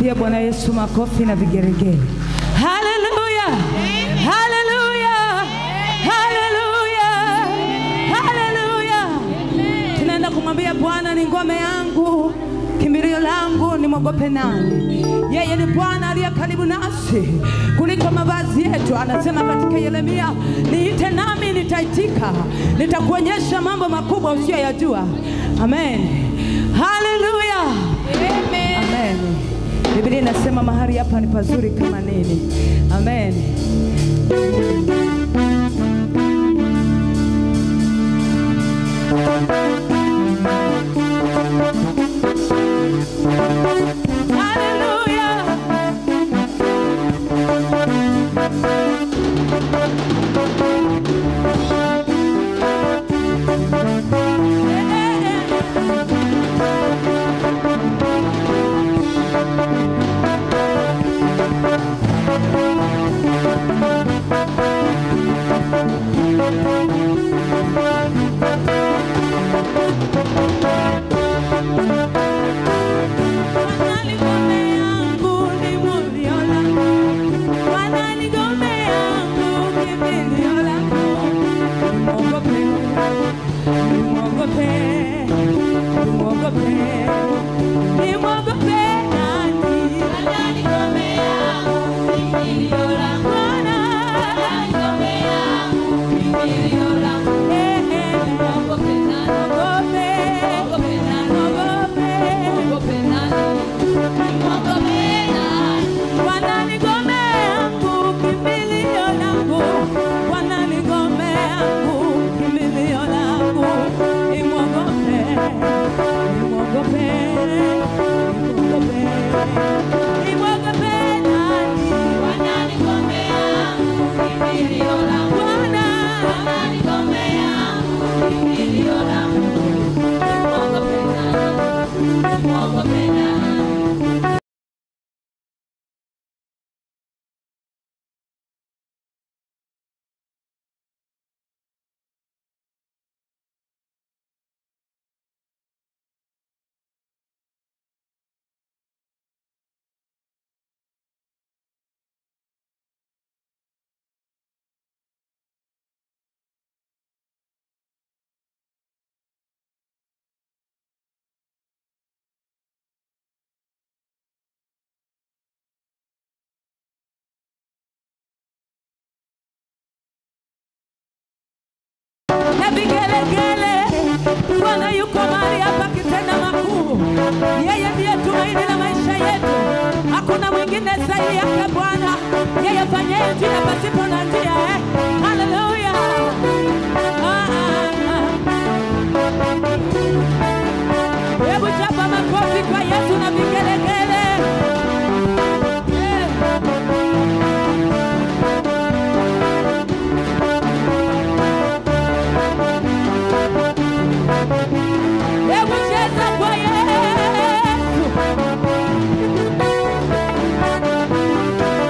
Pigia Bwana Yesu makofi na vigeregere. Haleluya! Haleluya! Haleluya! Haleluya! Tunaenda kumwambia Bwana ni ngome yangu, kimbilio langu, nimwogope nani? Yeye ni Bwana aliye karibu nasi kuliko mavazi yetu. Anasema katika Yeremia, niite nami nitaitika, nitakuonyesha mambo makubwa usiyoyajua. Amen. Haleluya. Amen. Biblia inasema mahali hapa ni pazuri kama nini. Amen. Haleluya. na vigelegele. Bwana yuko mahali hapa akitenda makuu. Yeye ndiye tumaini la maisha yetu, hakuna mwingine zaidi yake Bwana. Yeye fanyaye njia pasipo na njia. Eh, haleluya! Ah, ah, ah. Hebu chapa makofi kwa Yesu na vigelegele. Eh. Hebu cheza kwa Yesu.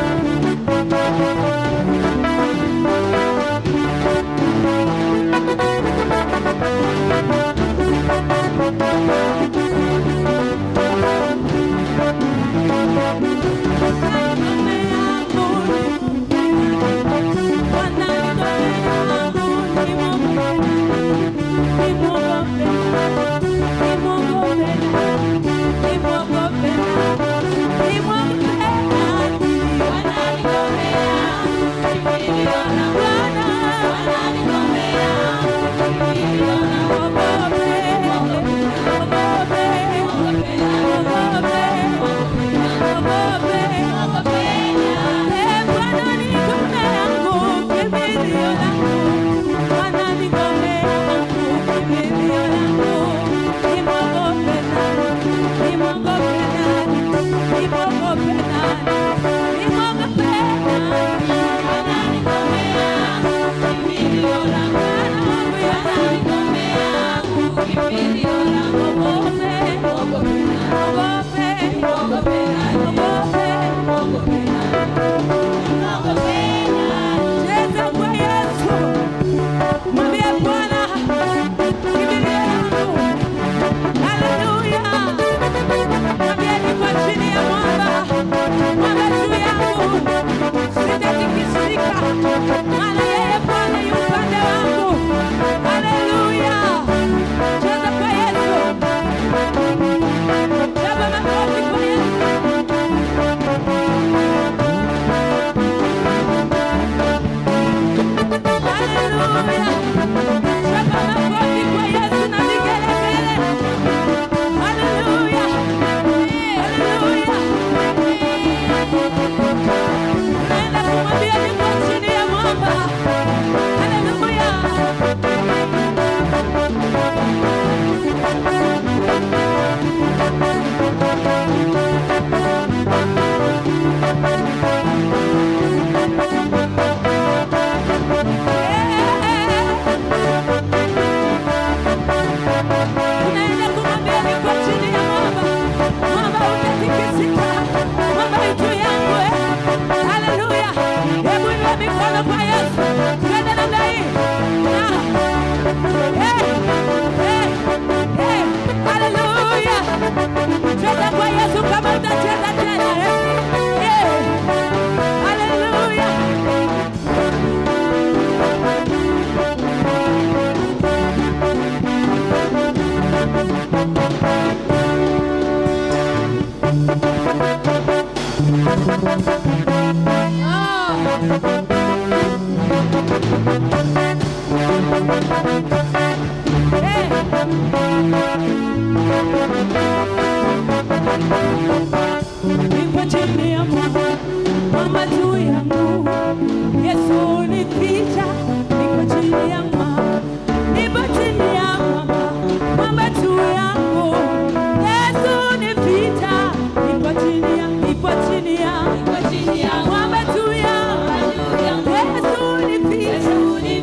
Nipo chini ya mwamba, mwamba juu yangu. Yesu nificha, niko chini ya mwamba. Nipo chini ya mwamba, mwamba juu yangu. Yesu nificha, nipo chini ya, nipo chini ya, mwamba juu yangu. Yesu nificha,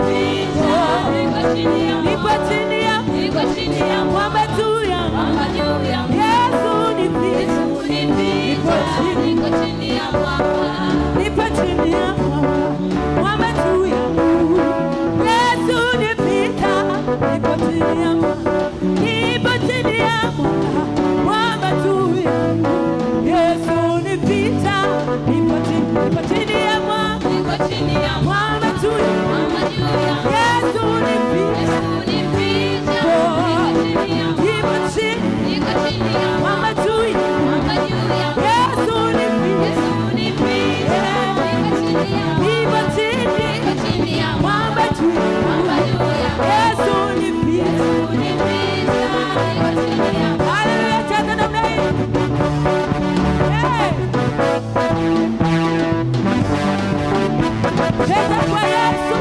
nipo chini ya, mwamba juu yangu. Yesu nificha, nipo chini Nipo chini ya mwamba, mwamba juu yangu. Yesu nipita, nipo chini ya mwamba, nipo chini ya mwamba, mwamba juu yangu. Yesu nipita, nipo chini, nipo chini ya mwamba, mwamba juu yangu. Yesu nipita, nipo chini, mwamba juu yangu. Yesu nipita, nipo chini, mwamba juu yangu. Yesu nipita. Haleluya, cheza namna hii. Hey. Cheza kwa Yesu.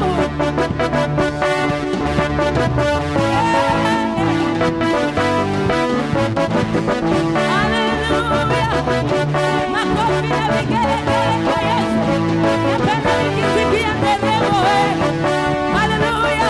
Hey. Haleluya. Makofi na vigelegele kwa Yesu. Napenda nikisikia nderemo, eh. Haleluya.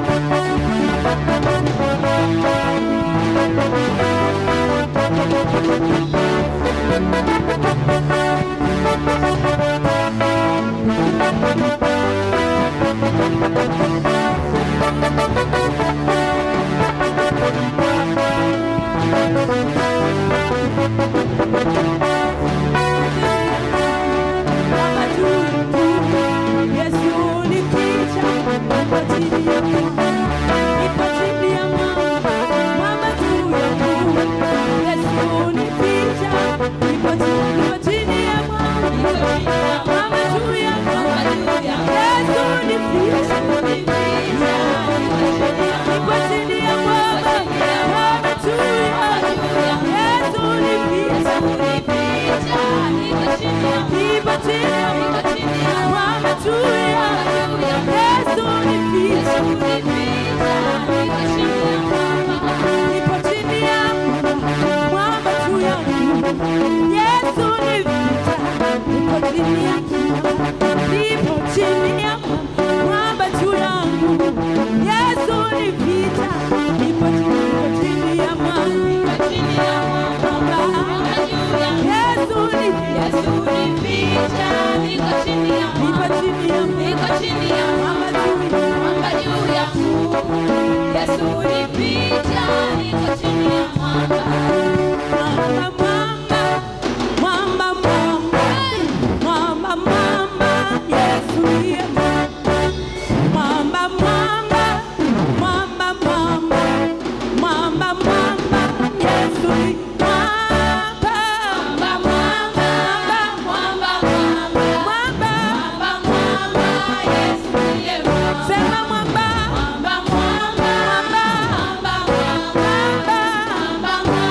Mwamba juu yangu. Yesu nificha, nipo chini ya mwamba. Nipo chini ya mwamba, mwamba juu yangu. Yesu nificha, nipo chini, nipo chini ya mwamba. Mwamba juu yangu. Yesu nificha, nipo chini ya mwamba. Mwamba juu yangu. Yesu nificha, nipo chini ya mwamba juu yangu. Yesu nificha, nipo chini ya mwamba juu yangu. Yesu nificha, nipo chini ya nipo chini ya mwamba juu yangu. Yesu nificha, nipo chini, nipo chini ya mwamba. Yesu nificha, nipo chini ya mwamba juu yangu. Mwamba, mwamba, mwamba, mwamba, mwamba, Yesu ndiye mwamba. Mwamba, mwamba, mwamba, mwamba, mwamba, mwamba, Yesu ni mwamba. Mwamba, sema mwamba, mwamba, mwamba,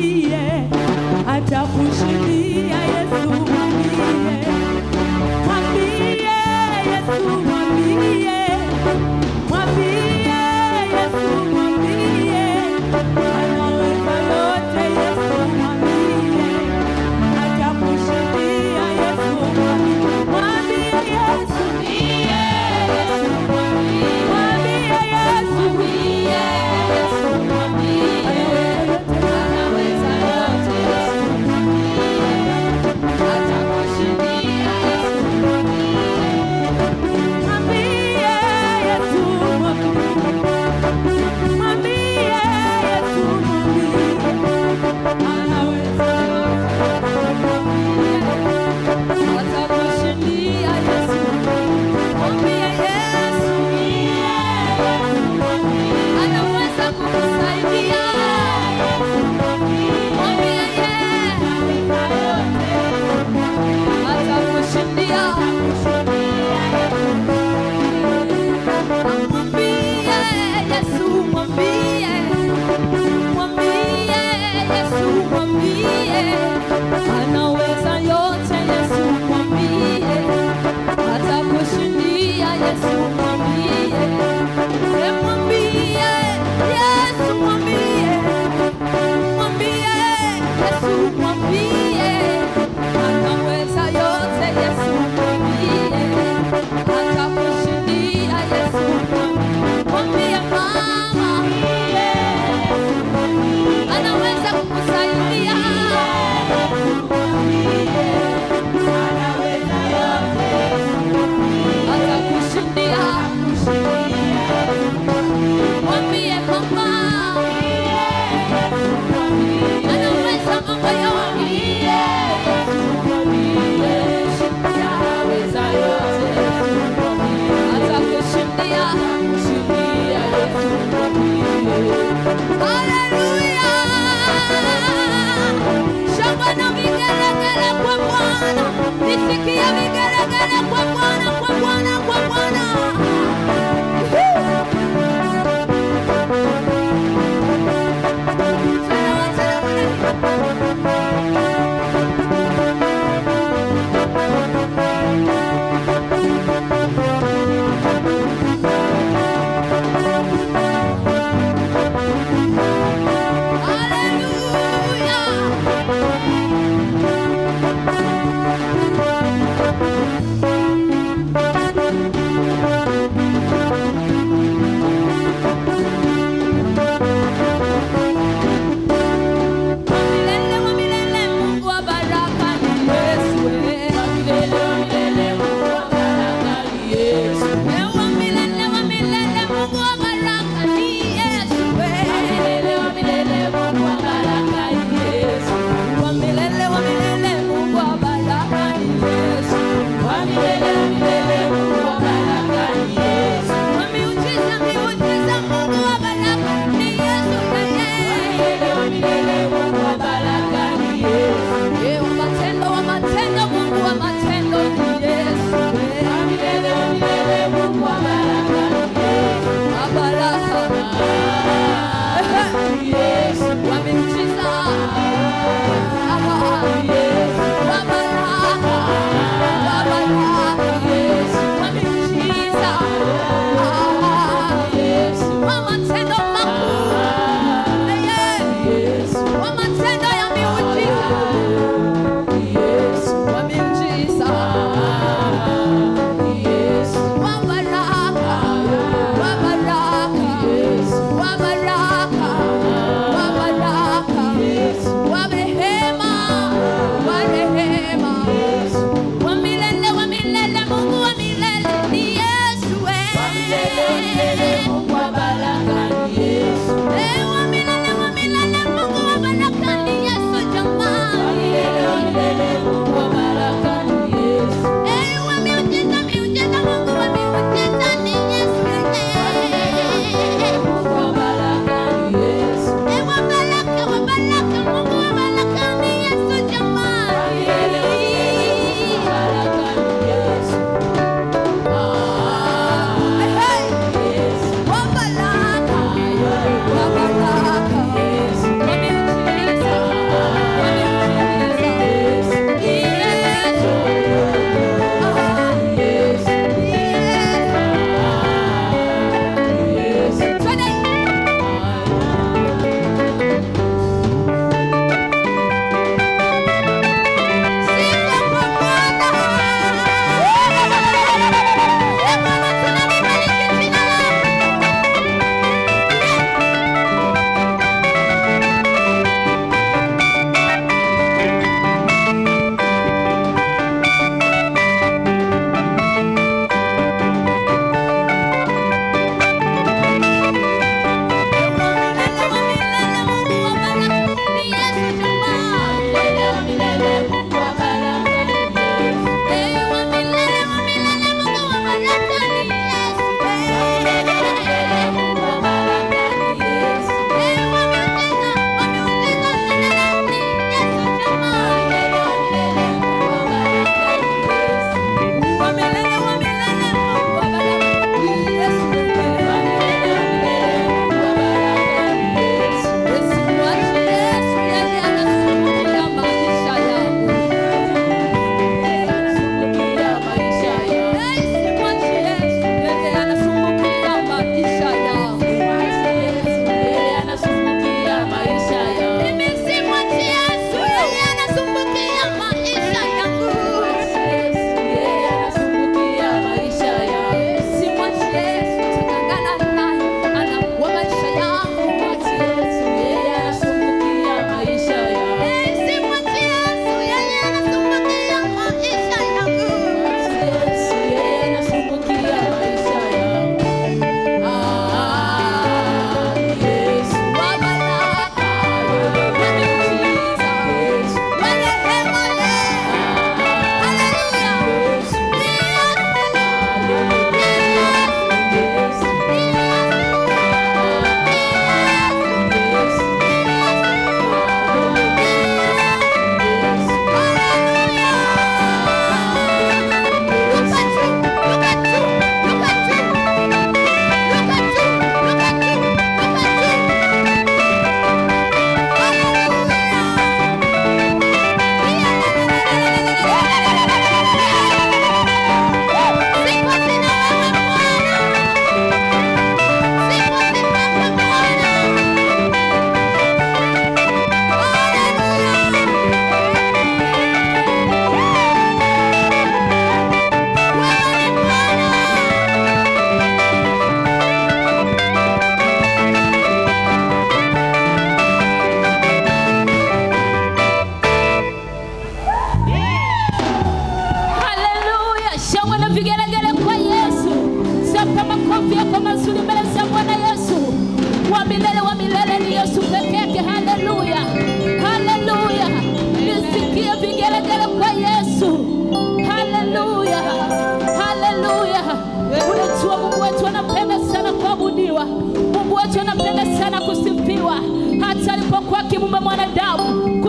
mwambie atakushindia. Yesu mwambie, mwambie Yesu mwambie, mwambie Yesu mwambie, anaweza yote. Yesu mwambie atakushindia. Yesu mwambie, mwambie Yesu, mwambie Yesu anaweza yote. Mwambie Yesu mwambie, mwambie Yesu mwambie, anaweza Anaweza kukusaidia. Mwambie yeye atakushindia. Mwambie Yesu, mwambie. Mwambie Yesu, mwambie. Anaweza yote, Yesu mwambie. Atakushindia, Yesu mwambie. Eh, mwambie Yesu, mwambie. Mwambie Yesu, mwambie. Anaweza yote, Yesu mwambie. Atakushindia, Yesu mwambie. Mwambie mama, anaweza kukusaidia. Atakushindia. Mwambie mama, anaweza mambo yote. Anaweza yote. Atakushindia. Haleluya! Shangwe na vigelegele kwa Bwana. Nisikie vigelegele kwa Bwana, kwa Bwana, kwa Bwana. Hallelujah. Milele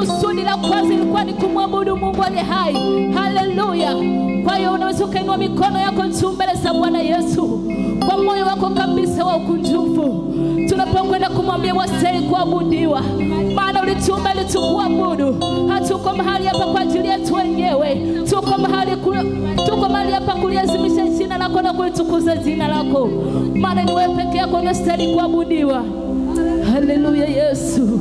kusudi la kwanza ilikuwa ni kumwabudu Mungu aliye hai. Haleluya! Kwa hiyo unaweza ukainua mikono yako juu mbele za Bwana Yesu kwa moyo wako kabisa wa ukunjufu, tunapokwenda kumwambia wastahili kuabudiwa, maana ulituumba ili tukuabudu. Hatuko mahali hapa kwa ajili yetu wenyewe, tuko mahali ku, tuko mahali hapa kuliazimisha jina lako na kulitukuza jina lako, maana ni wewe peke yako unastahili kuabudiwa. Haleluya Yesu.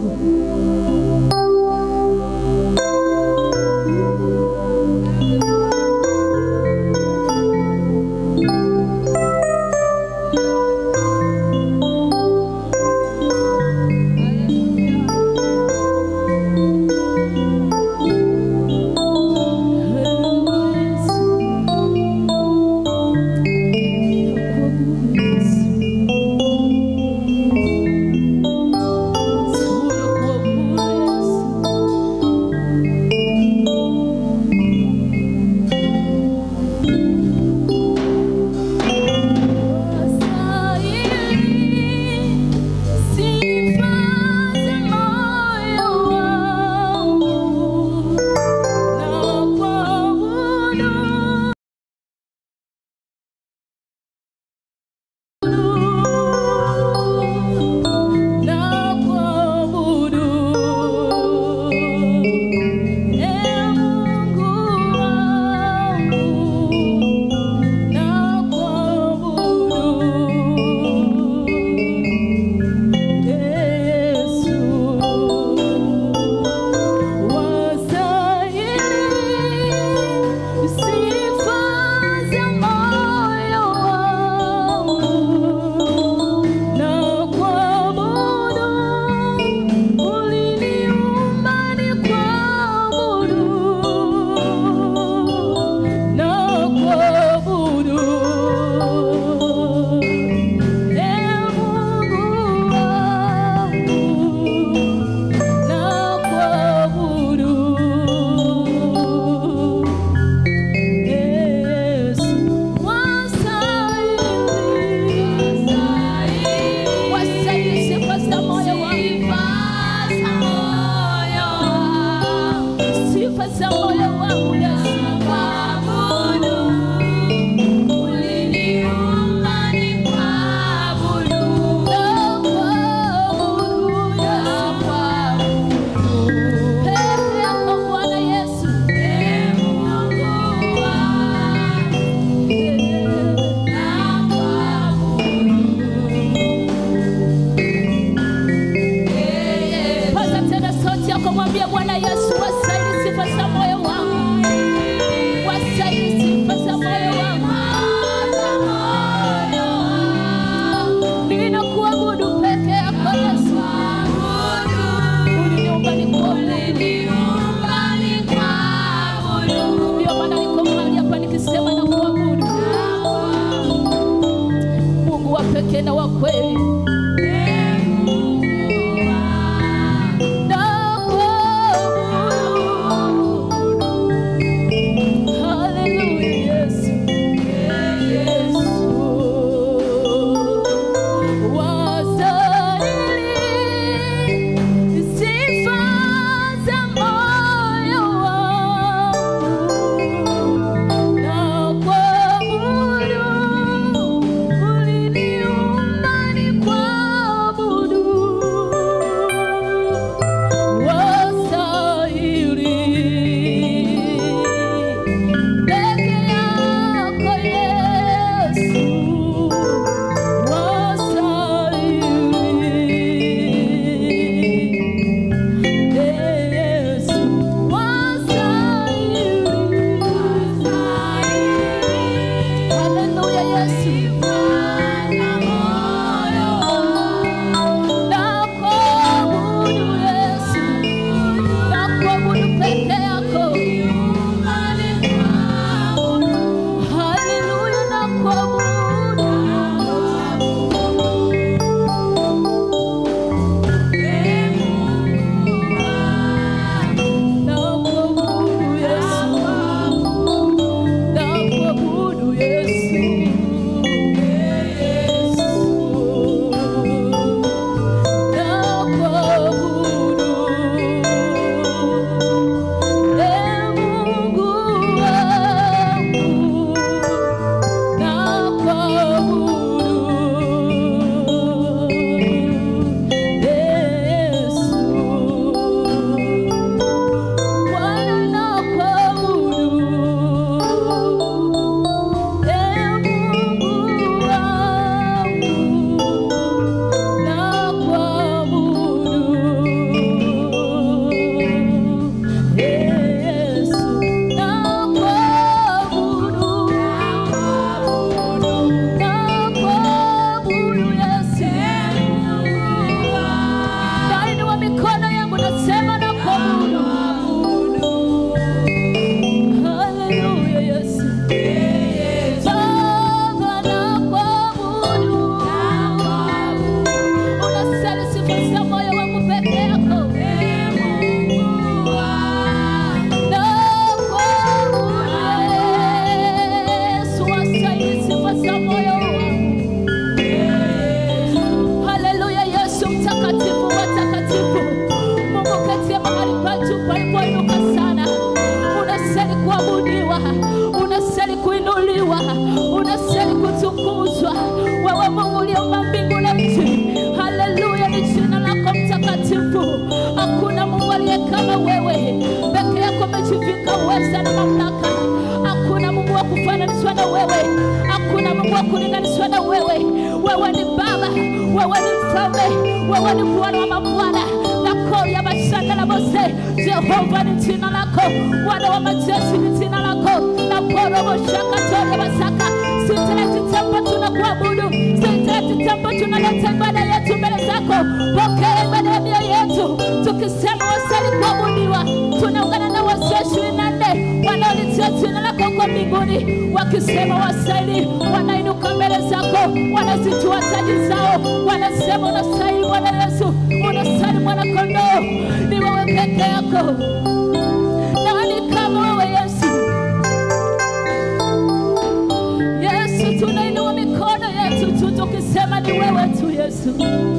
Paza tena sauti yako, mwambie Bwana Yesu, wastahili sifa za moyo wangu, wastahili sifa za moyo wangu. Ninakuabudu peke yako Yesu, uliniumba nikuabudu. Ndio maana niko mahali hapa nikisema na kuabudu Mungu wa pekee na wa kweli. yetu palipoinuka sana. Unastahili kuabudiwa, unastahili kuinuliwa, unastahili kutukuzwa. Wewe Mungu uliumba mbingu na nchi, haleluya, ni jina lako mtakatifu. Hakuna Mungu aliye kama wewe, peke yako umejivika uweza na mamlaka. Hakuna Mungu wa kufananishwa na wewe, hakuna Mungu wa kulinganishwa na wewe. Wewe ni Baba, wewe ni Mfalme, wewe ni Bwana wa mabwana na kori ya mashanda na Mose. Jehova ni jina lako, Bwana wa majeshi ni jina lako, na poromo shaka toria masaka. Sitaleti tempo tunakuabudu, sitaleti tempo tunaleta ibada yetu mbele zako. Pokea ibada ya mioyo yetu, tukisema wasali kuabudiwa. Tunaungana na wazee ishirini na nne wanaolitia jina lako huko mbinguni, wakisema wasaili, wanainuka mbele zako, wanazijua taji zao, wanasema unastahili Bwana Yesu, unastahili mwana kondoo, ni wewe peke yako. Nani kama wewe Yesu? Yesu, tunainua mikono yetu tu tukisema ni wewe tu Yesu.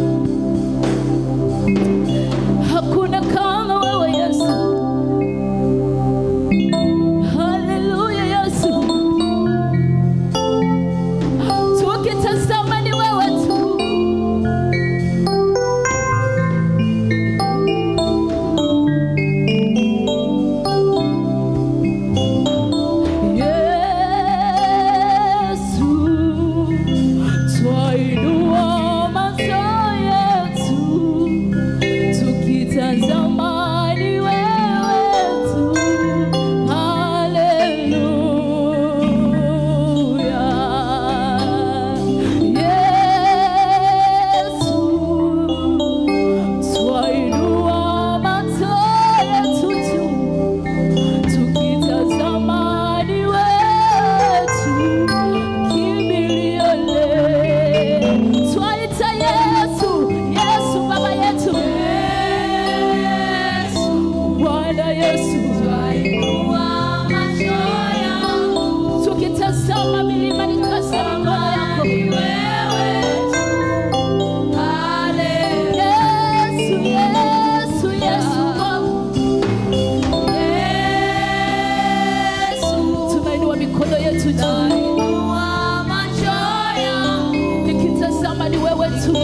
Hakuna kama wewe Yesu. Haleluya Yesu. Tukitazama ni wewe tu. Yesu, twainua macho yetu tukitazama ni wewe tu. Haleluya. Yesu, twainua macho yetu tu tukitazama ni wewe tu, kimbilio letu. Twaita Yesu, Yesu Baba yetu, Bwana Yesu, tukitazama milima ni kazi ya mikono yako. Yesu, Yesu, Yesu Baba. tunainua mikono yetu juu nikitazama ni wewe tu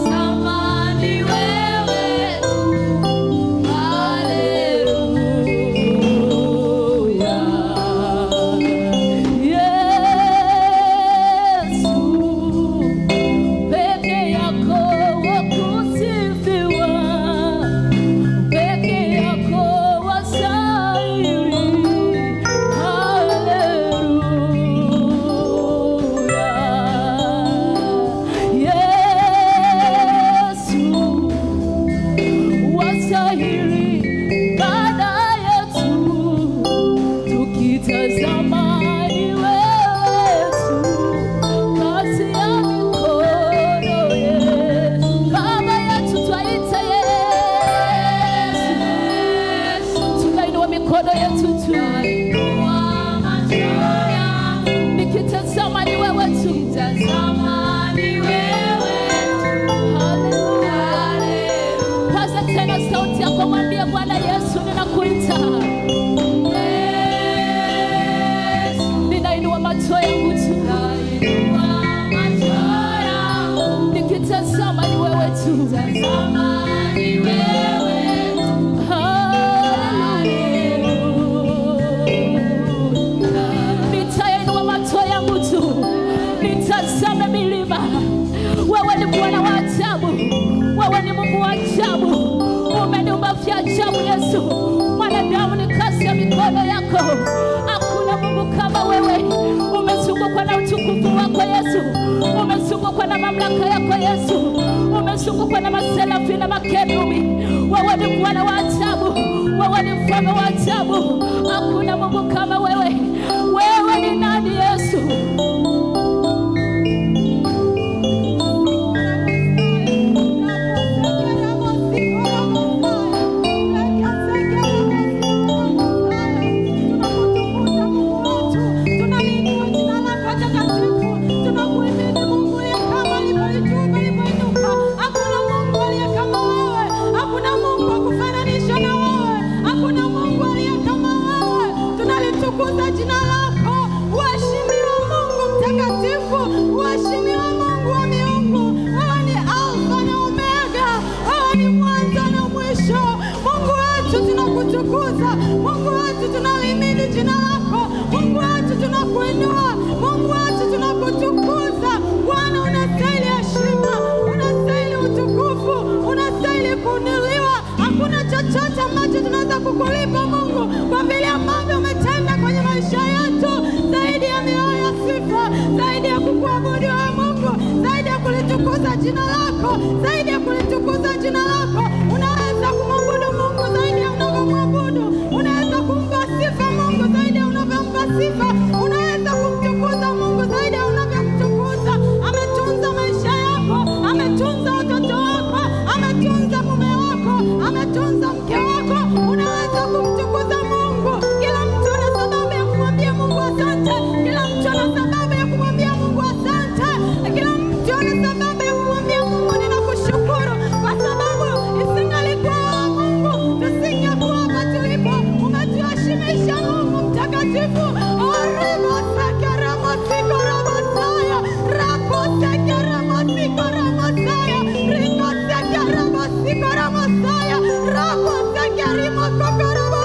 Haleluya. Yesu, peke yako wakusifiwa peke yako wastahili. Haleluya. Yesu, wastahili ibada yetu. Tukitazama ni wewe tu, kazi ya mikono yetu. Baba yetu twaita Yesu, tunainua mikono yetu tu, nikitazama ni wewe tu, Haleluya. Paza tena sauti yako, mwambie Bwana Yesu, ninakuita. Ninainua macho yangu tu, nikitazama ni wewe tu. Haleluya. Nitainua macho yangu tu, nitazame milima. Wewe ni Bwana wa ajabu, wewe ni Mungu wa ajabu, umeniumba vya ajabu Yesu. Mwanadamu ni kazi ya mikono yako, hakuna Mungu kama wewe. Umezungukwa na utukufu wako Yesu, umezungukwa na mamlaka yako Yesu, umezungukwa na maserafi na makerubi. Wewe ni Bwana wa ajabu, wewe ni mfalme wa ajabu, hakuna Mungu kama wewe. Wewe ni nani Yesu? Hakuna Mungu aliye kama wewe, hakuna Mungu wa kufananisha na wewe, hakuna tunakutukuza Mungu wetu, tunalihimidi jina lako Mungu wetu, tunakuinua Mungu wetu, tunakutukuza Bwana. Unastahili heshima, unastahili utukufu, unastahili kuinuliwa. Hakuna chochote ambacho tunaweza kukulipa Mungu kwa vile ambavyo umetenda kwenye maisha yetu, zaidi ya mioyo ya sifa, zaidi ya kukuabudu wewe Mungu, zaidi ya kulitukuza jina lako, zaidi ya kulitukuza jina lako. Unaweza kumwabudu Mungu zaidi ya unavyomwabudu, unaweza kumpa sifa Mungu zaidi ya unavyompa sifa, unaweza kumtukuza Mungu zaidi ya unavyomtukuza. Ametunza maisha yako, ametunza watoto wako, ametunza mume wako, ametunza mke wako. Unaweza kumtukuza Mungu. Kila mtu ana sababu ya kumwambia Mungu asante, kila mtu ana sababu ya kumwambia Mungu asante, kila mtu ana sababu ya kumwambia Mungu ninakushukuru, kwa sababu isingalikuwa wewe Mungu tusingekuwa hapa tulipo. Umetuheshimisha Mungu mtakatifu. Orimasekeramasikoramasaya rakosekeramasikoramasaya rikosekeramasikoramasaya rakosekerimakokorabo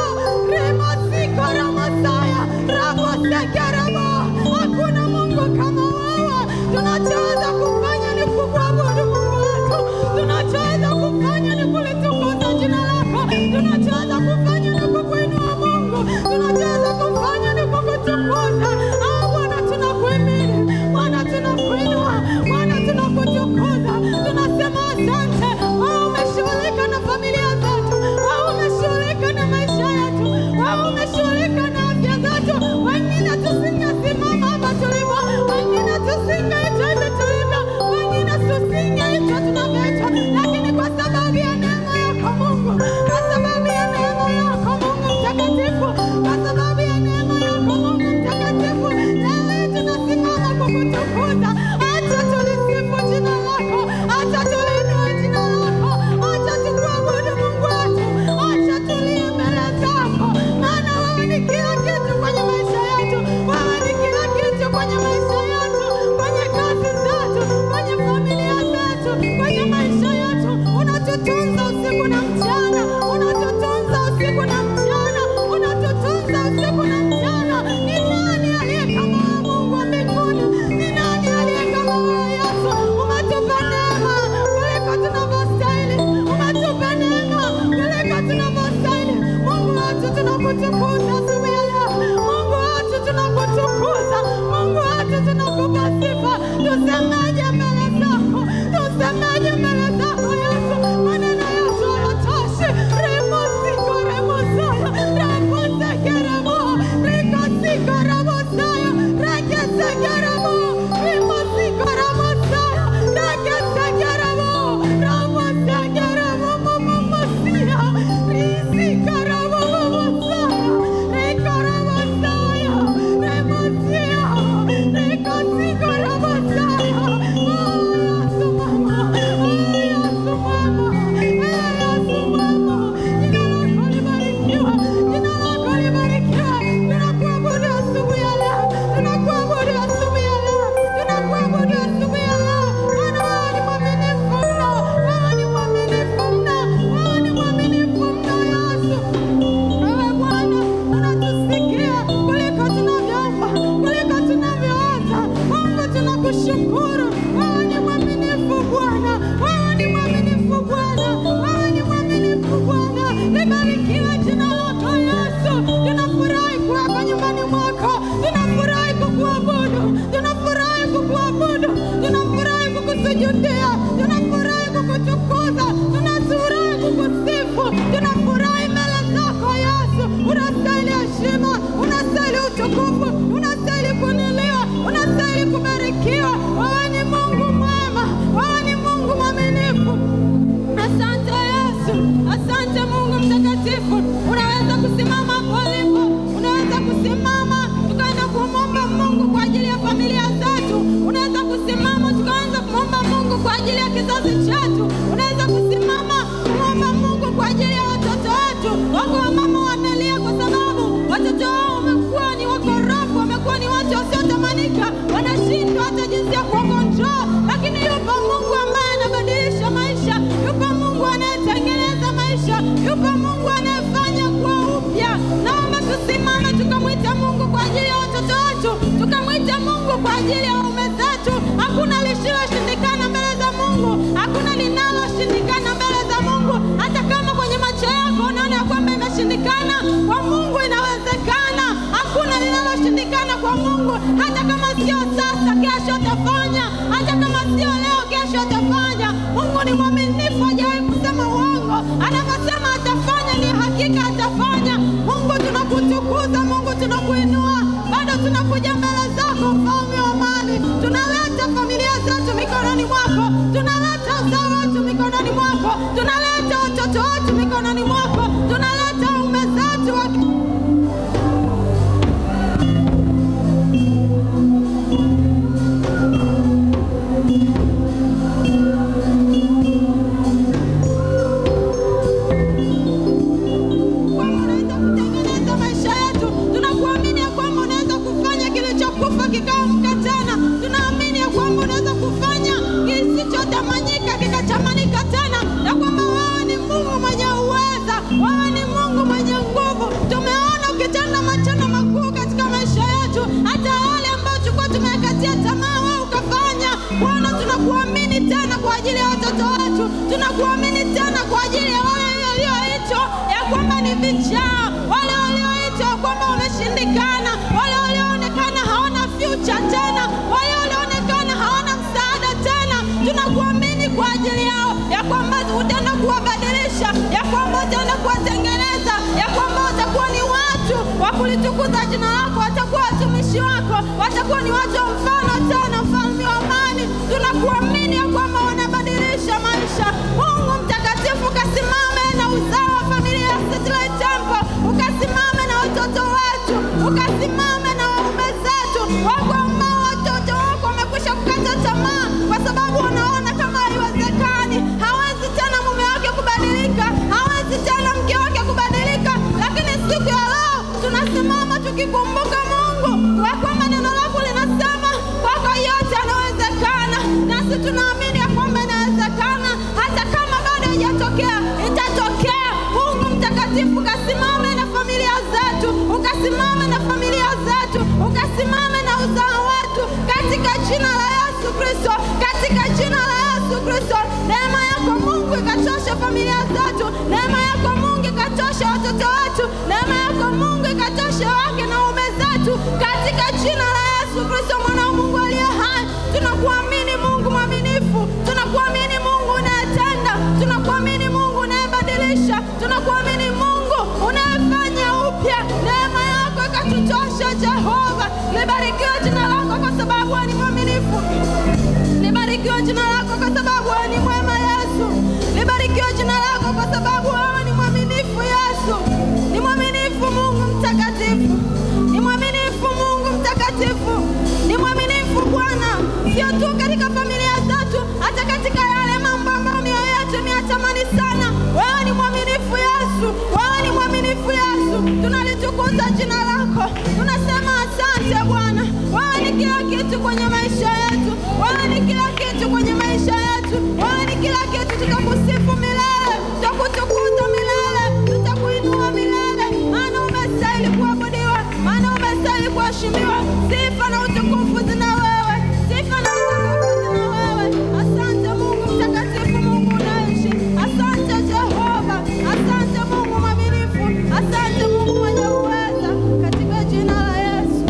rimasikoramasaya rakosekerabo. Hakuna Mungu kama wewe. Tunachoweza kufanya ni kukuabudu Mungu wetu, tunachoweza kufanya ni kulitukuza jina lako, tunachoweza kufanya ni kukuinua Mungu, tunachoweza kufanya ni kukutukuza. Ah, Bwana tunakuhimidi, Bwana tunakuinua, Bwana tunakutukuza, tunasema asante. Wewe umeshughulika na familia zetu, wewe umeshughulika na maisha yetu, wewe umeshughulika na afya zetu. Wengine tusingesimama hapa tulipo, wengine tusingeitwa hivi tulivyo, wengine tusingeitwa tunavyoitwa, lakini kwa sababu ya neema yako Mungu, kwa sababu ya neema yako Mungu mtakatifu, kwa sababu ya neema yako Mungu mtakatifu, leo hii tunasimama kukutukuza. Acha tulisifu jina lako, acha tuliinue jina lako, acha tukuabudu Mungu wetu, acha tulie mbele zako, maana wewe ni kila kitu kwenye maisha yetu, wewe ni kila kitu kwenye maisha yetu, kwenye kazi zetu, kwenye familia zetu, kwenye maisha yetu. Unatutunza usiku na mchana, unatutunza usiku na mchana, unatutunza usiku na mchana. Ni nani aliye kama wewe Mungu wa mbinguni? Ni nani aliye kama wewe Yesu? Umetupa neema kuliko tunavyostahili, umetupa neema kuliko tunavyostahili. Mungu wetu tunakutukuza asubuhi ya leo, Mungu wetu tunakutukuza, Mungu wetu tunakupa sifa. Tusemeje mbele zako? Tusemeje mbele zako Yesu? Maneno yetu hayatoshi. Remosiko remosaya, remosekeremo, rikosiko remosaya, rekesekeremo, remosiko remosaya, rekesekeremo, remosekeremo, momomosia, risikeremo, momosaya, rekoremosaya, remosia, rekosiko remosaya. Oh, Yesu mama, oh, Yesu mama, eh, Yesu mama, jina lako libarikiwe, jina lako libarikiwe. Tunakuabudu asubuhi ya leo, tunakuabudu asubuhi ya leo, tunakuabudu asubuhi ya leo. Maana wewe ni mwaminifu mno, wewe ni mwaminifu mno, wewe ni mwaminifu mno Yesu. Wewe Bwana unatusikia kuliko tunavyoomba, kuliko tunavyowaza. Mungu tunakushukuru, wewe ni mwaminifu Bwana, wewe ni mwaminifu Bwana, wewe ni mwaminifu Bwana. Libarikiwe jina lako Yesu. Tunafurahi kuweka nyumbani mwako, tunafurahi kukuabudu, tunafurahi kukuabudu, tunafurahi kukusujudia, tunafurahi kukutukuza, tunafurahi kukusifu, tunafurahi mbele zako Yesu. Unastahili heshima, unastahili utukufu, unastahili kuinuliwa, unastahili kubarikiwa. Wewe ni Mungu mwema, wewe ni Mungu mwaminifu. Asante Yesu, asante Mungu mtakatifu. Unaweza kusimama hapo ulipo, unaweza kusimama tukaenda kumwomba Mungu kwa ajili ya familia zetu. Unaweza kusimama tukaanza kumwomba Mungu kwa ajili ya kizazi chetu. Unaweza kusimama kumwomba Mungu kwa ajili ya watoto wetu. Wako wamama wanalia kwa sababu watoto wao wamekuwa ni wakorofu, wamekuwa ni watu wasiotamanika, wanashindwa hata jinsi ya kuwakontrol, lakini yupo Mungu ambaye anabadilisha maisha, yupo Mungu anayetengeneza maisha, yupo Mungu anayefanya kuwa upya. wakati wake. kwamba unaweza kutengeneza maisha yetu. Tunakuamini ya kwamba unaweza kufanya kilichokufa kikaamka tena. Tunaamini ya kwamba unaweza kufanya kisichotamanyika kikatamanika tena, na kwamba wewe ni Mungu mwenye uweza, wewe ni Mungu mwenye nguvu. Tumeona ukitenda matendo makuu katika maisha yetu, hata yale ambayo tulikuwa tumekatia tamaa, wewe ukafanya. Bwana, tunakuamini tena kwa ajili ya watoto wetu, tunakuamini tena kwa ajili ya wale walioitwa ya kwamba ni vichaa, wale walioitwa ya kwamba wameshindikana, wale walioonekana hawana future tena, wale walioonekana hawana msaada tena. Tunakuamini kwa ajili yao ya kwamba utaenda kuwabadilisha, ya kwamba utaenda kuwatengeneza, ya kwamba watakuwa ni watu wa kulitukuza jina lako, watakuwa watumishi wako, watakuwa ni watu wa mfano tena, mfalme wa amani. Tunakuamini ya kwamba wanabadilisha maisha. Mungu mtakatifu, ukasimame na uzao wa familia ya Satellite Temple, ukasimame na watoto wetu, ukasimame na waume zetu, wako ambao watoto wako wamekwisha kukata tamaa kwa sababu wanaona kama haiwezekani, hawezi tena mume wake kubadilika, hawezi tena mke wake kubadilika. Lakini siku ya leo tunasimama tukikumbuka Mungu wa kwamba neno lako linasema kwako yote yanawezekana, nasi tunaamini ya kwamba inawezekana, hata kama bado haijatokea, itatokea. Mungu mtakatifu, ukasimame na familia zetu, ukasimame na familia zetu, ukasimame na uzao wetu katika jina la Yesu Kristo, katika jina la Yesu Kristo. Neema yako Mungu ikatosha familia zetu, neema yako Mungu ikatosha watoto wetu, neema yako Mungu ikatosha wake na ume zetu, katika jina la Yesu Kristo, mwana wa Mungu aliye hai. Tunakuamini Mungu mwaminifu, tunakuamini Mungu unayetenda, tunakuamini Mungu unayebadilisha, tunakuamini Mungu unayefanya upya. Neema yako ikatutosha Jehova. Libarikiwe jina lako kwa sababu wewe ni mwaminifu. Libarikiwe jina lako kwa sababu wewe ni mwema Yesu. Libarikiwe jina lako kwa sababu wewe ni mwaminifu Yesu. Ni mwaminifu Mungu mtakatifu. Ni mwaminifu Mungu mtakatifu. Ni mwaminifu Bwana, sio tu katika familia zetu, hata katika yale mambo ambayo mioyo yetu imeyatamani sana. Wewe ni mwaminifu Yesu. Wewe ni mwaminifu Yesu. Tunalitukuza jina lako. Tunasema asante Bwana. Wewe ni kila kitu kwenye maisha yetu. Wewe ni kila kitu kwenye maisha yetu. Wewe ni kila kitu, tutakusifu milele, tutakutukuza milele, tutakuinua milele, maana umestahili kuabudiwa, maana umestahili kuheshimiwa. Sifa na utukufu zina wewe, sifa na utukufu zina wewe. Asante Mungu mtakatifu, Mungu unaishi. Asante Jehova, asante Mungu mwaminifu, asante Mungu mwenye uweza, katika jina la Yesu.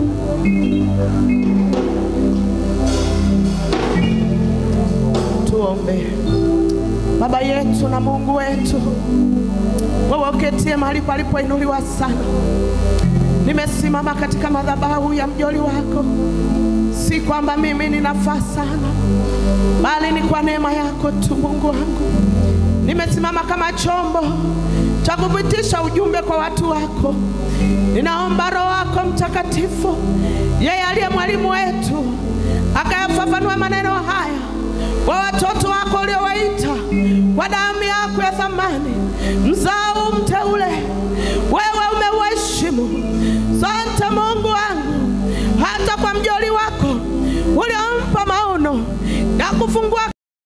Tuombe. Baba yetu na Mungu wetu, wewe uketie mahali palipoinuliwa sana, nimesimama katika madhabahu ya mjoli wako, si kwamba mimi ninafaa sana, bali ni kwa neema yako tu, Mungu wangu. Nimesimama kama chombo cha kupitisha ujumbe kwa watu wako. Ninaomba Roho wako Mtakatifu, yeye aliye mwalimu wetu, akayafafanua maneno haya kwa watoto wako uliowaita kwa damu yako ya thamani, mzao mteule, wewe umeuheshimu. Sante Mungu wangu, hata kwa mjoli wako uliompa maono ya kufungua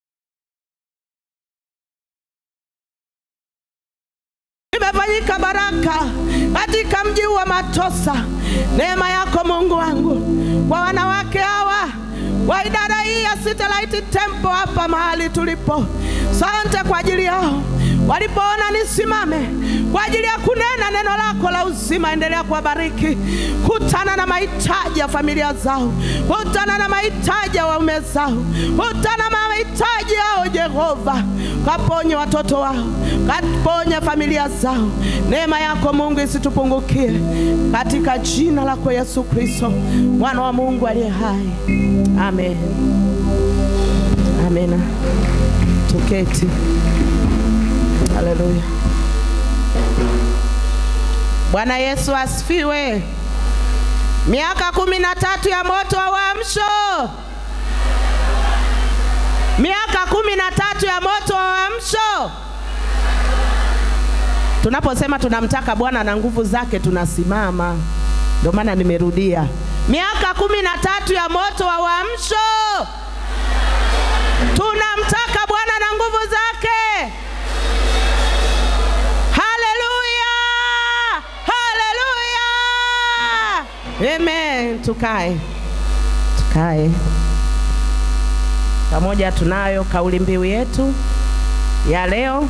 imefanyika baraka katika mji wa Matosa. Neema yako Mungu wangu kwa wanawake hawa wa idara hii ya Satellite Temple hapa mahali tulipo. Sante kwa ajili yao walipoona nisimame kwa ajili ya kunena neno lako la uzima. Endelea kuwabariki, kutana na mahitaji ya familia zao, kutana na mahitaji ya waume zao, kutana na mahitaji yao Jehova, kaponye watoto wao, kaponye familia zao. Neema yako Mungu isitupungukie, katika jina lako Yesu Kristo, mwana wa Mungu aliye hai. Amen. Amena. Tuketi. Haleluya. Bwana Yesu asifiwe. Miaka kumi na tatu ya moto wa uamsho, miaka kumi na tatu ya moto wa uamsho. Tunaposema tunamtaka Bwana na nguvu zake, tunasimama. Ndio maana nimerudia, miaka kumi na tatu ya moto wa uamsho. Tunamtaka Bwana na nguvu zake. Haleluya, haleluya, amen. Tukae, tukae pamoja. Tunayo kauli mbiu yetu ya leo,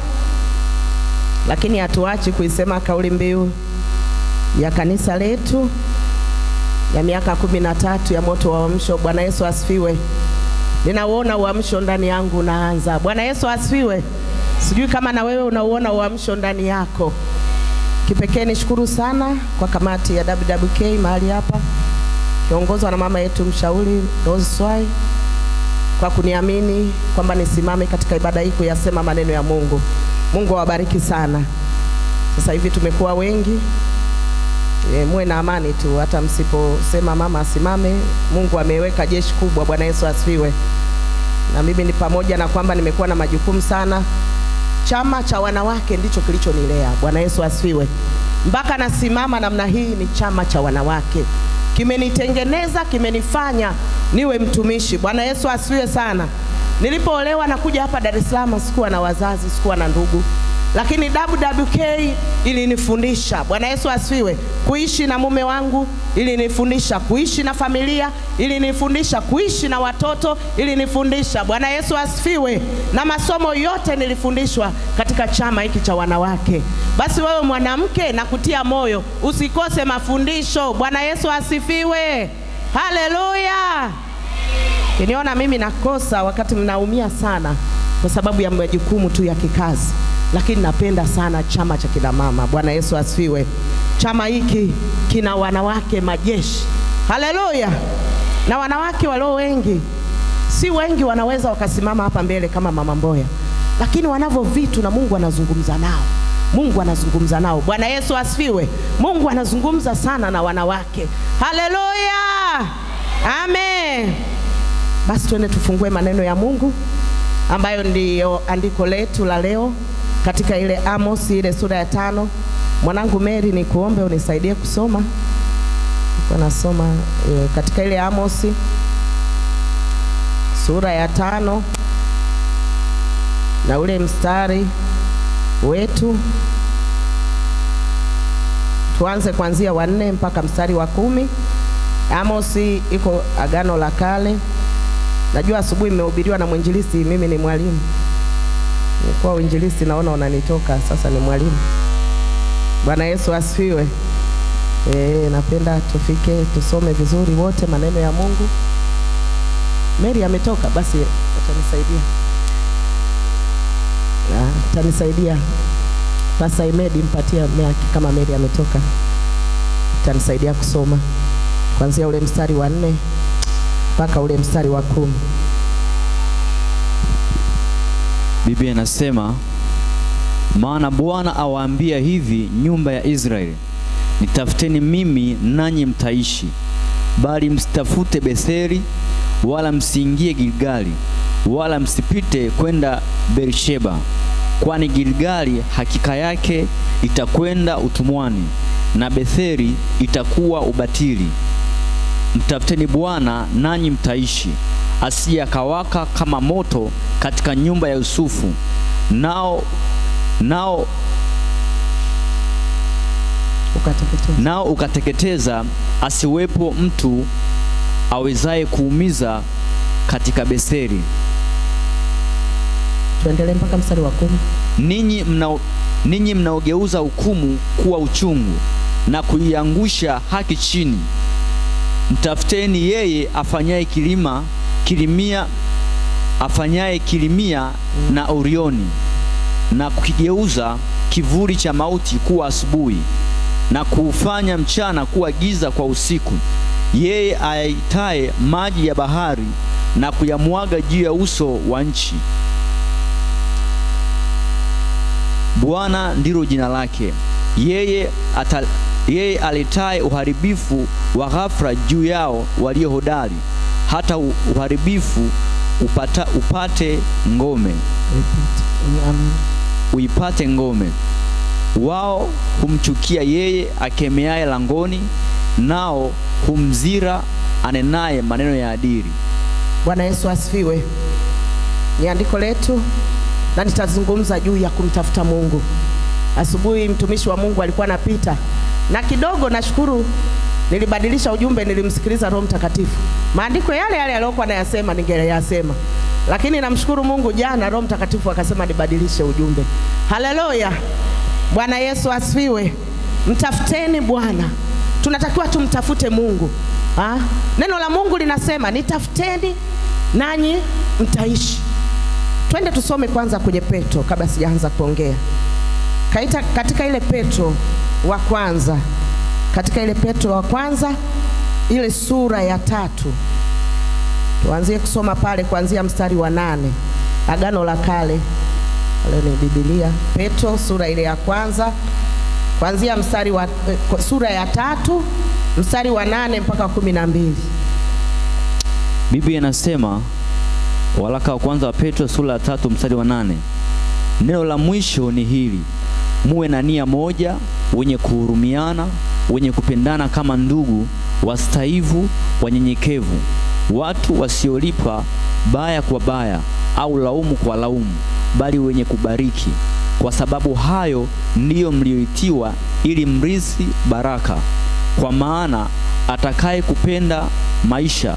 lakini hatuachi kuisema kauli mbiu ya kanisa letu ya miaka kumi na tatu ya moto wa uamsho. Bwana Yesu asifiwe. Ninauona uamsho ndani yangu unaanza. Bwana Yesu asifiwe. Sijui kama na wewe unauona uamsho ndani yako. Kipekee nishukuru sana kwa kamati ya WWK mahali hapa kiongozwa na mama yetu mshauri Rose Swai kwa kuniamini kwamba nisimame katika ibada hii kuyasema maneno ya Mungu. Mungu awabariki sana. Sasa hivi tumekuwa wengi e, muwe na amani tu, hata msiposema mama asimame. Mungu ameweka jeshi kubwa. Bwana Yesu asifiwe. Na mimi ni pamoja na kwamba nimekuwa na majukumu sana. Chama cha wanawake ndicho kilichonilea. Bwana Yesu asifiwe. Mpaka nasimama namna hii ni chama cha wanawake, kimenitengeneza, kimenifanya niwe mtumishi. Bwana Yesu asifiwe sana. Nilipoolewa na kuja hapa Dar es Salaam, sikuwa na wazazi, sikuwa na ndugu, lakini WWK ilinifundisha. Bwana Yesu asifiwe. Kuishi na mume wangu ilinifundisha, kuishi na familia ilinifundisha, kuishi na watoto ilinifundisha. Bwana Yesu asifiwe. Na masomo yote nilifundishwa katika chama hiki cha wanawake. Basi wewe mwanamke, na kutia moyo usikose mafundisho. Bwana Yesu asifiwe. Haleluya. Kiniona mimi nakosa wakati mnaumia sana kwa sababu ya majukumu tu ya kikazi, lakini napenda sana chama cha kina mama. Bwana Yesu asifiwe. Chama hiki kina wanawake majeshi, haleluya, na wanawake walio wengi, si wengi wanaweza wakasimama hapa mbele kama mama Mboya, lakini wanavyo vitu na Mungu anazungumza nao. Mungu anazungumza nao. Bwana Yesu asifiwe. Mungu anazungumza sana na wanawake, haleluya, amen. Basi twende tufungue maneno ya Mungu ambayo ndiyo andiko letu la leo katika ile Amos ile sura ya tano. Mwanangu Mary, ni kuombe unisaidie kusoma. Niko nasoma e, katika ile Amos sura ya tano na ule mstari wetu tuanze kuanzia wa nne mpaka mstari wa kumi. Amos iko Agano la Kale. Najua asubuhi mmehubiriwa na mwinjilisti, mimi ni mwalimu. Nilikuwa uinjilisti, naona unanitoka sasa, ni mwalimu. Bwana Yesu asifiwe. E, napenda tufike tusome vizuri wote maneno ya Mungu. Mary ametoka, basi atanisaidia, atanisaidia Pastor Imedi, mpatia miaki kama Mary ametoka, atanisaidia kusoma kuanzia ule mstari wa nne mpaka ule mstari wa kumi. Biblia inasema, maana Bwana awaambia hivi nyumba ya Israeli, nitafuteni mimi nanyi mtaishi, bali msitafute Betheli, wala msiingie Gilgali, wala msipite kwenda Beersheba, kwani Gilgali hakika yake itakwenda utumwani, na Betheli itakuwa ubatili. Mtafuteni Bwana nanyi mtaishi, asije akawaka kama moto katika nyumba ya Yusufu, nao nao Ukateketeza. nao ukateketeza, asiwepo mtu awezaye kuumiza katika Betheli. Tuendelee mpaka mstari wa kumi. Ninyi mna ninyi mnaogeuza hukumu kuwa uchungu na kuiangusha haki chini, mtafuteni yeye afanyaye kilima kilimia afanyaye kilimia na Orioni na kukigeuza kivuli cha mauti kuwa asubuhi na kuufanya mchana kuwa giza kwa usiku, yeye ayaitaye maji ya bahari na kuyamwaga juu ya uso wa nchi. Bwana ndilo jina lake. Yeye ata, yeye aletaye uharibifu wa ghafla juu yao walio hodari, hata u- uharibifu upata, upate ngome uipate ngome. Wao humchukia yeye akemeaye langoni, nao humzira anenaye maneno ya adili. Bwana Yesu asifiwe. Ni andiko letu na nitazungumza juu ya kumtafuta Mungu. Asubuhi mtumishi wa Mungu alikuwa anapita na kidogo, nashukuru nilibadilisha ujumbe, nilimsikiliza Roho Mtakatifu. Maandiko yale yale aliyokuwa anayasema ningeyasema, lakini namshukuru Mungu, jana Roho Mtakatifu akasema nibadilishe ujumbe. Haleluya! Bwana Yesu asifiwe. Mtafuteni Bwana, tunatakiwa tumtafute Mungu. Ha? Neno la Mungu linasema nitafuteni nanyi mtaishi. Twende tusome kwanza kwenye Petro kabla sijaanza kuongea. Kaita, katika ile Petro wa kwanza, katika ile Petro wa kwanza ile sura ya tatu, tuanzie kusoma pale kuanzia mstari wa nane. Agano la Kale, pale ni Biblia. Petro sura ile ya kwanza kuanzia mstari wa eh, sura ya tatu mstari wa nane mpaka kumi na mbili. Biblia inasema waraka wa kwanza wa Petro sura ya tatu mstari wa nane neno la mwisho ni hili, muwe na nia moja, wenye kuhurumiana, wenye kupendana kama ndugu, wastaivu, wanyenyekevu, watu wasiolipa baya kwa baya au laumu kwa laumu, bali wenye kubariki, kwa sababu hayo ndiyo mlioitiwa, ili mrithi baraka. Kwa maana atakaye kupenda maisha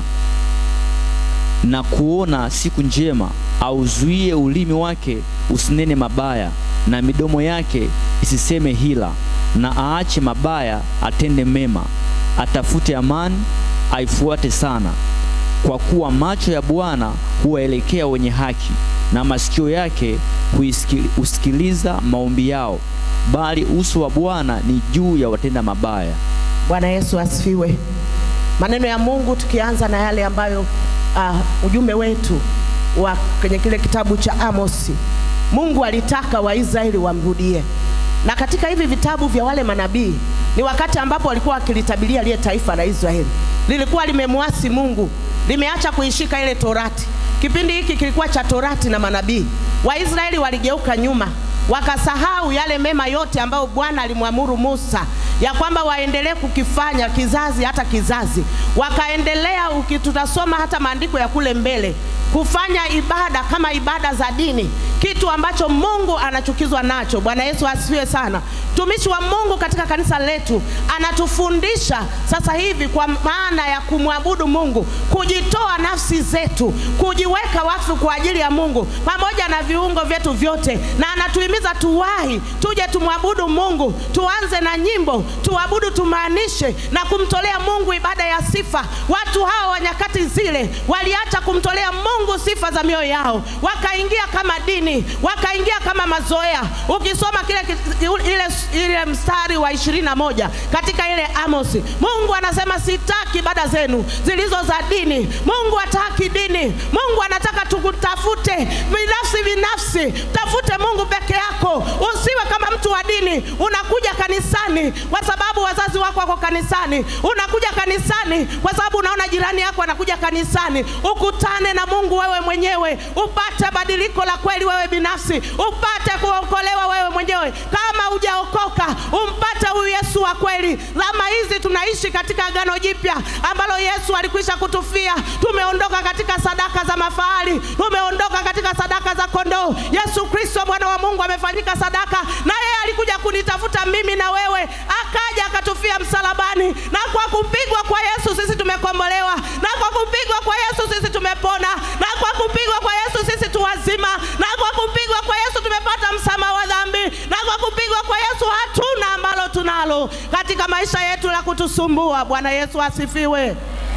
na kuona siku njema, auzuie ulimi wake usinene mabaya, na midomo yake isiseme hila, na aache mabaya, atende mema, atafute amani, aifuate sana. Kwa kuwa macho ya Bwana huwaelekea wenye haki, na masikio yake huisikili- husikiliza maombi yao, bali uso wa Bwana ni juu ya watenda mabaya. Bwana Yesu asifiwe. Maneno ya Mungu tukianza na yale ambayo uh, ujumbe wetu wa kwenye kile kitabu cha Amosi, Mungu alitaka Waisraeli wamrudie, na katika hivi vitabu vya wale manabii ni wakati ambapo walikuwa wakilitabiria lile taifa la Israeli lilikuwa limemwasi Mungu, limeacha kuishika ile Torati. Kipindi hiki kilikuwa cha Torati na manabii. Waisraeli waligeuka nyuma, wakasahau yale mema yote ambayo Bwana alimwamuru Musa ya kwamba waendelee kukifanya kizazi hata kizazi. Wakaendelea, uki- tutasoma hata maandiko ya kule mbele, kufanya ibada kama ibada za dini, kitu ambacho Mungu anachukizwa nacho. Bwana Yesu asifiwe sana. Mtumishi wa Mungu katika kanisa letu anatufundisha sasa hivi kwa maana ya kumwabudu Mungu, kujitoa nafsi zetu, kujiweka wakfu kwa ajili ya Mungu pamoja na viungo vyetu vyote, na anatuhimiza tuwahi, tuje tumwabudu Mungu, tuanze na nyimbo, tuabudu, tumaanishe na kumtolea Mungu ibada ya sifa. Watu hao wa nyakati zile waliacha kumtolea Mungu sifa za mioyo yao, wakaingia kama dini, wakaingia kama mazoea. Ukisoma kile kit- ile, ile mstari wa ishirini na moja katika ile Amosi, Mungu anasema sitaki ibada zenu zilizo za dini. Mungu hataki dini. Mungu anataka tukutafute binafsi binafsi, tafute Mungu peke yako, usiwe kama mtu wa dini. Unakuja kanisani kwa sababu wazazi wako wako kanisani, unakuja kanisani kwa sababu unaona jirani yako anakuja kanisani. Ukutane na Mungu wewe mwenyewe, upate badiliko la kweli wewe binafsi, upate kuokolewa wewe mwenyewe. Kama hujaokoka, umpate huyu Yesu wa kweli. Zama hizi tunaishi katika agano jipya ambalo Yesu alikwisha kutufia. Tumeondoka katika sadaka za mafahali, tumeondoka katika sadaka za kondoo. Yesu Kristo mwana wa Mungu amefanyika sadaka, na yeye alikuja kunitafuta mimi na wewe, akaja akatufia msalabani, na kwa kupigwa kwa Yesu sisi tumekombolewa, na kwa kupigwa kwa Yesu sisi tumepona, na kwa kupigwa kwa Yesu sisi tu wazima, na kwa kupigwa kwa Yesu tumepata msamaha wa dhambi, na kwa kupigwa kwa Yesu hatuna ambalo tunalo katika maisha yetu la kutusumbua. Bwana Yesu asifiwe.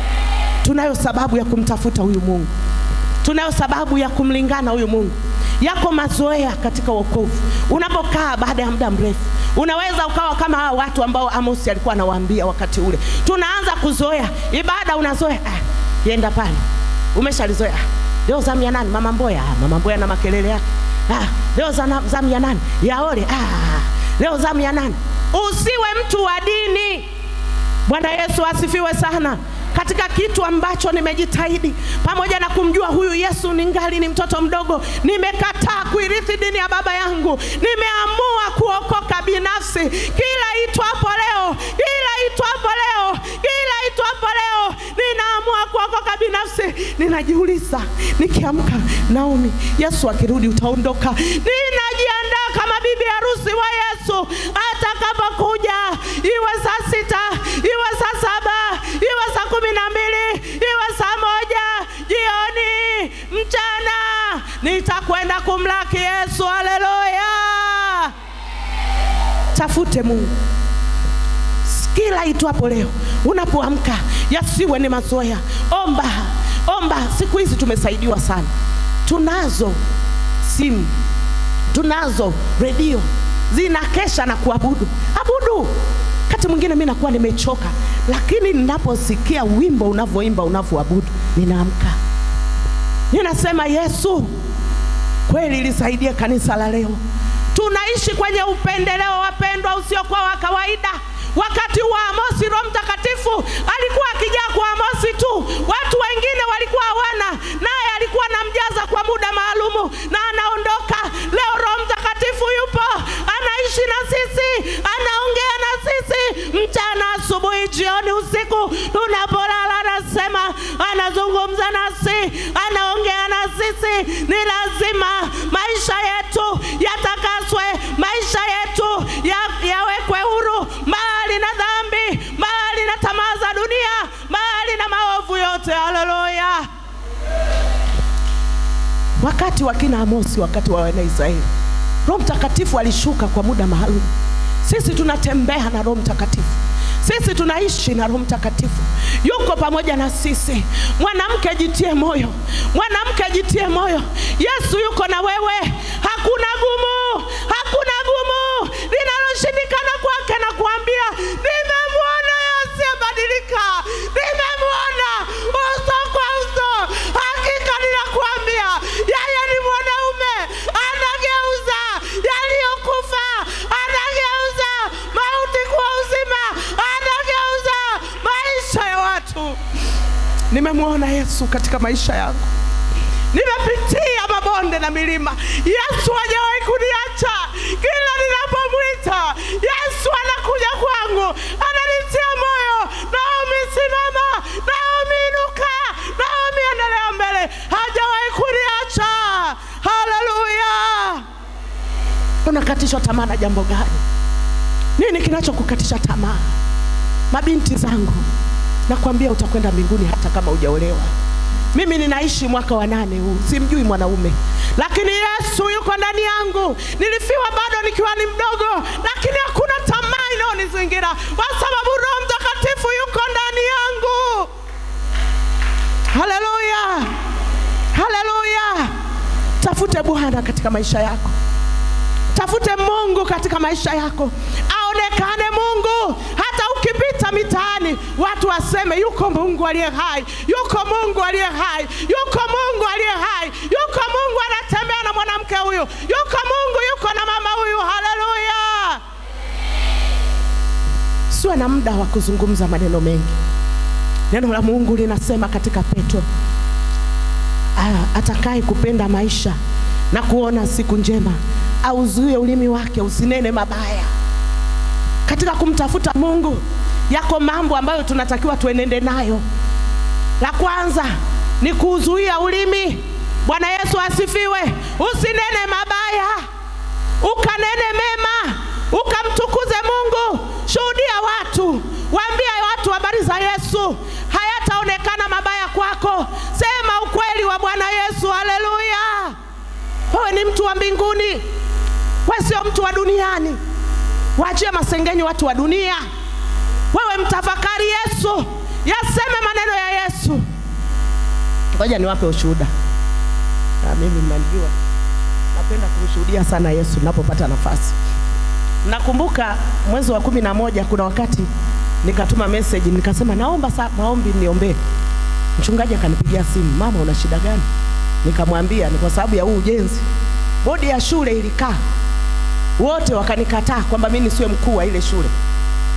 Tunayo sababu ya kumtafuta huyu Mungu, tunayo sababu ya kumlingana huyu Mungu. Yako mazoea katika wokovu. Unapokaa baada ya muda mrefu, unaweza ukawa kama hawa watu ambao Amosi alikuwa anawaambia wakati ule. Tunaanza kuzoea ibada, unazoea ah, yenda pale, umeshalizoea ah, leo zamu ya nani? Mama Mboya. Ah, mama Mboya na makelele yake. Ah, leo zana- zamu ya nani? Yaole. Ah, leo zamu ya nani? Usiwe mtu wa dini Bwana Yesu asifiwe sana. Katika kitu ambacho nimejitahidi pamoja na kumjua huyu Yesu ningali ni mtoto mdogo, nimekataa kuirithi dini ya baba yangu. Nimeamua kuokoka binafsi. Kila itwapo leo, kila itwapo leo, kila itwapo leo, ninaamua kuokoka binafsi. Ninajiuliza nikiamka, Naomi, Yesu akirudi utaondoka. Ninajiandaa kama bibi harusi wa Yesu atakapokuja, iwe saa sita, iwe saa saba, iwe saa kumi na mbili, iwe saa moja jioni, mchana, nitakwenda kumlaki Yesu. Haleluya! Tafute Mungu kila itwapo leo, unapoamka yasiwe ni mazoea. Omba, omba. Siku hizi tumesaidiwa sana, tunazo simu, tunazo redio zinakesha na kuabudu. Abudu. Kati mwingine mi nakuwa nimechoka, lakini ninaposikia wimbo unavyoimba unavyoabudu, ninaamka ninasema, Yesu kweli lisaidie kanisa la leo. Tunaishi kwenye upendeleo, wapendwa, usiokuwa wa kawaida. Wakati wa Amosi, Roho Mtakatifu alikuwa akijaa kwa Amosi tu, watu wengine walikuwa hawana, naye alikuwa anamjaza kwa muda maalumu na anaondoka. Leo Roho Mtakatifu yupo, anaishi na sisi, anaongea na sisi mchana, asubuhi, jioni, usiku, tunapolala, anasema, anazungumza nasi, anaongea na sisi. Ni lazima maisha yetu yatakaswe, maisha yetu ya- yawekwe huru mbali na dhambi, mbali na tamaa za dunia, mbali na maovu yote. Haleluya! Wakati wa kina Amosi, wakati wa wana Israeli, Roho Mtakatifu alishuka kwa muda maalum. Sisi tunatembea na Roho Mtakatifu, sisi tunaishi na Roho Mtakatifu, yuko pamoja na sisi. Mwanamke, jitie moyo, mwanamke, jitie moyo. Yesu yuko na wewe, hakuna gumu, hakuna gumu linaloshindikana kwake. Na kuambia nimemwona asiyebadilika, nimemwona uso kwa uso. Hakika ninakuambia yeye ni mwanaume, anageuza yaliyokufa, anageuza mauti kuwa uzima, anageuza maisha ya watu. Nimemwona Yesu katika maisha yangu, nimepitia mabonde na milima. Yesu hajawahi kuniacha. Kila ninapomwita Yesu anakuja kwangu, ananitia moyo. Naomi, simama. Naomi, inuka. Naomi, endelea mbele. Hajawahi kuniacha. Haleluya! Unakatishwa tamaa na jambo gani? Nini kinachokukatisha tamaa? Mabinti zangu, nakwambia utakwenda mbinguni hata kama hujaolewa. Mimi ninaishi mwaka wa nane huu, simjui mwanaume, lakini Yesu yuko ndani yangu. Nilifiwa bado nikiwa ni mdogo, lakini hakuna tamaa inayonizingira kwa sababu Roho Mtakatifu yuko ndani yangu. Haleluya, haleluya! Tafute Bwana katika maisha yako. Tafute Mungu katika maisha yako, aonekane Mungu. Hata ukipita mitaani, watu waseme yuko Mungu aliye hai, yuko Mungu aliye hai, yuko Mungu aliye hai, yuko Mungu anatembea na mwanamke huyu, yuko Mungu yuko na mama huyu. Haleluya! Siwe na muda wa kuzungumza maneno mengi. Neno la Mungu linasema katika Petro, Ah, atakaye kupenda maisha na kuona siku njema auzuie ulimi wake usinene mabaya. Katika kumtafuta Mungu, yako mambo ambayo tunatakiwa tuenende nayo. La kwanza ni kuzuia ulimi. Bwana Yesu asifiwe. Usinene mabaya, ukanene mema, ukamtukuze Mungu. Shuhudia watu, waambie watu habari za Yesu, hayataonekana mabaya kwako. Sema ukweli wa Bwana Yesu. Haleluya! Wewe ni mtu wa mbinguni, wewe sio mtu wa duniani. Waachie masengenyo watu wa dunia. Wewe mtafakari Yesu, yaseme maneno ya Yesu. Ngoja niwape ushuhuda. Na mimi mnanijua, napenda kumshuhudia sana Yesu ninapopata nafasi. Nakumbuka mwezi wa kumi na moja kuna wakati nikatuma message nikasema naomba sa, maombi niombee. Mchungaji akanipigia simu, mama, una shida gani? Nikamwambia ni kwa sababu ya huu ujenzi. Bodi ya shule ilikaa wote wakanikataa kwamba mimi nisiwe mkuu wa ile shule.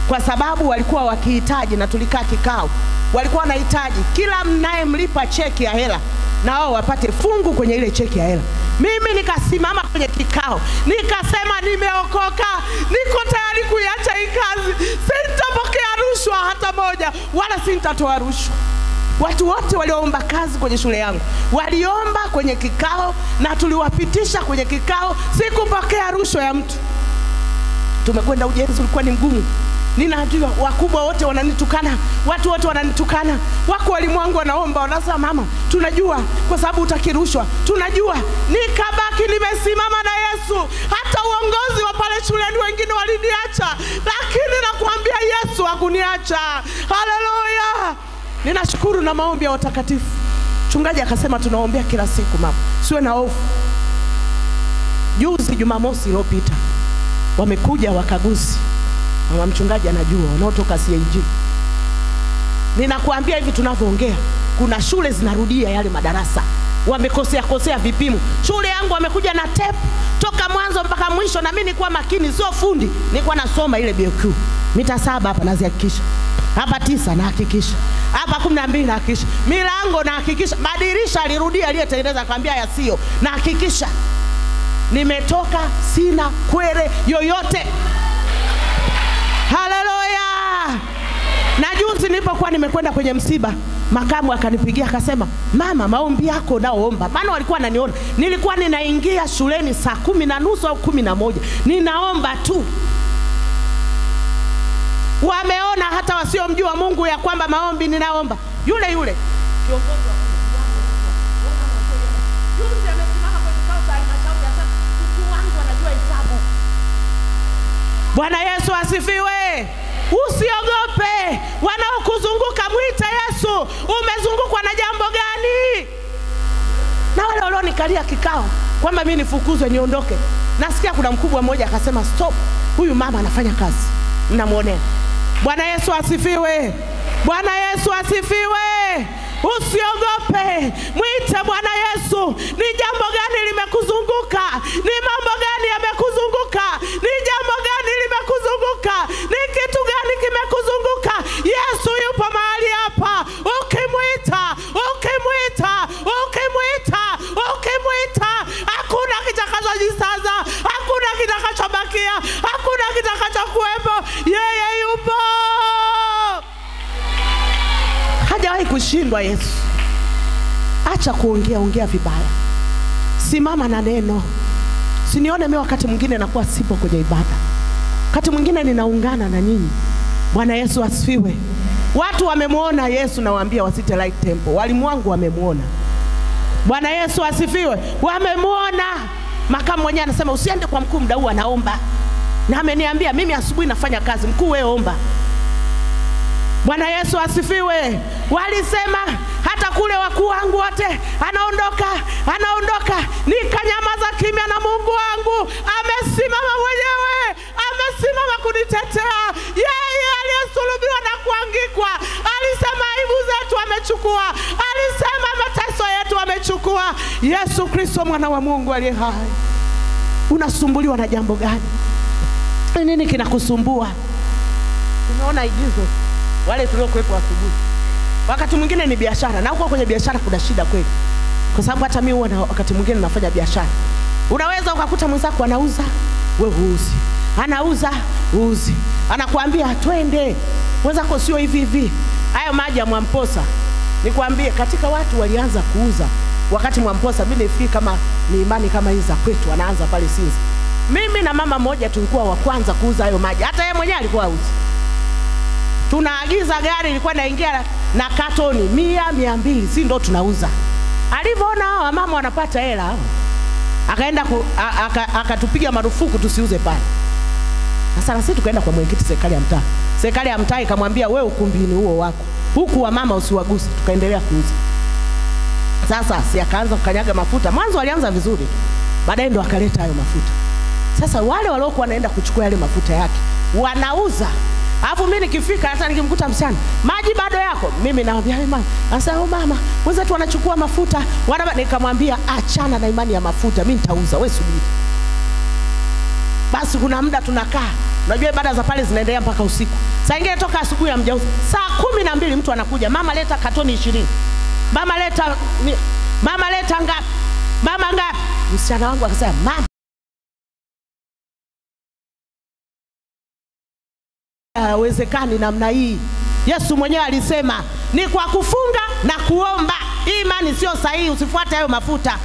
kwa sababu walikuwa wakihitaji, na tulikaa kikao, walikuwa wanahitaji kila mnayemlipa cheki ya hela na wao wapate fungu kwenye ile cheki ya hela. Mimi nikasimama kwenye kikao nikasema, nimeokoka, niko tayari kuiacha hii kazi, sitapokea rushwa hata moja, wala sitatoa rushwa. Watu wote walioomba kazi kwenye shule yangu waliomba kwenye kikao na tuliwapitisha kwenye kikao. Sikupokea rushwa ya mtu. Tumekwenda ujenzi, ulikuwa ni mgumu. Ninajua wakubwa wote wananitukana, watu wote wananitukana, wako walimu wangu wanaomba, wanasema mama, tunajua kwa sababu utaki rushwa, tunajua. Nikabaki nimesimama na Yesu. Hata uongozi wa pale shuleni wengine waliniacha, lakini nakuambia Yesu hakuniacha. Haleluya! Ninashukuru na maombi ya watakatifu. Mchungaji akasema tunaombea kila siku mama, siwe na hofu. Juzi Jumamosi iliyopita wamekuja wakaguzi, mama mchungaji anajua, wanaotoka CAG. Ninakuambia hivi tunavyoongea, kuna shule zinarudia yale madarasa, wamekosea kosea vipimo. Shule yangu wamekuja na tape toka mwanzo mpaka mwisho, na mimi nilikuwa makini, sio fundi, nilikuwa nasoma ile BQ mita saba hapa nazihakikisha hapa tisa nahakikisha hapa kumi na mbili nahakikisha milango nahakikisha madirisha alirudia aliyetengeneza akamwambia yasiyo nahakikisha nimetoka sina kwere yoyote haleluya na juzi nilipokuwa nimekwenda kwenye msiba makamu akanipigia akasema mama maombi yako naoomba maana walikuwa wananiona nilikuwa ninaingia shuleni saa kumi na nusu au kumi na moja ninaomba tu wameona hata wasiomjua Mungu ya kwamba maombi ninaomba. Yule yule kiongozi wa juzi amesimama kwenye kikao cha halmashauri asema mkuu wangu anajua hesabu. Bwana Yesu asifiwe. Usiogope, wanaokuzunguka mwite Yesu. Umezungukwa na jambo gani? Na wale walionikalia kikao kwamba mimi nifukuzwe niondoke, nasikia kuna mkubwa mmoja akasema stop, huyu mama anafanya kazi, mnamwonea. Bwana Yesu asifiwe. Bwana Yesu asifiwe. Usiogope, mwite Bwana Yesu. Ni jambo gani limekuzunguka? Ni mambo gani yamekuzunguka? Ni jambo gani limekuzunguka? Ni kitu gani kimekuzunguka? Yesu yupo mahali hapa. Ukimwita, ukimwita, ukimwita, ukimwita, hakuna kitakachojisaza, hakuna kitakachobakia, hakuna kitakachokuwepo. Yeye yupo hajawahi kushindwa Yesu. Acha kuongea ongea vibaya, simama na neno. Sinione mimi wakati mwingine nakuwa sipo kwenye ibada, wakati mwingine ninaungana na nyinyi. Bwana Yesu asifiwe. Watu wamemwona Yesu, nawaambia wasite Light Temple, walimu wangu wamemwona. Bwana Yesu asifiwe, wamemwona. Makamu mwenyewe anasema usiende kwa mkuu, mdau anaomba, na ameniambia mimi asubuhi nafanya kazi, mkuu wewe omba. Bwana Yesu asifiwe. Walisema hata kule wakuu wangu wote, anaondoka, anaondoka. Nikanyamaza kimya, na Mungu wangu amesimama mwenyewe, amesimama kunitetea. Yeye aliyesulubiwa na kuangikwa alisema aibu zetu amechukua, alisema mateso yetu amechukua. Yesu Kristo mwana wa Mungu aliye hai. Unasumbuliwa na jambo gani? Ni nini kinakusumbua? Tumeona igizo wale tuliokuwepo asubuhi. Wakati mwingine ni biashara, na huko kwenye biashara kuna shida kweli, kwa sababu hata mimi huwa na wakati mwingine nafanya biashara. Unaweza ukakuta mwenzako anauza, we huuzi, anauza uuzi, anakuambia twende, mwenzako sio hivi hivi. Hayo maji ya Mwamposa, nikwambie, katika watu walianza kuuza wakati Mwamposa, mimi nifikiri kama ni imani kama hizi za kwetu, anaanza pale Sinza. Mimi na mama mmoja tulikuwa wa kwanza kuuza hayo maji, hata yeye mwenyewe alikuwa auzi tunaagiza gari ilikuwa inaingia na katoni mia mia mbili si ndo tunauza. Alivyoona hawa mama wanapata hela hao, akaenda ku- a- aka- akatupiga marufuku tusiuze pale. Sasa na sisi tukaenda kwa mwenyekiti serikali ya mtaa, serikali ya mtaa ikamwambia wewe ukumbini huo wako huku wa mama usiwaguse, tukaendelea kuuza. Sasa si akaanza kukanyaga mafuta, mwanzo alianza vizuri tu, baadaye ndo akaleta hayo mafuta. Sasa wale waliokuwa wanaenda kuchukua yale mafuta yake wanauza Alafu mimi nikifika hata nikimkuta msichana, maji bado yako, mimi naambia hey, mama, anasema oh, mama, wenzetu wanachukua mafuta wana... Nikamwambia achana na imani ya mafuta, mimi nitauza, wewe subiri. Basi kuna muda tunakaa Unajua ibada za pale zinaendelea mpaka usiku. Saa ingine toka asubuhi hamjauza. Saa kumi na mbili mtu anakuja, mama leta katoni ishirini, mama leta mi- mama leta ngapi, mama ngapi. Msichana wangu akasema mama hawezekani namna hii. Yesu mwenyewe alisema ni kwa kufunga na kuomba. Hii imani sio sahihi, usifuate hayo mafuta.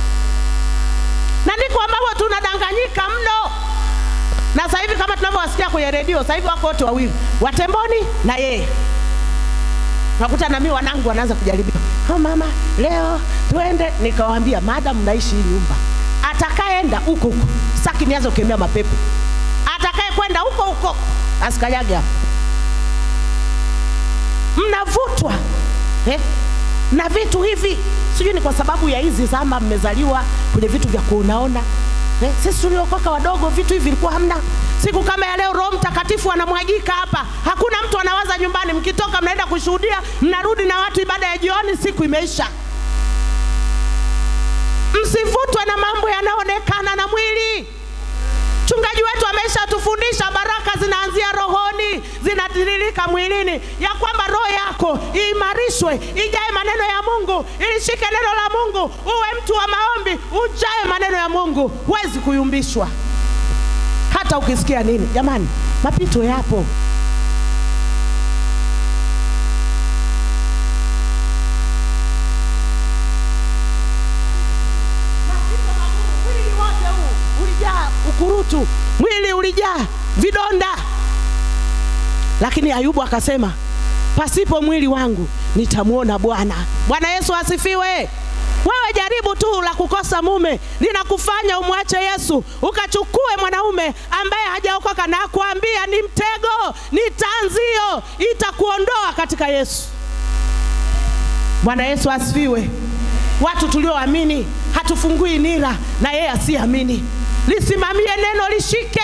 Na ndiko ambapo tunadanganyika mno. Na sasa hivi kama tunavyowasikia kwenye redio, sasa hivi wako wote wawili, Watemboni na yeye. Nakuta na mimi wanangu wanaanza kujaribiwa. Oh, mama leo twende, nikawaambia madam mnaishi hii nyumba, atakayeenda huko huko, saki nianze kukemea mapepo, atakaye kwenda huko huko asikanyage hapo. Mnavutwa eh, na vitu hivi, sijui ni kwa sababu ya hizi zama mmezaliwa kwenye vitu vya kuonaona eh. Sisi tuliokoka wadogo, vitu hivi vilikuwa hamna. Siku kama ya leo, Roho Mtakatifu anamwagika hapa, hakuna mtu anawaza nyumbani. Mkitoka mnaenda kushuhudia, mnarudi na watu ibada ya jioni, siku imeisha. Msivutwe na mambo yanayoonekana na mwili. Mchungaji wetu ameshatufundisha baraka zinaanzia rohoni, zinatiririka mwilini, ya kwamba roho yako iimarishwe, ijae maneno ya Mungu, ilishike neno la Mungu, uwe mtu wa maombi, ujae maneno ya Mungu, huwezi kuyumbishwa hata ukisikia nini. Jamani, mapito yapo. Mapito magumu, mwili wote huu ulijaa ukurutu, mwili ulijaa vidonda, lakini Ayubu akasema pasipo mwili wangu nitamwona Bwana. Bwana Yesu asifiwe. Wewe jaribu tu la kukosa mume linakufanya umwache Yesu ukachukue mwanaume ambaye hajaokoka, na kuambia ni mtego, ni tanzio, itakuondoa katika Yesu. Bwana Yesu asifiwe. Watu tulioamini hatufungui nira na yeye asiamini. Lisimamie neno, lishike,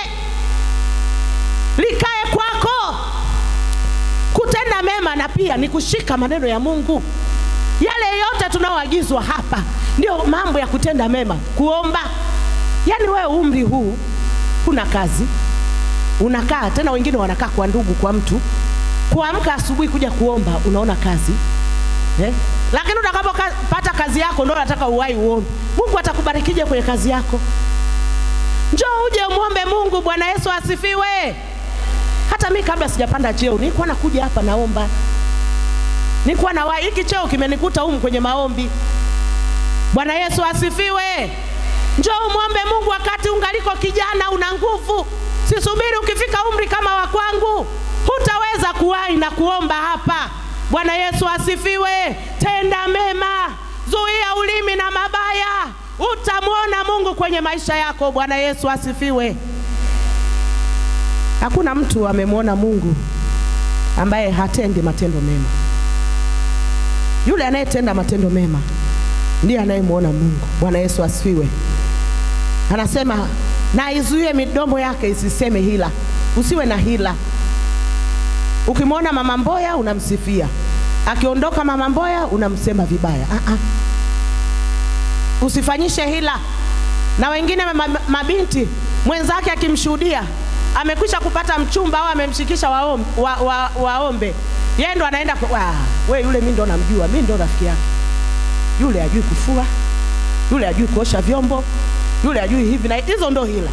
likae kwako. Kutenda mema na pia ni kushika maneno ya Mungu. Yale yote tunaoagizwa hapa ndio mambo ya kutenda mema, kuomba. Yaani wewe umri huu huna kazi, unakaa tena, wengine wanakaa kwa ndugu, kwa mtu, kuamka asubuhi kuja kuomba, unaona kazi eh? Lakini utakapopata kazi yako ndio unataka uwai uombe. Mungu atakubarikije kwenye kazi yako? Njoo uje umwombe Mungu. Bwana Yesu asifiwe. Hata mi kabla sijapanda cheo nilikuwa nakuja hapa naomba, nilikuwa na wai, hiki cheo kimenikuta humu kwenye maombi. Bwana Yesu asifiwe. Njoo umwombe Mungu wakati ungaliko kijana, una nguvu. Sisubiri ukifika umri kama wa kwangu, hutaweza kuwahi na kuomba hapa. Bwana Yesu asifiwe. Tenda mema, zuia ulimi na mabaya, utamwona Mungu kwenye maisha yako. Bwana Yesu asifiwe. Hakuna mtu amemwona Mungu ambaye hatendi matendo mema. Yule anayetenda matendo mema ndiye anayemwona Mungu. Bwana Yesu asifiwe. Anasema na izuie midomo yake isiseme hila. Usiwe na hila. Ukimwona mama Mboya unamsifia, akiondoka mama Mboya unamsema vibaya. Ah -ah. Usifanyishe hila. Na wengine ma- mabinti mwenzake akimshuhudia amekwisha kupata mchumba au amemshikisha waombe, wa, wa, waombe. Yeye ndo anaenda kwa, "Wa, we yule mimi ndo namjua, mimi ndo rafiki yake. Yule ajui kufua, yule ajui kuosha vyombo, yule ajui hivi na hizo ndo hila.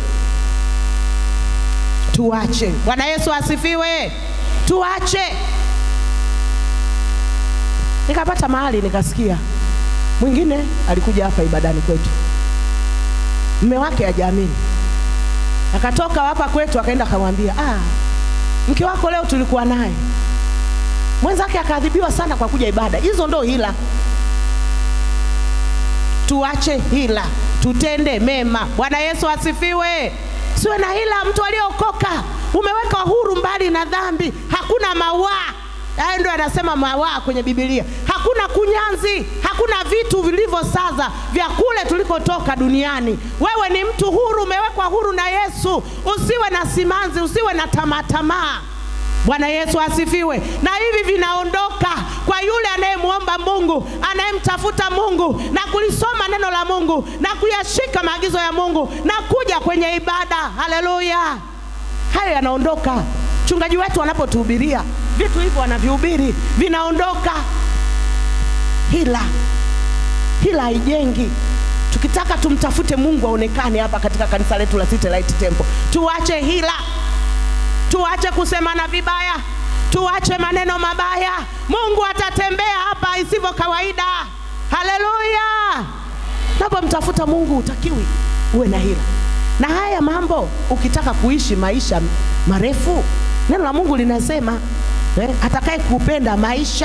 Tuache. Bwana Yesu asifiwe. Tuache. Nikapata mahali nikasikia mwingine alikuja hapa ibadani kwetu, mme wake hajaamini akatoka hapa kwetu akaenda akamwambia, ah, mke wako leo tulikuwa naye. Mwenzake akaadhibiwa sana kwa kuja ibada. Hizo ndo hila. Tuache hila, tutende mema. Bwana Yesu asifiwe. Siwe na hila. Mtu aliyeokoka umeweka huru mbali na dhambi, hakuna mawaa Haya ndio anasema mawaa kwenye Biblia. Hakuna kunyanzi, hakuna vitu vilivyosaza vya kule tulikotoka duniani. Wewe ni mtu huru, umewekwa huru na Yesu. Usiwe na simanzi, usiwe na tamaa tamaa. Bwana Yesu asifiwe. Na hivi vinaondoka kwa yule anayemwomba Mungu, anayemtafuta Mungu na kulisoma neno la Mungu na kuyashika maagizo ya Mungu na kuja kwenye ibada. Haleluya! hayo yanaondoka. Mchungaji wetu anapotuhubiria vitu hivyo anavihubiri vinaondoka. Hila, hila haijengi. Tukitaka tumtafute Mungu aonekane hapa katika kanisa letu la City Light Temple, tuache hila, tuache kusemana vibaya, tuache maneno mabaya. Mungu atatembea hapa isivyo kawaida. Haleluya! Unapomtafuta Mungu utakiwi uwe na hila. Na haya mambo ukitaka kuishi maisha marefu, neno la Mungu linasema eh, atakaye kupenda maisha.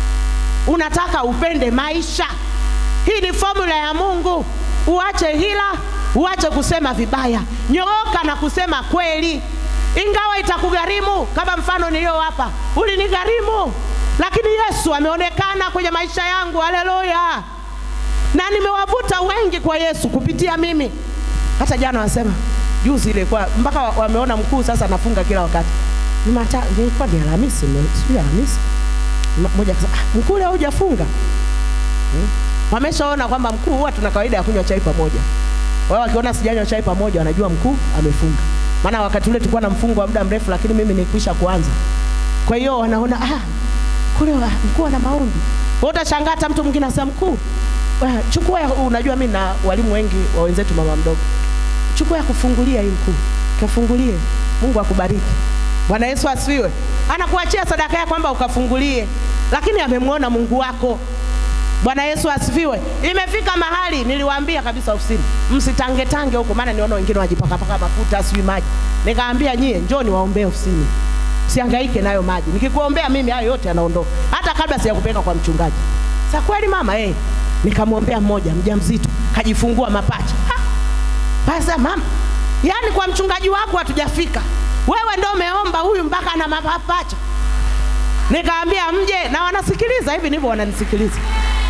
Unataka upende maisha, hii ni formula ya Mungu. Uache hila, uache kusema vibaya, nyooka na kusema kweli, ingawa itakugharimu. Kama mfano niliyowapa ulinigharimu, lakini Yesu ameonekana kwenye maisha yangu. Haleluya! na nimewavuta wengi kwa Yesu kupitia mimi. Hata jana wasema juzi ile kwa mpaka wa- wameona mkuu sasa anafunga kila wakati. Jumata ilikuwa ni Alhamisi, mme- sijui Alhamisi. M- Mmoja akasema ah, mkuu leo hujafunga. Hmm? Wameshaona kwamba mkuu huwa tuna kawaida ya kunywa chai pamoja. Wao wakiona sijanywa chai pamoja wanajua mkuu amefunga. Maana wakati ule tulikuwa na mfungo wa muda mrefu, lakini mimi nilikwisha kuanza. Kwa hiyo wanaona ah, kule wa- mkuu ana maombi. Wewe utashangaa hata mtu mwingine anasema mkuu, eh, chukua ya, unajua mimi na walimu wengi wa wenzetu mama mdogo. Chukua ya kufungulia hii mkuu. Kafungulie. Mungu akubariki. Bwana Yesu asifiwe. Anakuachia sadaka yake kwamba ukafungulie. Lakini amemwona Mungu wako. Bwana Yesu asifiwe. Imefika mahali niliwaambia kabisa ofisini, msitange tange huko, maana niona wengine wajipaka paka mafuta sijui maji. Nikaambia nyie, njoo niwaombee ofisini, sihangaike nayo maji. Nikikuombea mimi hayo yote yanaondoka, hata kabla sijakupeleka kwa mchungaji. Sa kweli mama eh, nikamwombea mmoja mjamzito kajifungua mapacha. Ha! Basa mama, yaani kwa mchungaji wako hatujafika, wewe ndo umeomba huyu mpaka ana mapacha. Nikaambia mje, na wanasikiliza hivi ndivyo wananisikiliza.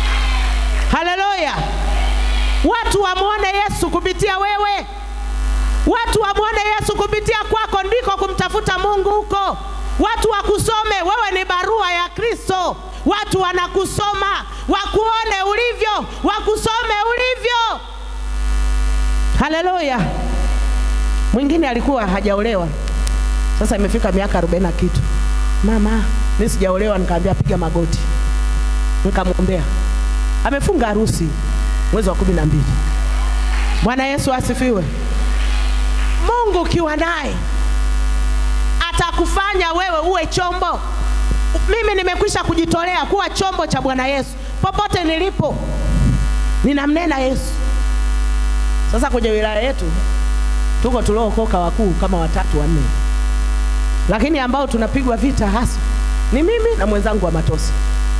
Haleluya! Watu wamwone Yesu kupitia wewe, watu wamwone Yesu kupitia kwako, ndiko kumtafuta Mungu huko. Watu wakusome, wewe ni barua ya Kristo. Watu wanakusoma, wakuone ulivyo, wakusome ulivyo. Haleluya! Mwingine alikuwa hajaolewa, sasa imefika miaka arobaini na kitu. Mama, mimi sijaolewa. Nikaambia piga magoti, nikamwombea amefunga harusi mwezi wa kumi na mbili. Bwana Yesu asifiwe. Mungu ukiwa naye atakufanya wewe uwe chombo. Mimi nimekwisha kujitolea kuwa chombo cha Bwana Yesu popote nilipo, ninamnena Yesu. Sasa kwenye wilaya yetu tuko tuliookoka wakuu kama watatu wanne, lakini ambao tunapigwa vita hasa ni mimi na mwenzangu wa Matosi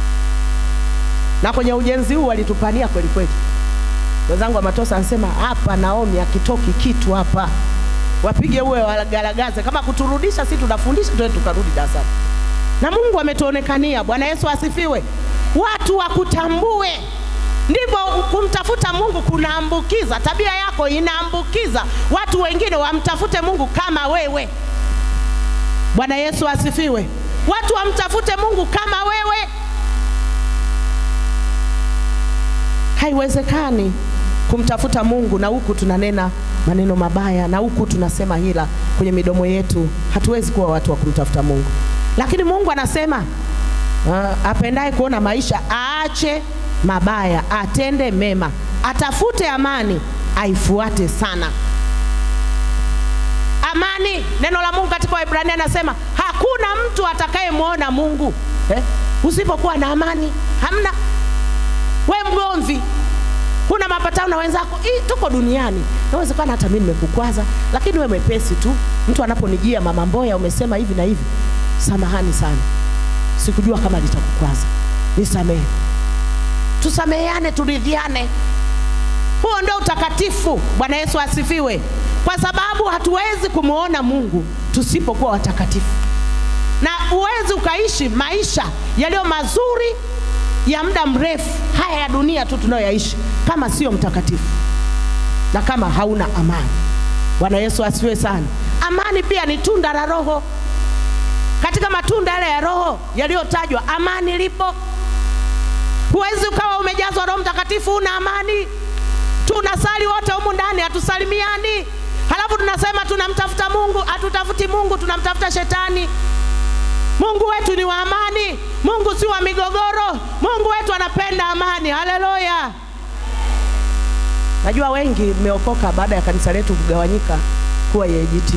na kwenye ujenzi huu walitupania kweli kweli. Wenzangu wa Matosa anasema hapa Naomi akitoki kitu hapa, wapige uwe wagaragaze, kama kuturudisha, si tunafundisha tuwe tukarudi darasani. Na Mungu ametuonekania. Bwana Yesu asifiwe. Watu wakutambue, ndivyo kumtafuta Mungu kunaambukiza. Tabia yako inaambukiza watu wengine wamtafute Mungu kama wewe. Bwana Yesu asifiwe. Watu wamtafute Mungu kama wewe. Haiwezekani kumtafuta Mungu na huku tunanena maneno mabaya na huku tunasema hila kwenye midomo yetu. Hatuwezi kuwa watu wa kumtafuta Mungu, lakini Mungu anasema uh, apendaye kuona maisha aache mabaya, atende mema, atafute amani, aifuate sana amani. Neno la Mungu katika Waebrania anasema hakuna mtu atakayemwona Mungu eh, usipokuwa na amani. Hamna we mgomvi, huna mapatano na wenzako. Hii tuko duniani, inawezekana hata mimi nimekukwaza, lakini we mwepesi tu. Mtu anaponijia mama Mboya, umesema hivi na hivi, samahani sana, sikujua kama litakukwaza, nisamehe. Tusameheane, turidhiane. Huo ndio utakatifu. Bwana Yesu asifiwe, kwa sababu hatuwezi kumwona Mungu tusipokuwa watakatifu, na huwezi ukaishi maisha yaliyo mazuri ya muda mrefu haya ya dunia tu tunayoyaishi kama sio mtakatifu na kama hauna amani. Bwana Yesu asifiwe sana. Amani pia ni tunda la Roho. Katika matunda yale ya Roho yaliyotajwa, amani lipo. Huwezi ukawa umejazwa Roho Mtakatifu una amani. Tunasali wote humu ndani, hatusalimiani. halafu tunasema tunamtafuta Mungu. Hatutafuti Mungu, tunamtafuta shetani. Mungu wetu ni wa amani. Mungu si wa migogoro. Mungu wetu anapenda amani. Haleluya! Najua wengi mmeokoka baada ya kanisa letu kugawanyika kuwa EAGT.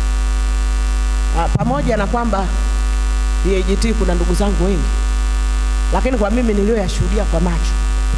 Ah, pamoja na kwamba EAGT kuna ndugu zangu wengi, lakini kwa mimi niliyoyashuhudia kwa macho,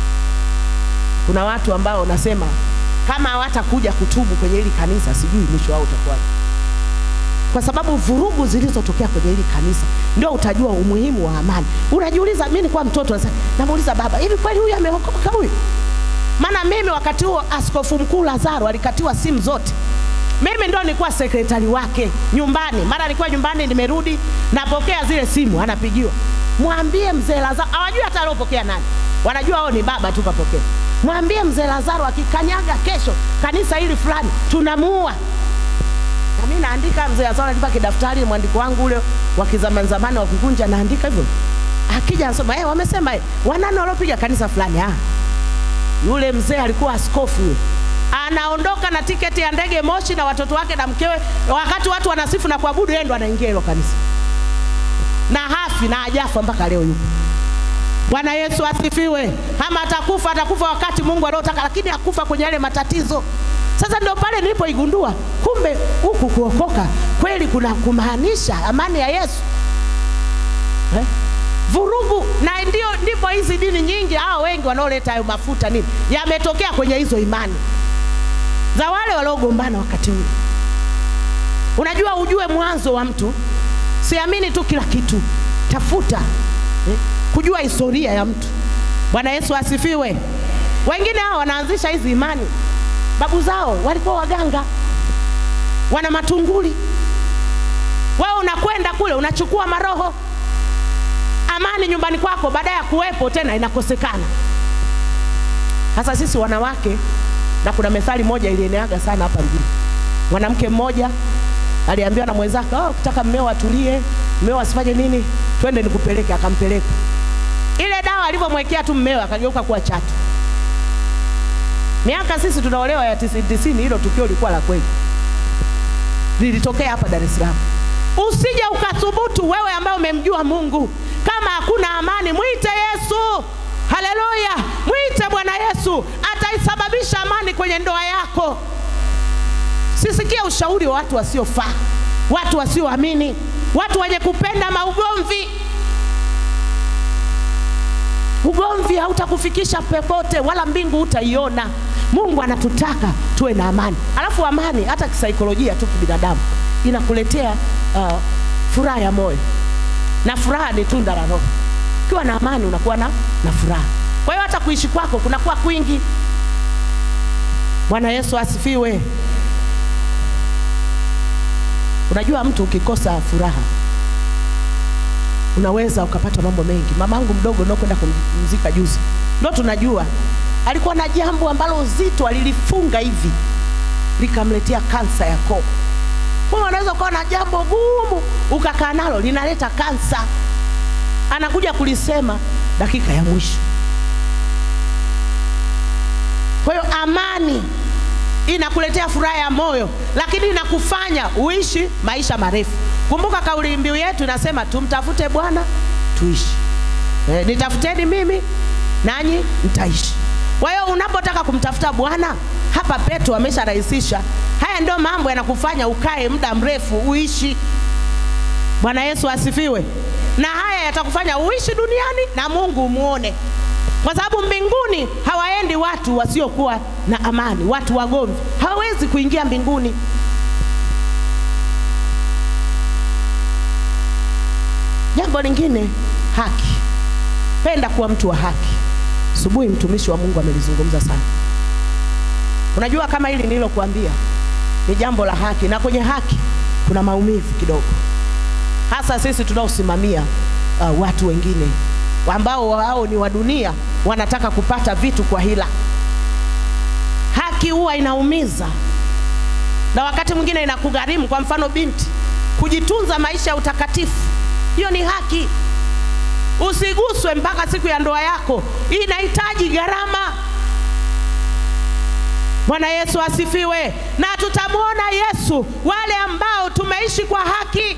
kuna watu ambao nasema kama hawatakuja kutubu kwenye hili kanisa, sijui mwisho wao utakuwaje, kwa sababu vurugu zilizotokea kwenye hili kanisa ndio utajua umuhimu wa amani. Unajiuliza, mimi nilikuwa mtoto nasema, namuuliza baba, hivi kweli huyu ameokoka huyu? Maana mimi wakati huo askofu mkuu Lazaro alikatiwa simu zote. Mimi ndo nilikuwa sekretari wake nyumbani. Mara nilikuwa nyumbani, nimerudi, napokea zile simu, anapigiwa, mwambie mzee Lazaro. Hawajui hata aliopokea nani, wanajua wao ni baba tu kapokea. Mwambie mzee Lazaro akikanyaga kesho kanisa hili fulani, tunamuua. Na mimi naandika, mzee Lazaro alinipa kidaftari, mwandiko wangu ule wa kizamani zamani wa kukunja, naandika hivyo. Akija anasema eh, wamesema eh, wanane waliopiga kanisa fulani. Ah, yule mzee alikuwa askofu yule anaondoka na tiketi ya ndege Moshi na watoto wake na mkewe, wakati watu wanasifu na kuabudu, yeye ndo anaingia hilo kanisa na hafi na ajafa mpaka leo yupo. Bwana Yesu asifiwe. Ama atakufa atakufa wakati Mungu anaotaka, lakini akufa kwenye yale matatizo. Sasa ndio pale nilipoigundua kumbe huku kuokoka kweli kuna kumaanisha amani ya Yesu eh? vurugu na ndio ndipo hizi dini nyingi hao wengi wanaoleta hayo mafuta nini yametokea kwenye hizo imani za wale waliogombana wakati ule. Unajua, ujue mwanzo wa mtu, siamini tu kila kitu, tafuta eh, kujua historia ya mtu. Bwana Yesu asifiwe. Wengine hao wanaanzisha hizi imani, babu zao walikuwa waganga, wana matunguli. Wewe unakwenda kule unachukua maroho amani nyumbani kwako, baada ya kuwepo tena inakosekana. Sasa sisi wanawake, na kuna methali moja ilieneaga sana hapa mjini. Mwanamke mmoja aliambiwa na mwenzake, oh, ukitaka mmeo atulie, mmeo asifanye nini, twende nikupeleke. Akampeleka. Ile dawa alivyomwekea tu mmeo akageuka kuwa chatu. Miaka sisi tunaolewa ya tisini tisini, hilo tukio lilikuwa la kweli, lilitokea hapa Dar es Salaam. Usije ukathubutu wewe ambaye umemjua Mungu, kama hakuna amani, mwite Yesu. Haleluya, mwite Bwana Yesu, ataisababisha amani kwenye ndoa yako. Sisikie ushauri wa watu wasiofaa, watu wasioamini, watu wenye kupenda maugomvi. Ugomvi hautakufikisha popote, wala mbingu hutaiona. Mungu anatutaka tuwe na amani, alafu amani hata kisaikolojia tu kibinadamu inakuletea uh, furaha ya moyo, na furaha ni tunda la Roho. Ukiwa na amani unakuwa na, na furaha. Kwa hiyo hata kuishi kwako kunakuwa kwingi. Bwana Yesu asifiwe. Unajua, mtu ukikosa furaha unaweza ukapata mambo mengi. Mamangu mdogo ndio kwenda kumzika juzi, ndio tunajua alikuwa na jambo ambalo zito alilifunga hivi likamletea kansa ya koo. Kwa unaweza ukawa na jambo gumu ukakaa nalo linaleta kansa, anakuja kulisema dakika ya mwisho. Kwa hiyo amani inakuletea furaha ya moyo, lakini inakufanya uishi maisha marefu. Kumbuka kauli mbiu yetu inasema tumtafute Bwana tuishi. E, nitafuteni mimi nanyi mtaishi. Kwa hiyo unapotaka kumtafuta Bwana, hapa Petro amesharahisisha. Haya ndio mambo yanakufanya ukae muda mrefu uishi. Bwana Yesu asifiwe. Na haya yatakufanya uishi duniani na Mungu umuone, kwa sababu mbinguni hawaendi watu wasiokuwa na amani. Watu wagomvi hawawezi kuingia mbinguni. Jambo lingine, haki. Penda kuwa mtu wa haki. Asubuhi mtumishi wa Mungu amelizungumza sana. Unajua kama hili nililokuambia ni jambo la haki, na kwenye haki kuna maumivu kidogo, hasa sisi tunaosimamia uh, watu wengine ambao wao ni wa dunia, wanataka kupata vitu kwa hila. Haki huwa inaumiza, na wakati mwingine inakugharimu. Kwa mfano, binti kujitunza maisha ya utakatifu, hiyo ni haki. Usiguswe mpaka siku ya ndoa yako, inahitaji gharama. Bwana Yesu asifiwe. Na tutamwona Yesu wale ambao tumeishi kwa haki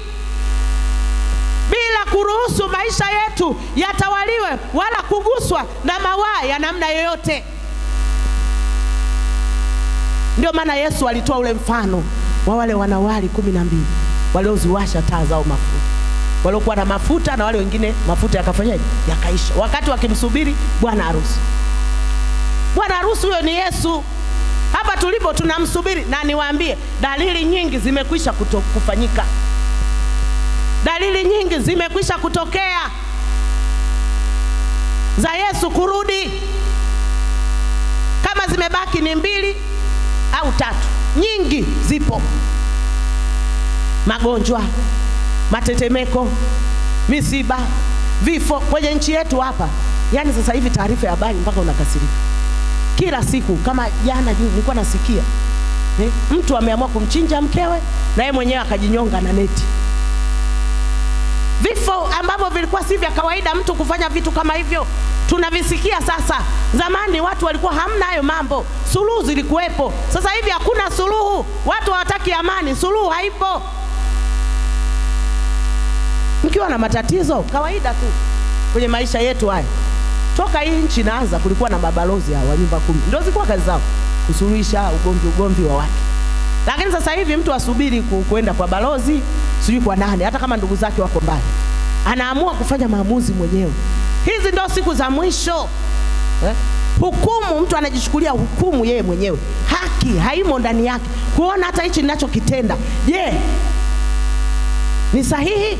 bila kuruhusu maisha yetu yatawaliwe wala kuguswa na mawaa ya namna yoyote. Ndio maana Yesu alitoa ule mfano wa wale wanawali kumi na mbili walioziwasha taa zao mafuta, waliokuwa na mafuta na wale wengine mafuta yakafanyaje? Yakaisha, wakati wakimsubiri bwana harusi. Bwana harusi huyo ni Yesu. Hapa tulipo tunamsubiri, na niwaambie, dalili nyingi zimekwisha kuto, kufanyika. Dalili nyingi zimekwisha kutokea za Yesu kurudi. Kama zimebaki ni mbili au tatu, nyingi zipo: magonjwa, matetemeko, misiba, vifo kwenye nchi yetu hapa. Yaani sasa hivi taarifa ya habari mpaka unakasirika kila siku. Kama jana juu nilikuwa nasikia eh, mtu ameamua kumchinja mkewe na yeye mwenyewe akajinyonga na neti. Vifo ambavyo vilikuwa si vya kawaida mtu kufanya vitu kama hivyo tunavisikia sasa. Zamani watu walikuwa hamna hayo mambo, suluhu zilikuwepo. Sasa hivi hakuna suluhu, watu hawataki amani, suluhu haipo. Mkiwa na matatizo kawaida tu kwenye maisha yetu haya toka hii nchi inaanza kulikuwa na mabalozi hawa wa nyumba kumi, ndio zilikuwa kazi zao kusuluhisha ugomvi ugomvi wa watu. Lakini sasa hivi mtu asubiri ku, kuenda kwa balozi sijui kwa nani, hata kama ndugu zake wako mbali, anaamua kufanya maamuzi mwenyewe. Hizi ndio siku za mwisho eh? Hukumu, mtu anajichukulia hukumu yeye mwenyewe, haki haimo ndani yake, kuona hata hichi ninachokitenda, je, ni sahihi?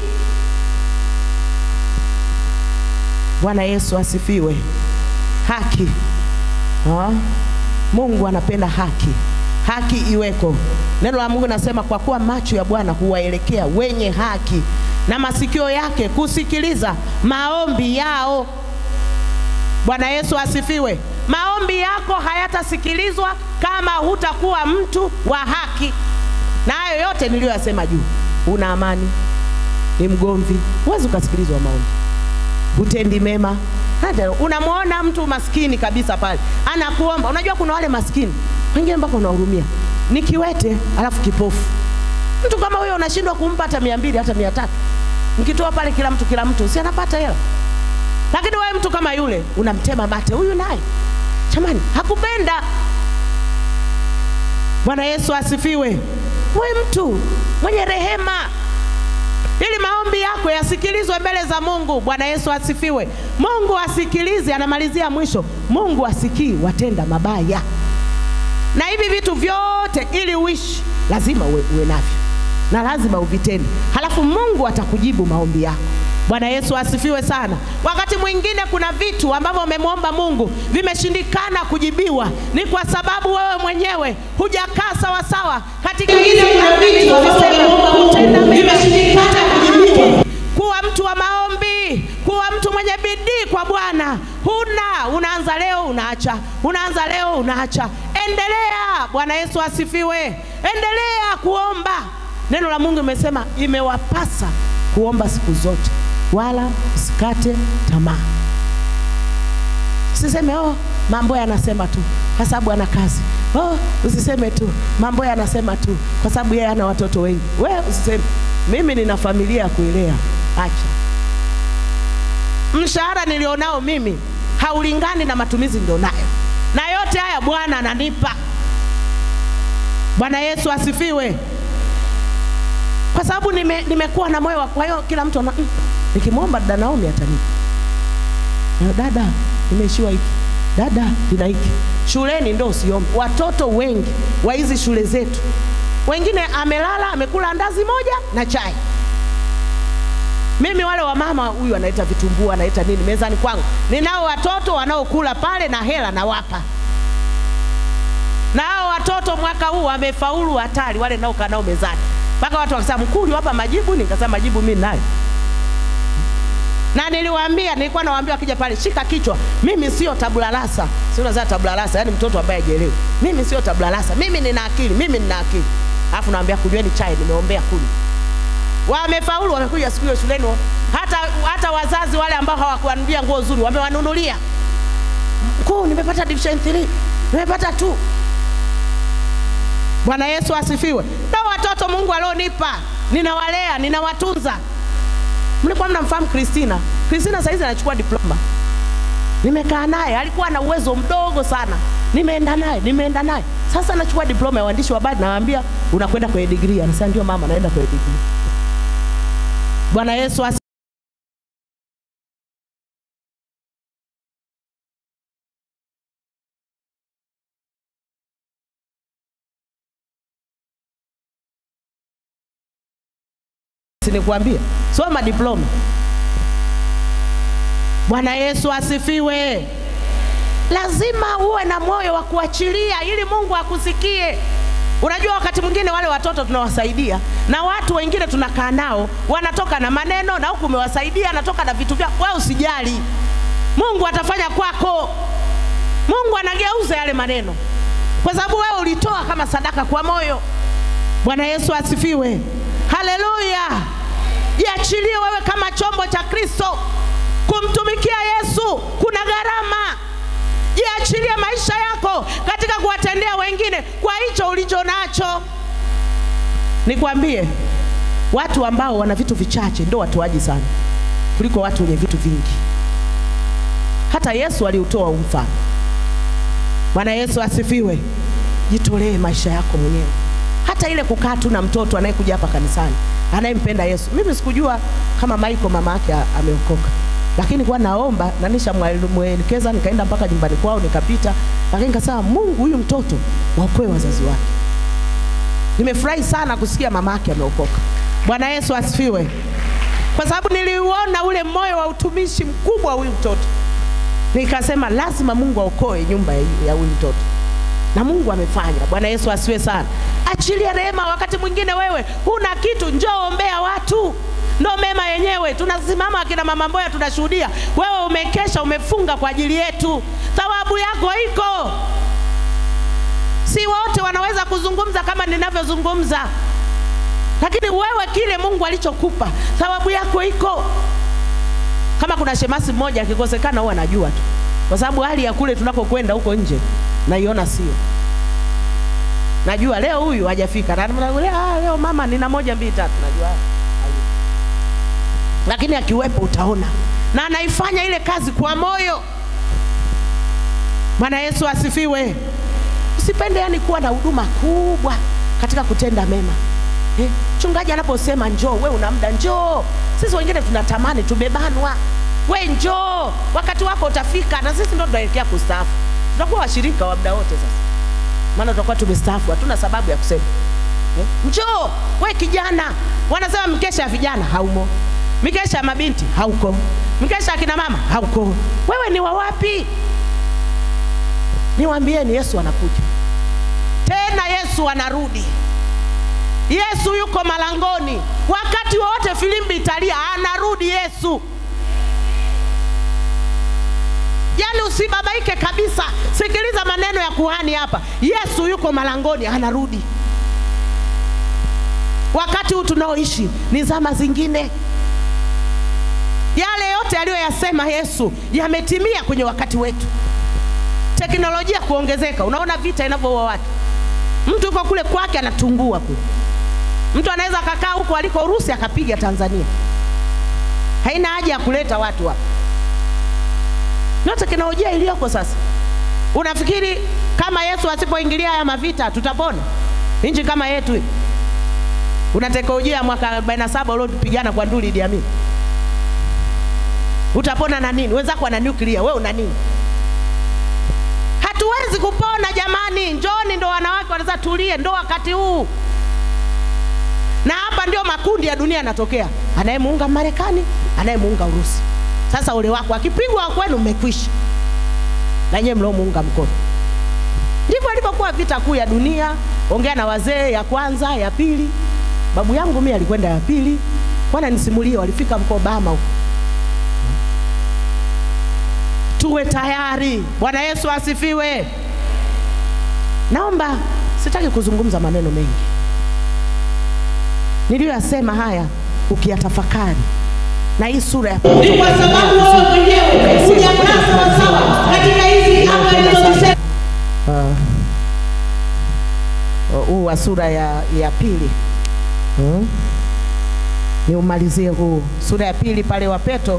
Bwana Yesu asifiwe. Haki ha? Mungu anapenda haki, haki iweko. Neno la Mungu nasema, kwa kuwa macho ya Bwana huwaelekea wenye haki na masikio yake kusikiliza maombi yao. Bwana Yesu asifiwe. Maombi yako hayatasikilizwa kama hutakuwa mtu wa haki, na hayo yote niliyoyasema juu. Una amani, ni mgomvi, huwezi ukasikilizwa maombi hutendi mema. Hata unamwona mtu maskini kabisa pale anakuomba. Unajua kuna wale maskini wengine mpaka unahurumia, ni kiwete alafu kipofu. Mtu kama huyo unashindwa kumpa hata mia mbili hata mia tatu mkitoa pale kila mtu kila mtu si anapata hela, lakini wewe mtu kama yule unamtema mate, huyu naye jamani hakupenda. Bwana Yesu asifiwe. Wewe mtu mwenye rehema ili maombi yako yasikilizwe mbele za Mungu. Bwana Yesu asifiwe. Mungu asikilize, anamalizia mwisho, Mungu asikii watenda mabaya. Na hivi vitu vyote ili uishi lazima uwe, uwe navyo na lazima uvitende, halafu Mungu atakujibu maombi yako. Bwana Yesu asifiwe sana. Wakati mwingine kuna vitu ambavyo umemwomba Mungu vimeshindikana kujibiwa, ni kwa sababu wewe mwenyewe hujakaa sawa sawa katika ile kuna vitu kutenda vimeshindikana kujibiwa. Kuwa mtu wa maombi, kuwa mtu mwenye bidii kwa Bwana. Huna, unaanza leo unaacha, unaanza leo unaacha. Endelea. Bwana Yesu asifiwe. Endelea kuomba. Neno la Mungu imesema imewapasa kuomba siku zote wala usikate tamaa. Usiseme oh, mambo yanasema tu kwa sababu ana kazi. Oh, usiseme tu mambo yanasema tu kwa sababu yeye ana watoto wengi. Wewe usiseme mimi nina familia ya kuilea. Acha. Mshahara nilionao mimi haulingani na matumizi nilionayo, na yote haya Bwana ananipa. Bwana Yesu asifiwe kwa sababu nime, nimekuwa na moyo wa kwa hiyo kila mtu ana mm, nikimwomba dada Naomi atanipa. Na dada nimeishiwa hiki, dada nina hiki. Shuleni ndo usiombe. Watoto wengi wa hizi shule zetu, wengine amelala amekula andazi moja na chai. Mimi wale wa mama, huyu anaita vitumbua, anaita nini mezani kwangu, ninao watoto wanaokula pale na hela nawapa na hao watoto mwaka huu wamefaulu hatari, wale naokaa nao mezani mpaka watu wakasema mkuu, uliwapa majibu? Nikasema majibu mimi nayo, na niliwaambia, nilikuwa nawaambia wakija pale, shika kichwa, mimi sio tabulalasa. Si unazaa tabulalasa, yani mtoto ambaye hajielewi. Mimi sio tabulalasa, mimi nina akili, mimi nina akili. Alafu nawaambia kunyweni chai, nimeombea kunywa. Wamefaulu, wamekuja siku hiyo shuleni, hata hata wazazi wale ambao hawakuwanunulia nguo nzuri wamewanunulia. Mkuu, nimepata division 3 nimepata tu Bwana Yesu asifiwe. Na watoto Mungu alionipa ninawalea, ninawatunza. Mlikuwa mnamfahamu Kristina? Kristina saizi anachukua diploma. Nimekaa naye, alikuwa na uwezo mdogo sana. Nimeenda naye, nimeenda naye. Sasa anachukua diploma ya uandishi wa habari, nawaambia unakwenda kwenye degree. Anasema ndio mama, naenda kwenye degree. Bwana Yesu asifiwe. Sinikwambia, soma diploma. Bwana Yesu asifiwe. Lazima uwe na moyo wa kuachilia ili Mungu akusikie. Unajua, wakati mwingine wale watoto tunawasaidia na watu wengine tunakaa nao, wanatoka na maneno na huku umewasaidia, anatoka na vitu vyao. Wewe usijali, Mungu atafanya kwako. Mungu anageuza yale maneno, kwa sababu wewe ulitoa kama sadaka kwa moyo. Bwana Yesu asifiwe, haleluya. Jiachilie wewe kama chombo cha Kristo kumtumikia Yesu, kuna gharama. Jiachilie maisha yako katika kuwatendea wengine kwa hicho ulicho nacho. Nikwambie, watu ambao wana vitu vichache ndio watoaji sana kuliko watu wenye vitu vingi. Hata Yesu aliutoa huu mfano. Bwana Yesu asifiwe. Jitolee maisha yako mwenyewe, hata ile kukaa tu na mtoto anayekuja hapa kanisani anayempenda Yesu. Mimi sikujua kama Michael mama yake a- ameokoka, lakini kwa naomba na nishamwelekeza, nikaenda mpaka nyumbani kwao nikapita, lakini nikasema Mungu, huyu mtoto waokoe wazazi wake. Nimefurahi sana kusikia mama yake ameokoka. Bwana Yesu asifiwe, kwa sababu niliuona ule moyo wa utumishi mkubwa wa huyu mtoto, nikasema lazima Mungu aokoe nyumba ya ya huyu mtoto na Mungu amefanya. Bwana Yesu asiwe sana. Achilia rehema. Wakati mwingine wewe huna kitu, njoo ombea watu, ndo mema yenyewe. Tunasimama akina mama Mboya, tunashuhudia wewe umekesha, umefunga kwa ajili yetu, thawabu yako iko. Si wote wanaweza kuzungumza kama ninavyozungumza, lakini wewe kile Mungu alichokupa thawabu yako iko. Kama kuna shemasi mmoja akikosekana, huwa anajua tu, kwa sababu hali ya kule tunakokwenda huko nje naiona sio. Najua leo huyu hajafika, na namwambia, ah, leo mama nina moja mbili tatu, najua hayupo. lakini akiwepo utaona, na anaifanya ile kazi kwa moyo. Bwana Yesu asifiwe. Usipende yani kuwa na huduma kubwa katika kutenda mema. Eh, mchungaji anaposema njoo, we una muda, njoo. Sisi wengine tunatamani, tumebanwa. We njoo, wakati wako utafika, na sisi ndo tunaelekea kustaafu. Tutakuwa washirika wa muda wote sasa, maana tutakuwa tumestaafu, hatuna sababu ya kusema eh, njoo. We kijana, wanasema mkesha ya vijana haumo, mikesha ya mabinti hauko, mkesha ya kina mama hauko. Wewe ni wa wapi? Niwaambieni, Yesu anakuja tena, Yesu anarudi. Yesu yuko malangoni, wakati wowote filimbi italia, anarudi Yesu. Yaani usibabaike kabisa, sikiliza maneno ya kuhani hapa. Yesu yuko malangoni, anarudi. Wakati huu tunaoishi ni zama zingine. Yale yote aliyoyasema Yesu yametimia kwenye wakati wetu. Teknolojia kuongezeka, unaona vita inavyoua watu. Mtu yuko kule kwake anatungua kule, mtu anaweza akakaa huko aliko Urusi akapiga Tanzania. Haina haja ya kuleta watu hapa, ndio teknolojia iliyoko sasa. Unafikiri kama Yesu asipoingilia haya mavita tutapona nchi kama yetu hii? Una teknolojia ya mwaka 47 uliopigana kwa nduli Idi Amin, utapona na nini? Wenzako wana nuclear, wewe una nini? Hatuwezi kupona jamani, njoni, ndo wanawake wanaweza tulie, ndo wakati huu. Na hapa ndio makundi ya dunia yanatokea, anayemuunga Marekani, anayemuunga Urusi. Sasa ule wako akipigwa kwenu, mmekwisha na nyewe mliomuunga mkono. Ndivyo ilivyokuwa vita kuu ya dunia. Ongea na wazee, ya kwanza, ya pili. Babu yangu mimi alikwenda ya pili, kwana nisimulie, walifika mko Obama huko. Tuwe tayari. Bwana Yesu asifiwe. Naomba, sitaki kuzungumza maneno mengi, niliyoyasema haya ukiyatafakari na hii sura ya ni kwa sababu wewe mwenyewe hujakaa sawasawa katika hizi anga nilizozisema. huu huu wa sura ya, ya pili hmm? Niumalizie huu sura ya pili pale wa Petro,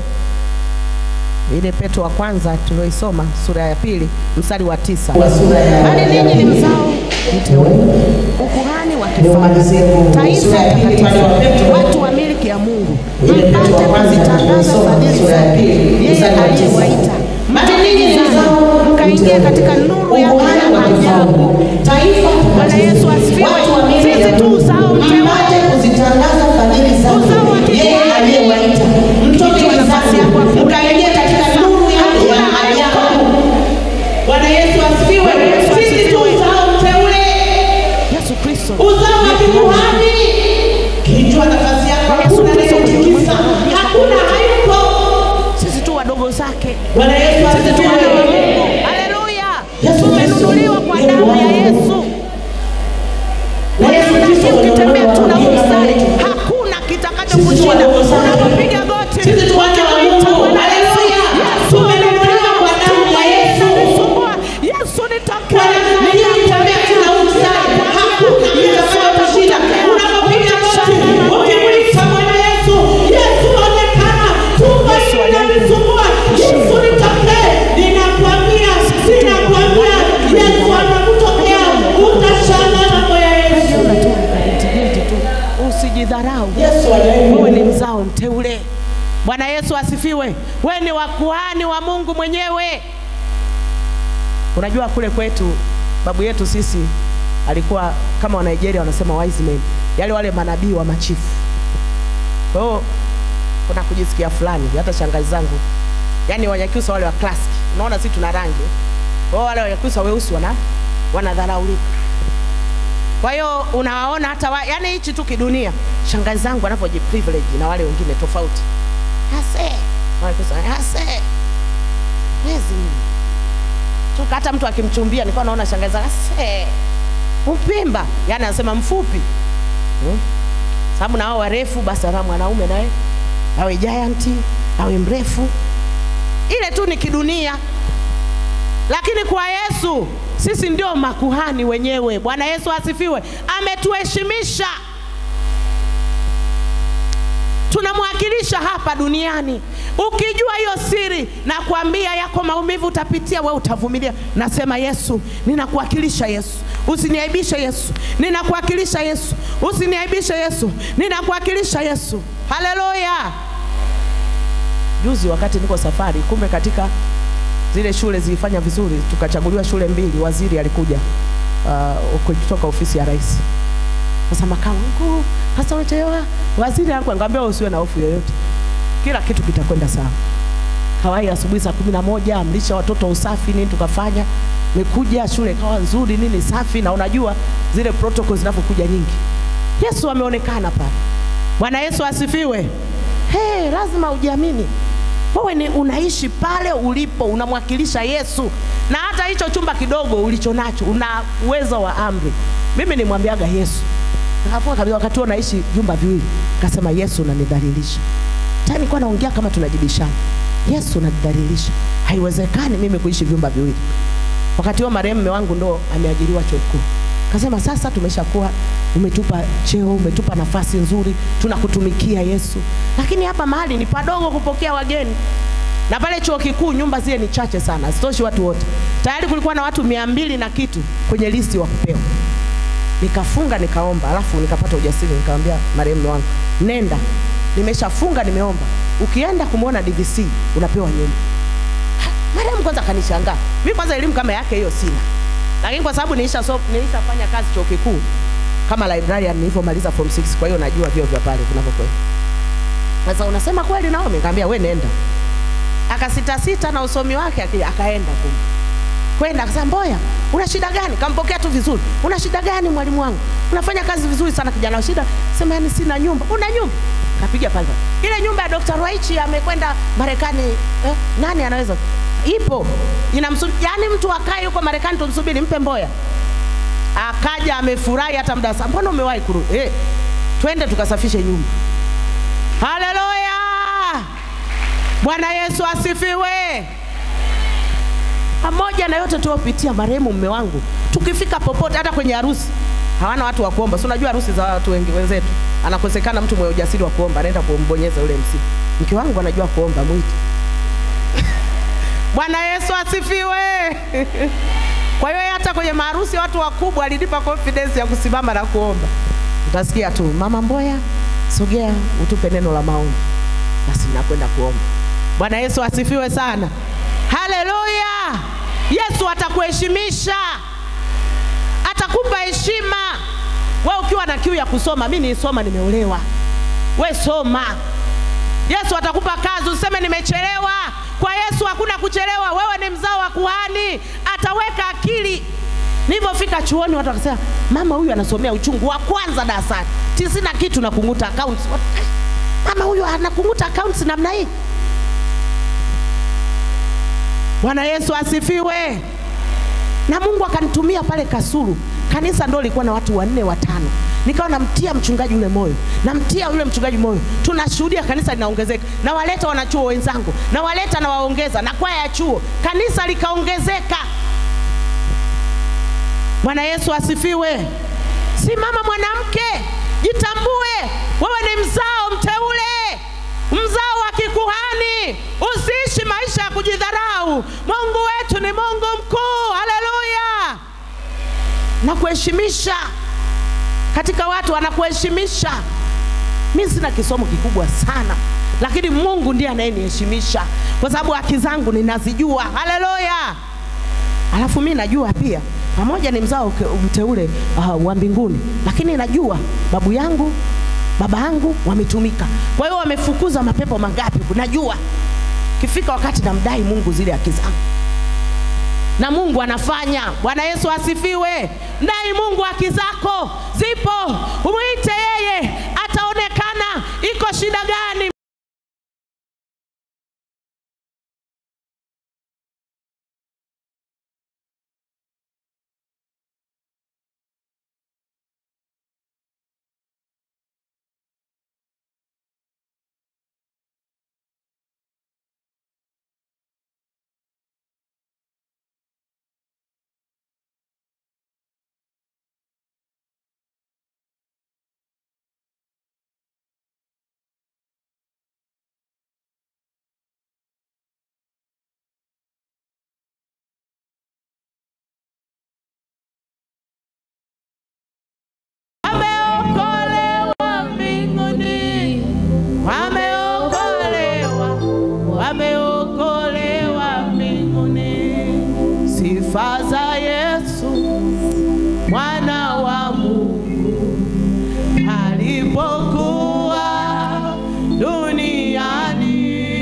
ile Petro wa kwanza tulioisoma sura ya pili mstari wa tisa bali ninyi ni mzao mteule, ukuhani wa kifalme, taifa takatifu, watu wa milki ya Mungu, mpate kuzitangaza fadhili zake yeye aliyewaita mtoke zao mkaingia katika nuru ya haya maajabu. Bwana Yesu asifiwe. Sisi tu uzao mteule kuzitangaza fadhili zake Uzao wa kike. yeye aliyewaita mtoke Chukua nafasi yako hapo. zake mkaingia katika nuru yake ya ajabu. Bwana Yesu asifiwe. Sisi tu uzao mteule, Yesu Kristo uzao wa kikuhani. Kichwa nafasi yako, hakuna anayetikisa, hakuna hayupo. sisi tu wadogo zake Bwana Yesu wana wa asifiwe. Mungu. Haleluya. Yesu Tumenunuliwa kwa Kristo, damu ya Mungu. Yesu. Na Yesu Kristo Lakini ukitembea ndio tu na Mungu. mstari, hakuna kitakacho Sisi tu kushinda. wadogo zake. Unapopiga goti, Sisi tu wana wa ukimuita Mungu. Bwana Yesu, Haleluya. Yesu Tumenunuliwa kwa damu ya Yesu. Nisumbua. Yesu nitokee. Bwana, mimi nitembea tu na mstari, hakuna kitakachokushinda. Unapopiga goti, ukimuita Bwana Yesu, Yesu onekana. Tumbo hili linanisumbua. Yesu nitokee. Ninakwambia, ninakwambia, Yesu anakutokea. Utashangaa mambo ya Yesu. Unajiona tu binti binti tu. Usijidharau. Yesu anayewe. Wewe ni mzao mteule. Bwana Yesu asifiwe. Wewe ni wakuhani wa Mungu mwenyewe. Unajua kule kwetu babu yetu sisi alikuwa kama wa Nigeria wanasema wise men, yale wale manabii wa machifu. Kwa hiyo kuna kujisikia fulani, hata shangazi zangu, yani Wanyakyusa wale wa classic, unaona sisi tuna rangi, kwa hiyo wale Wanyakyusa weusi wana wanadharaulika. Kwa hiyo unawaona hata wa, yani hichi tu kidunia, shangazi zangu wanavyoji privilege na wale wengine tofauti. Hase Wanyakyusa, hase wezi toka hata mtu akimchumbia nilikuwa naona shangazi zangu, hase mpimba, yani anasema mfupi hmm? sababu na wao warefu, basi na mwanaume naye awe giant awe mrefu, ile tu ni kidunia lakini kwa Yesu sisi ndio makuhani wenyewe. Bwana Yesu asifiwe, ametuheshimisha, tunamwakilisha hapa duniani. Ukijua hiyo siri, na kuambia yako maumivu utapitia, wewe utavumilia. Nasema Yesu, ninakuwakilisha Yesu, usiniaibishe Yesu, ninakuwakilisha Yesu, usiniaibishe Yesu, ninakuwakilisha Yesu. Haleluya! Juzi wakati niko safari, kumbe katika zile shule zilifanya vizuri, tukachaguliwa shule mbili. Waziri alikuja uh, kutoka ofisi ya rais. Sasa makamu mkuu, hasa umechelewa. Waziri alikuwa ngambia usiwe na hofu yoyote, kila kitu kitakwenda sawa. Kawai asubuhi saa kumi na moja amlisha watoto usafi nini, tukafanya mekuja shule ikawa nzuri nini safi, na unajua zile protocols zinavyokuja nyingi. Yesu ameonekana pale. Bwana Yesu asifiwe. Hey, lazima ujiamini wewe ni unaishi pale ulipo, unamwakilisha Yesu, na hata hicho chumba kidogo ulicho nacho una uwezo wa amri. Mimi nimwambiaga Yesu, nikafunga kabisa, wakati huo naishi vyumba viwili, nikasema Yesu, unanidhalilisha. Tena nilikuwa naongea kama tunajibishana, Yesu, unanidhalilisha, haiwezekani mimi kuishi vyumba viwili. Wakati huo marehemu mume wangu ndo ameajiriwa chuo kikuu. Kasema sasa tumeshakuwa, umetupa cheo, umetupa nafasi nzuri, tunakutumikia Yesu, lakini hapa mahali ni padogo kupokea wageni, na pale chuo kikuu nyumba zile ni chache sana, hazitoshi watu wote. Tayari kulikuwa na watu mia mbili na kitu kwenye listi wa kupewa. Nikafunga nikaomba, alafu nikapata ujasiri, nikamwambia marehemu mume wangu, nenda, nimeshafunga nimeomba, ukienda kumwona DVC unapewa nyumba. Ha, Marehemu kwanza akanishangaa. Mimi kwanza elimu kama yake hiyo sina, lakini kwa sababu nilisha so, nilishafanya kazi chuo kikuu kama librarian nilivyomaliza form 6, kwa hiyo najua vyo vya pale vinavyokwenda. Sasa unasema kweli Naomi? Nikamwambia we nenda. Akasita sita na usomi wake akija akaenda kumbe. Kwenda akasema Mboya, una shida gani? Kampokea tu vizuri. Una shida gani mwalimu wangu? Unafanya kazi vizuri sana kijana. Shida sema yani sina nyumba. Una nyumba? Kapiga pale pale. Ile nyumba ya Dr. Rwaichi amekwenda Marekani eh, nani anaweza? Ipo. Inamsubiri yani mtu akae huko Marekani tumsubiri mpe Mboya. Akaja amefurahi hata muda sasa. Mbona umewahi kurudi? Eh, twende tukasafishe nyumba. Haleluya! Bwana Yesu asifiwe. Pamoja na yote tuopitia, marehemu mume wangu, tukifika popote, hata kwenye harusi, hawana watu wa kuomba. Si unajua harusi za watu wengi wenzetu, anakosekana mtu mwenye ujasiri wa kuomba, anaenda kumbonyeza yule msiba. Mke wangu anajua kuomba, mwite. Bwana Yesu asifiwe. Kwa hiyo hata kwenye maharusi watu wakubwa alinipa confidence ya kusimama na kuomba. Utasikia tu mama Mboya, sogea utupe neno la maombi, basi nakwenda kuomba. Bwana Yesu asifiwe sana. Haleluya! Yesu atakuheshimisha, atakupa heshima. We ukiwa na kiu ya kusoma, mi niisoma, nimeolewa. We soma. Yesu atakupa kazi, useme nimechelewa. Kwa Yesu hakuna kuchelewa. Wewe ni mzao wa kuhani, ataweka akili. Nilivyofika chuoni, watu wakasema mama huyu anasomea uchungu wa kwanza darasani, tisini na kitu na kunguta accounts. Wat- Mama huyu anakunguta accounts namna hii. Bwana Yesu asifiwe. Na Mungu akanitumia pale Kasulu, kanisa ndo lilikuwa na watu wanne watano, nikawa namtia mchungaji yule moyo, namtia yule mchungaji moyo, tunashuhudia kanisa linaongezeka, nawaleta wanachuo wenzangu, nawaleta nawaongeza, na kwaya ya chuo, kanisa likaongezeka. Bwana Yesu asifiwe. Simama mwanamke, jitambue, wewe ni mzao mteule, mzao wa kikuhani. Usiishi maisha ya kujidharau. Mungu wetu ni Mungu mkuu, haleluya, na kuheshimisha katika watu, anakuheshimisha. Mi sina kisomo kikubwa sana, lakini Mungu ndiye anayeniheshimisha kwa sababu haki zangu ninazijua. Haleluya! Alafu mi najua pia pamoja ni mzao ke- mteule uh, wa mbinguni, lakini najua babu yangu baba yangu wametumika, kwa hiyo wamefukuza mapepo mangapi, najua kifika wakati namdai Mungu zile haki zangu, na Mungu anafanya. Bwana Yesu asifiwe. Dai Mungu haki zako zipo, umwite yeye, ataonekana. Iko shida gani? Wameokolewa mbinguni, wameokolewa, wameokolewa mbinguni. Sifa za Yesu mwana wa Mungu alipokuwa duniani,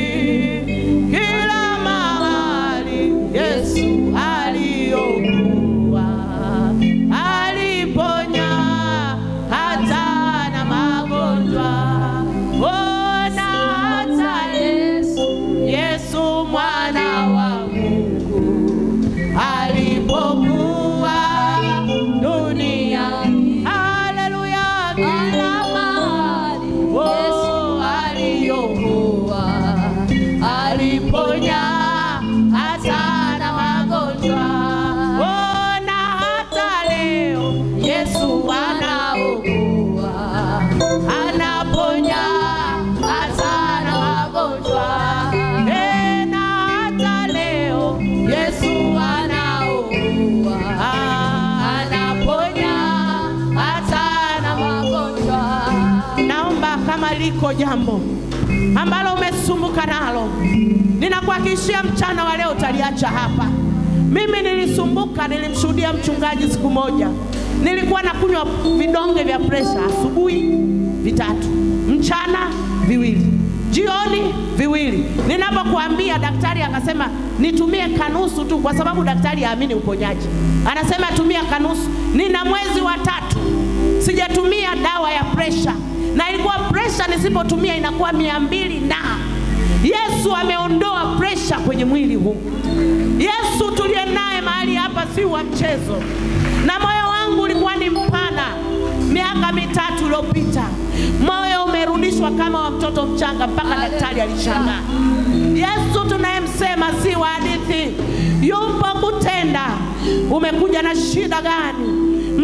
kila mahali Yesu aliokuwa aliponya hata na magonjwa. Ona hata Yesu, Yesu mwana wa Mungu alipokuwa duniani. Haleluya, kila mahali Yesu aliokuwa aliponya hata na magonjwa. Ona hata leo Yesu anaokoa, anaponya hata na magonjwa. Eh, na hata leo Yesu anaokoa, anaponya hata na magonjwa. Naomba kama liko jambo ambalo umesumbuka nalo, ninakuhakikishia mchana wa leo utaliacha hapa. Mimi nilisumbuka, nilimshuhudia mchungaji siku moja, nilikuwa nakunywa vidonge vya presha asubuhi vitatu, mchana viwili, jioni viwili. Ninapokuambia daktari akasema nitumie kanusu tu, kwa sababu daktari haamini uponyaji, anasema tumia kanusu. Nina mwezi wa tatu sijatumia dawa ya presha, na ilikuwa presha nisipotumia inakuwa mia mbili na Yesu ameondoa presha kwenye mwili huu. Yesu tuliye naye mahali hapa si wa mchezo, na moyo wangu ulikuwa ni mpana miaka mitatu iliyopita. Moyo umerudishwa kama wa mtoto mchanga, mpaka daktari alishangaa. Yesu tunayemsema si wa hadithi, yupo kutenda. Umekuja na shida gani?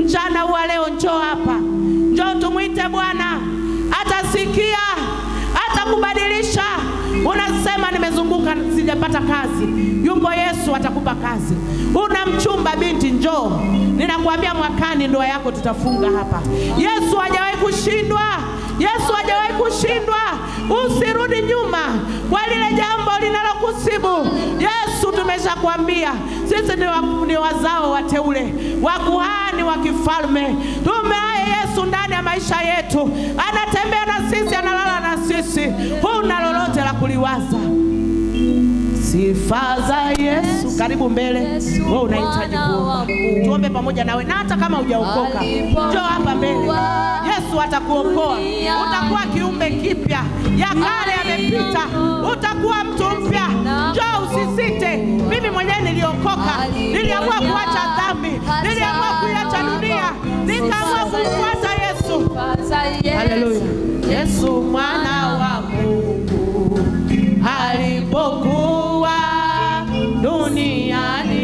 mchana wa leo, njoo hapa, njoo tumwite Bwana, atasikia, atakubadilisha. Unasema nimezunguka sijapata kazi, yuko Yesu atakupa kazi. Una mchumba binti, njoo, ninakuambia mwakani ndoa yako tutafunga hapa. Yesu hajawahi kushindwa, Yesu hajawahi kushindwa. Usirudi nyuma kwa lile jambo linalokusibu. Yesu tumeshakwambia sisi ni, wa, ni wazao wateule wa kuhani wa kifalme. Tumeaye Yesu ndani ya maisha yetu, anatembea na sisi, analala na sisi. Huna lolote la kuliwaza. Sifa za Yesu. Karibu mbele, wewe unahitaji kuomba, tuombe pamoja nawe, na hata kama hujaokoka njoo hapa mbele. Yesu atakuokoa, utakuwa kiumbe kipya, ya kale yamepita, utakuwa mtu mpya. Njoo usisite. Mimi mwenyewe niliokoka, niliamua kuacha dhambi, niliamua kuiacha dunia, nikaamua kumfuata Yesu. Haleluya. Yesu mwana wa Mungu alipokuwa duniani,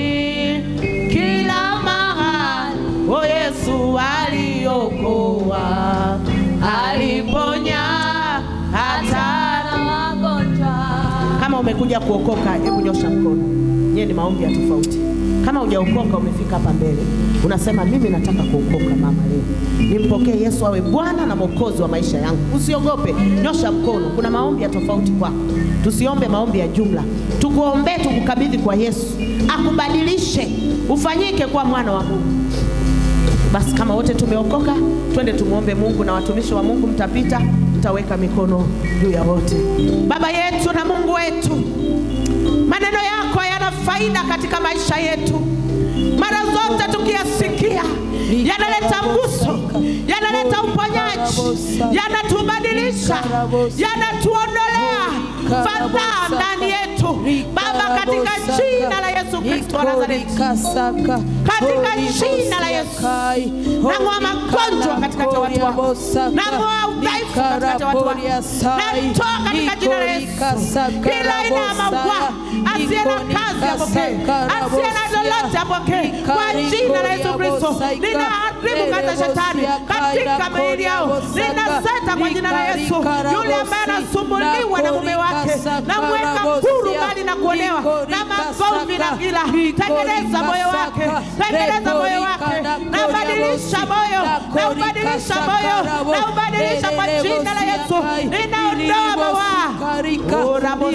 kila mahali o Yesu aliokoa, aliponya hata kama umekuja kuokoka, hebu nyosha mkono. Nyie ni maombi ya tofauti. Kama hujaokoka umefika hapa mbele, unasema mimi nataka kuokoka mama, leo nimpokee Yesu awe Bwana na Mwokozi wa maisha yangu. Usiogope, nyosha mkono. Kuna maombi ya tofauti kwako. Tusiombe maombi ya jumla, tukuombee, tukukabidhi kwa Yesu akubadilishe, ufanyike kuwa mwana wa Mungu. Basi kama wote tumeokoka, twende tumwombe Mungu, na watumishi wa Mungu mtapita, mtaweka mikono juu ya wote. Baba yetu na Mungu wetu, maneno yako yana faida katika maisha yetu. Mara zote tukiyasikia, yanaleta mguso, yanaleta uponyaji, yanatubadilisha, yanatuondolea fadhaa ndani yetu. Baba, katika jina la Yesu Kristo wa Nazareti, katika jina la Yesu, nang'oa magonjwa katikati ya watu wako, nang'oa udhaifu katikati ya watu wako, natoa katika jina la Yesu kila aina ya maua, asiye na kazi apokee, asiye na lolote apokee, kwa jina la Yesu Kristo. Ninaharibu kata shetani katika miili yao, ninaseta kwa jina la Yesu yule ambaye anasumbuliwa na mume wake, namweka huru mbali na kuonewa na magomvi na gila. Tengeneza moyo wake, tengeneza moyo wake, nabadilisha moyo, naubadilisha moyo, naubadilisha kwa jina la Yesu. Ninaondoa mawaa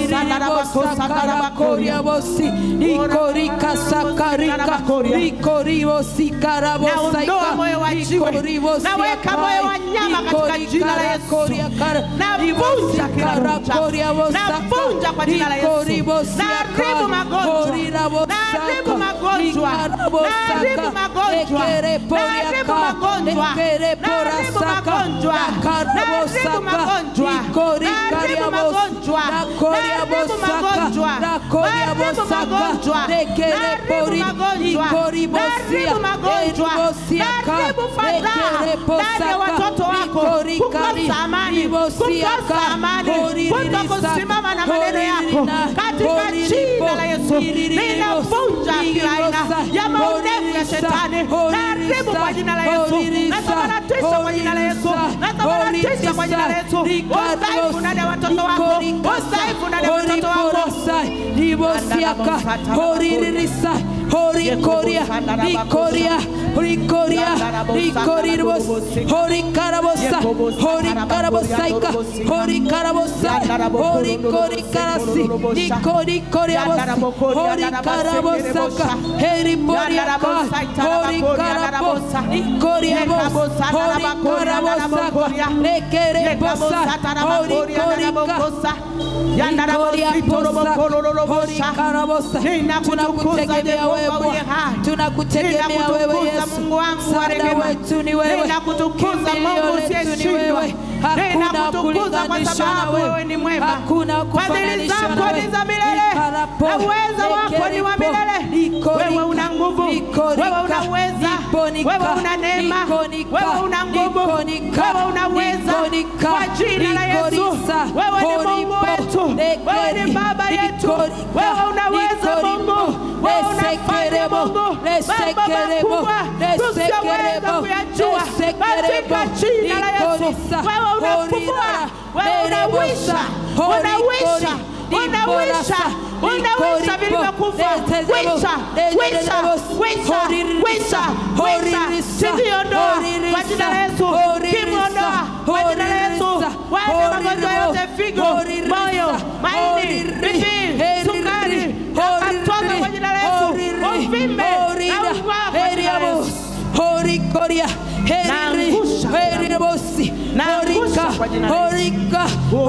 Naondoa moyo wa jiwe, naweka moyo wa nyama katika jina la Yesu. Navunja kila uchafu, navunja kwa jina la Yesu. Naharibu magonjwa, naharibu magonjwa, naharibu magonjwa, naharibu magonjwa, naharibu magonjwa, naharibu magonjwa, naharibu magonjwa, naharibu magonjwa, naharibu magonjwa, naharibu magonjwa, naharibu magonjwa, naharibu fadhaa ndani ya watoto wako, kukosa amani, kukosa amani, kutokusimama na maneno yako katika jina la Yesu. Ninavunja kila aina ya maonevu ya shetani, naharibu kwa jina la Yesu, nasambaratisha kwa jina la Yesu, nasambaratisha kwa jina la Yesu. Udhaifu ndani ya watoto wako, udhaifu ndani ya watoto wako ribosiaka horirisa horikoria rikoria rikoria rikoriribos horikarabosa horikarabosaika horikarabosa horikorikarasi rikorikoriabos horikarabosaka heriboriaka horikarabosa rikoriabos horikarabosaka rekerebosa horikorika tunakutegemea wewe Bwana, tunakutegemea wewe Yesu, msaada wetu ni wewe, kimbilio letu ni wewe, hakuna kulinganisha na wewe, hakuna Fadhili kufananisha zako na ni wewe. za milele na uweza wako ni wa milele. Wewe una nguvu, wewe una uweza, wewe una neema, wewe una nguvu, wewe una uweza. Kwa jina la Yesu, wewe ni Mungu wetu, wewe ni Baba yetu, wewe unaweza Mungu, wewe unafanya Mungu, mambo makubwa tusiyoweza kuyajua katika jina la Yesu. Wewe unafufua, wewe unawisha, unawisha, unawisha, unawisha vilivyokufa. Wisha, wisha, wisha, wisha, wisha, sikiondoa kwa jina la Yesu, kimwondoa kwa jina la Yesu. Wewe magonjwa yote, figo, moyo, maini, mipii, sukari, yakatoka kwa jina la Yesu, uvimbe na uvaa kwa jina la Yesu. Horikoria, Naangusha. Heribosi, Naangusha Horika, kwa jina la Yesu. Horika,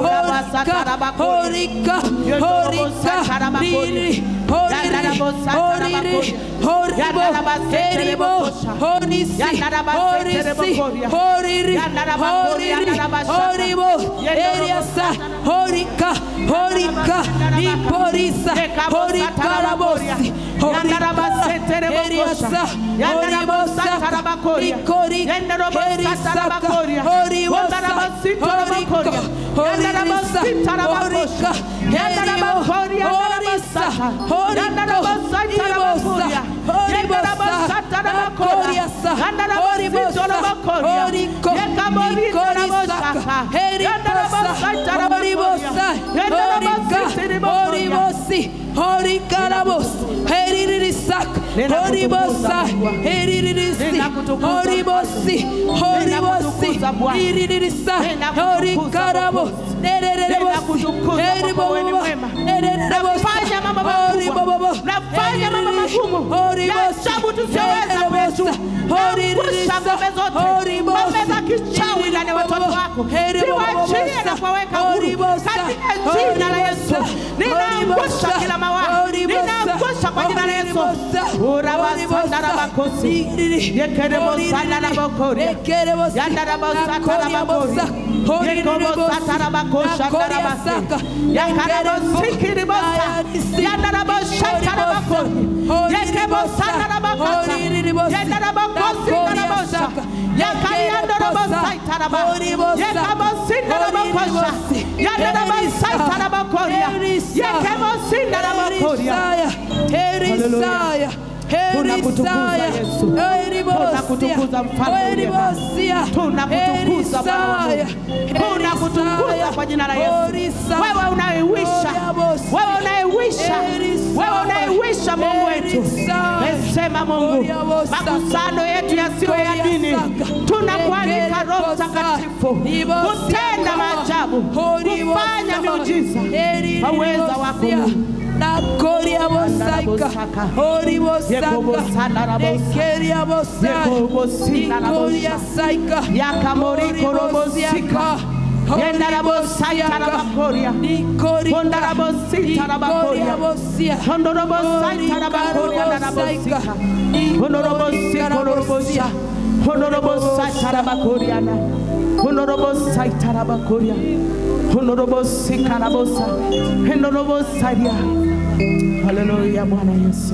Horika, Horika, Horika, Riri, Horiri, Horiri, Horibo, Heribo, Honisi, Horisi, Horiri, Horiri, Horibo, Eriasa, Horika, Horika, Niporisa, Horika Rabosi, Horika, Eriasa, Horibosa, Nikori, Erisaka, Horibosa, Horika, Horirisa, Horika, Heribo, Horisa, Horiko, Horibosa, Horibosa, Nakoriasa, Horibosa, Horiko, Nikorisaka, Heribosa, Horibosa, Horika, Horibosi, Horikarabos, Heririsak, Horibosa, Heriririsi, Horibosi, Horibosi, Hiriririsa, Horikarabos, Nererebosi, Heribobo, Nererebosi, Nafanya mambo makubwa. Horibobo, Nafanya mambo magumu. Horibosi, Ya ajabu tusiyoweza kuyajua. Naangusha ngome zote. Ngome za kichawi ndani ya watoto wako. Ziwaachie na kuwaweka huru. Katika jina la Yesu. Ninaangusha kila mawazo. Ninaangusha kwa jina la Yesu. Urabasanda rabakosi. Yekerebosanda rabakoria. Yanda rabasata rabakoria. Yekobosata rabakosha rabase. Yakarabosikiribosa. Yanda rabosata rabakoria. Yekebosanda rabakasa. Yanda rabakosi rabosha. Yakarianda rabosaita raba. Yekabosinda rabakosha. Yanda rabasaita rabakoria. Yekebosinda rabakoria. Herisaya, Tunakutukuza Yesu. Tunakutukuza mfalme uliye hai. Tunakutukuza Bwana wa Mungu. Tunakutukuza kwa jina la Yesu. Wewe unayewisha, wewe unayewisha, wewe unayewisha Mungu wetu. Mesema Mungu, makusano yetu yasiyo ya dini, tunakualika Roho Mtakatifu kutenda maajabu, kufanya miujiza kwa uweza wako Mungu. Nakoria bosaika, hori bosaka, nekeria bosai, nikoria saika, Yakamoriko robosika. Yendarabosaya rabakoria. Kondarabosita rabakoria. Hondorobosaya rabakoria narabosika. Honorobosika horobosha. Honorobosaya rabakoria na. Honorobosaya rabakoria. Honorobosika rabosa. Honorobosaya. Haleluya Bwana Yesu.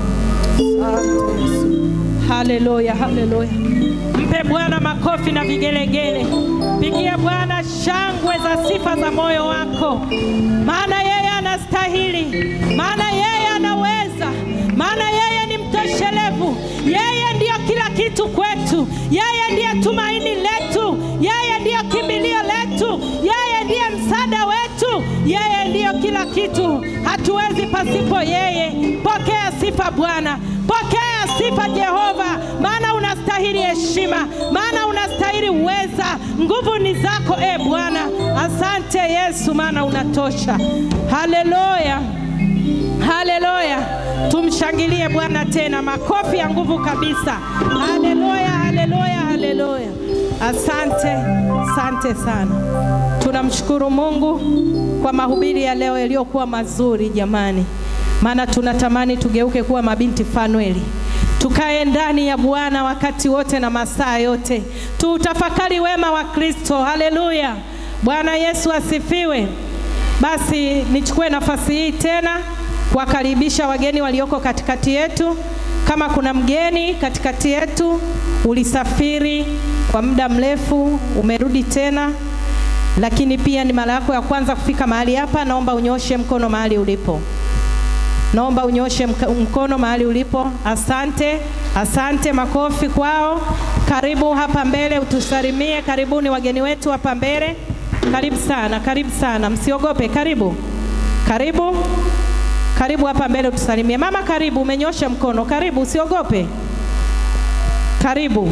Asante Yesu. Haleluya, haleluya. Mpe Bwana makofi na vigelegele. Pigia Bwana shangwe za sifa za moyo wako, maana yeye anastahili, maana yeye anaweza, maana yeye ni mtoshelevu. Yeye ndiyo kila kitu kwetu, yeye ndiye tumaini letu, yeye ndiyo kimbilio letu, yeye ndiye msaada wetu, yeye ndiyo kila kitu. Hatuwezi pasipo yeye. Pokea sifa Bwana, pokea sifa Jehova, maana unastahili heshima, maana unastahili uweza. Nguvu ni zako e Bwana. Asante Yesu, maana unatosha. Haleluya, haleluya. Tumshangilie Bwana tena, makofi ya nguvu kabisa. Haleluya, haleluya, haleluya. Asante, asante sana. Tunamshukuru Mungu kwa mahubiri ya leo yaliyokuwa mazuri jamani, maana tunatamani tugeuke kuwa mabinti Fanueli, tukae ndani ya Bwana wakati wote na masaa yote, tuutafakari wema wa Kristo. Haleluya, Bwana Yesu asifiwe. Basi nichukue nafasi hii tena kuwakaribisha wageni walioko katikati yetu. Kama kuna mgeni katikati yetu, ulisafiri kwa muda mrefu, umerudi tena, lakini pia ni mara yako ya kwanza kufika mahali hapa, naomba unyoshe mkono mahali ulipo. Naomba unyoshe mka- mkono mahali ulipo. Asante, asante, makofi kwao. Karibu hapa mbele utusalimie. Karibuni wageni wetu hapa mbele. Karibu sana, karibu sana, msiogope. Karibu, karibu, karibu hapa mbele utusalimie. Mama, karibu, umenyosha mkono. Karibu, usiogope. Karibu.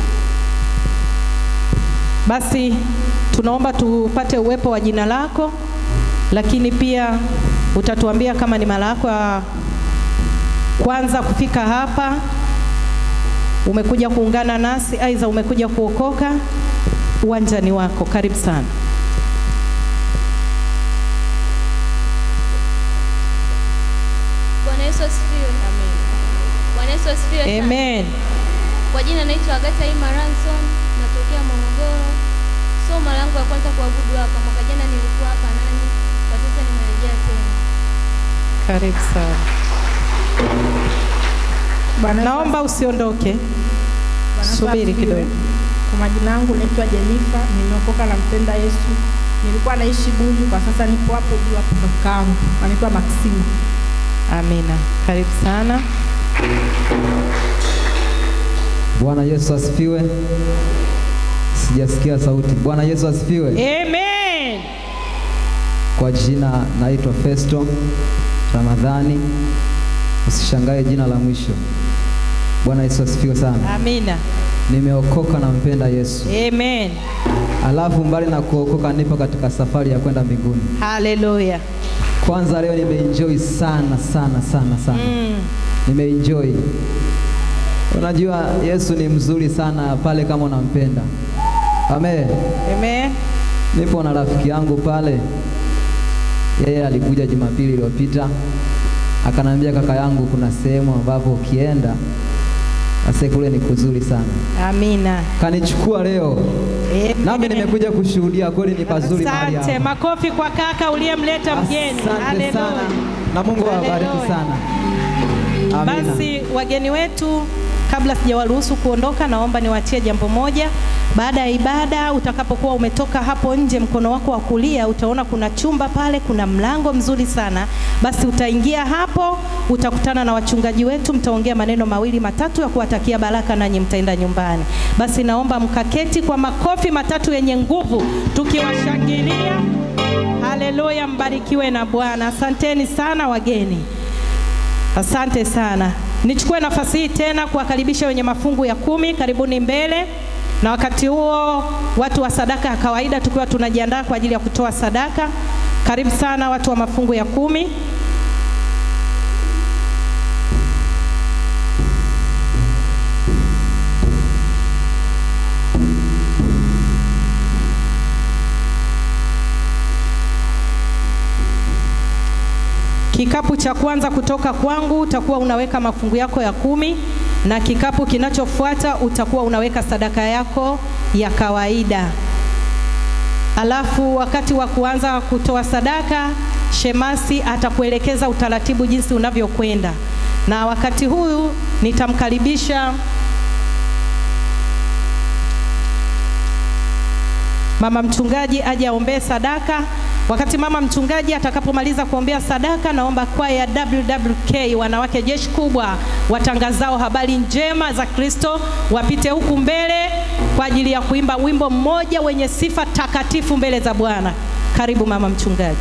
Basi tunaomba tupate uwepo wa jina lako, lakini pia utatuambia kama ni mara yako ya kwanza kufika hapa, umekuja kuungana nasi, aidha umekuja kuokoka. Uwanja ni wako, karibu sana. Bwana Yesu asifiwe. Bwana Yesu asifiwe sana. Amen. Kwa jina naitwa Agatha Ima Ranson, natokea Morogoro. So mara yangu ya kwanza kuabudu hapa, mwaka jana nilikuwa hapa nanyi, kwa sasa nimerejea tena. Karibu sana. Naomba usiondoke, Bwana subiri asifiwe. kidogo. Kwa majina yangu naitwa Jenifa, nimeokoka na mpenda Yesu. Nilikuwa naishi Bunju, kwa sasa nipo hapo juu hapo kwa kakaangu. Anaitwa Maximu. Amina, karibu sana. Bwana Yesu asifiwe. Sijasikia sauti. Bwana Yesu asifiwe. Amen. Kwa jina naitwa Festo Ramadhani. Usishangae jina la mwisho. Bwana Yesu asifiwe sana. Amina. Nimeokoka na mpenda Yesu. Amen. Alafu mbali na kuokoka, nipo katika safari ya kwenda mbinguni. Haleluya. Kwanza leo nimeenjoy sana sana sana sana. Mm. Nimeenjoy. Unajua Yesu ni mzuri sana pale kama unampenda. Amen. Amen. Nipo na rafiki yangu pale, yeye alikuja Jumapili iliyopita akanambia, kaka yangu, kuna sehemu ambapo ukienda ase kule ni kuzuri sana. Amina. Kanichukua leo, Amen. nami nimekuja kushuhudia kweli ni pazuri mahali Asante, hapa. makofi kwa kaka uliyemleta mgeni. Asante Haleluya. sana na Mungu awabariki Haleluya. sana. Amina. Basi wageni wetu, kabla sijawaruhusu kuondoka, naomba niwaachie jambo moja. Baada ya ibada, utakapokuwa umetoka hapo nje, mkono wako wa kulia utaona kuna chumba pale, kuna mlango mzuri sana. Basi utaingia hapo, utakutana na wachungaji wetu, mtaongea maneno mawili matatu ya kuwatakia baraka, nanyi mtaenda nyumbani. Basi naomba mkaketi kwa makofi matatu yenye nguvu, tukiwashangilia. Haleluya, mbarikiwe na Bwana. Asanteni sana wageni. Asante sana. Nichukue nafasi hii tena kuwakaribisha wenye mafungu ya kumi, karibuni mbele. Na wakati huo watu wa sadaka ya kawaida tukiwa tunajiandaa kwa ajili ya kutoa sadaka. Karibu sana watu wa mafungu ya kumi. Kikapu cha kwanza kutoka kwangu utakuwa unaweka mafungu yako ya kumi na kikapu kinachofuata utakuwa unaweka sadaka yako ya kawaida. Alafu wakati wa kuanza kutoa sadaka, shemasi atakuelekeza utaratibu jinsi unavyokwenda, na wakati huu nitamkaribisha mama mchungaji aje aombee sadaka. Wakati mama mchungaji atakapomaliza kuombea sadaka, naomba kwaya WWK wanawake jeshi kubwa watangazao habari njema za Kristo wapite huku mbele kwa ajili ya kuimba wimbo mmoja wenye sifa takatifu mbele za Bwana. Karibu mama mchungaji.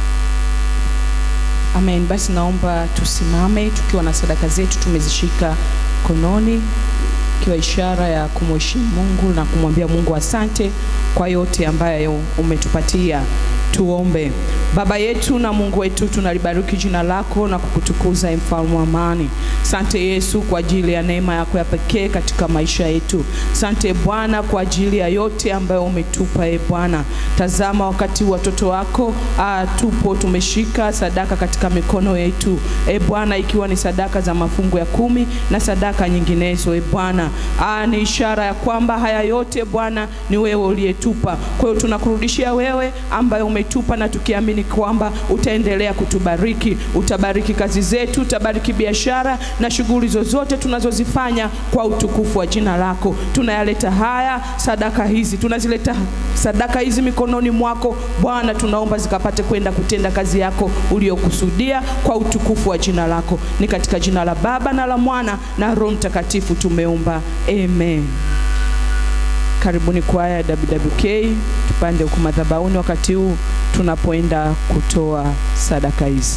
Amen. Basi naomba tusimame tukiwa na sadaka zetu tumezishika kononi, ikiwa ishara ya kumheshimu Mungu na kumwambia Mungu asante kwa yote ambayo umetupatia. Tuombe. Baba yetu na Mungu wetu, tunalibariki jina lako na kukutukuza, e mfalme wa amani. Sante Yesu kwa ajili ya neema yako ya pekee katika maisha yetu. Sante Bwana kwa ajili ya yote ambayo umetupa, e Bwana. Tazama wakati watoto wako ah, tupo tumeshika sadaka katika mikono yetu, e Bwana, ikiwa ni sadaka za mafungu ya kumi na sadaka nyinginezo, e Bwana. Ah, ni ishara ya kwamba haya yote Bwana ni wewe uliyetupa. Kwa hiyo tunakurudishia wewe ambaye ume umetupa na tukiamini kwamba utaendelea kutubariki. Utabariki kazi zetu, utabariki biashara na shughuli zozote tunazozifanya kwa utukufu wa jina lako. Tunayaleta haya sadaka hizi, tunazileta sadaka hizi mikononi mwako Bwana, tunaomba zikapate kwenda kutenda kazi yako uliyokusudia kwa utukufu wa jina lako. Ni katika jina la Baba na la Mwana na Roho Mtakatifu tumeomba, amen. Karibuni kwaya ya WWK, tupande huku madhabahuni wakati huu tunapoenda kutoa sadaka hizi.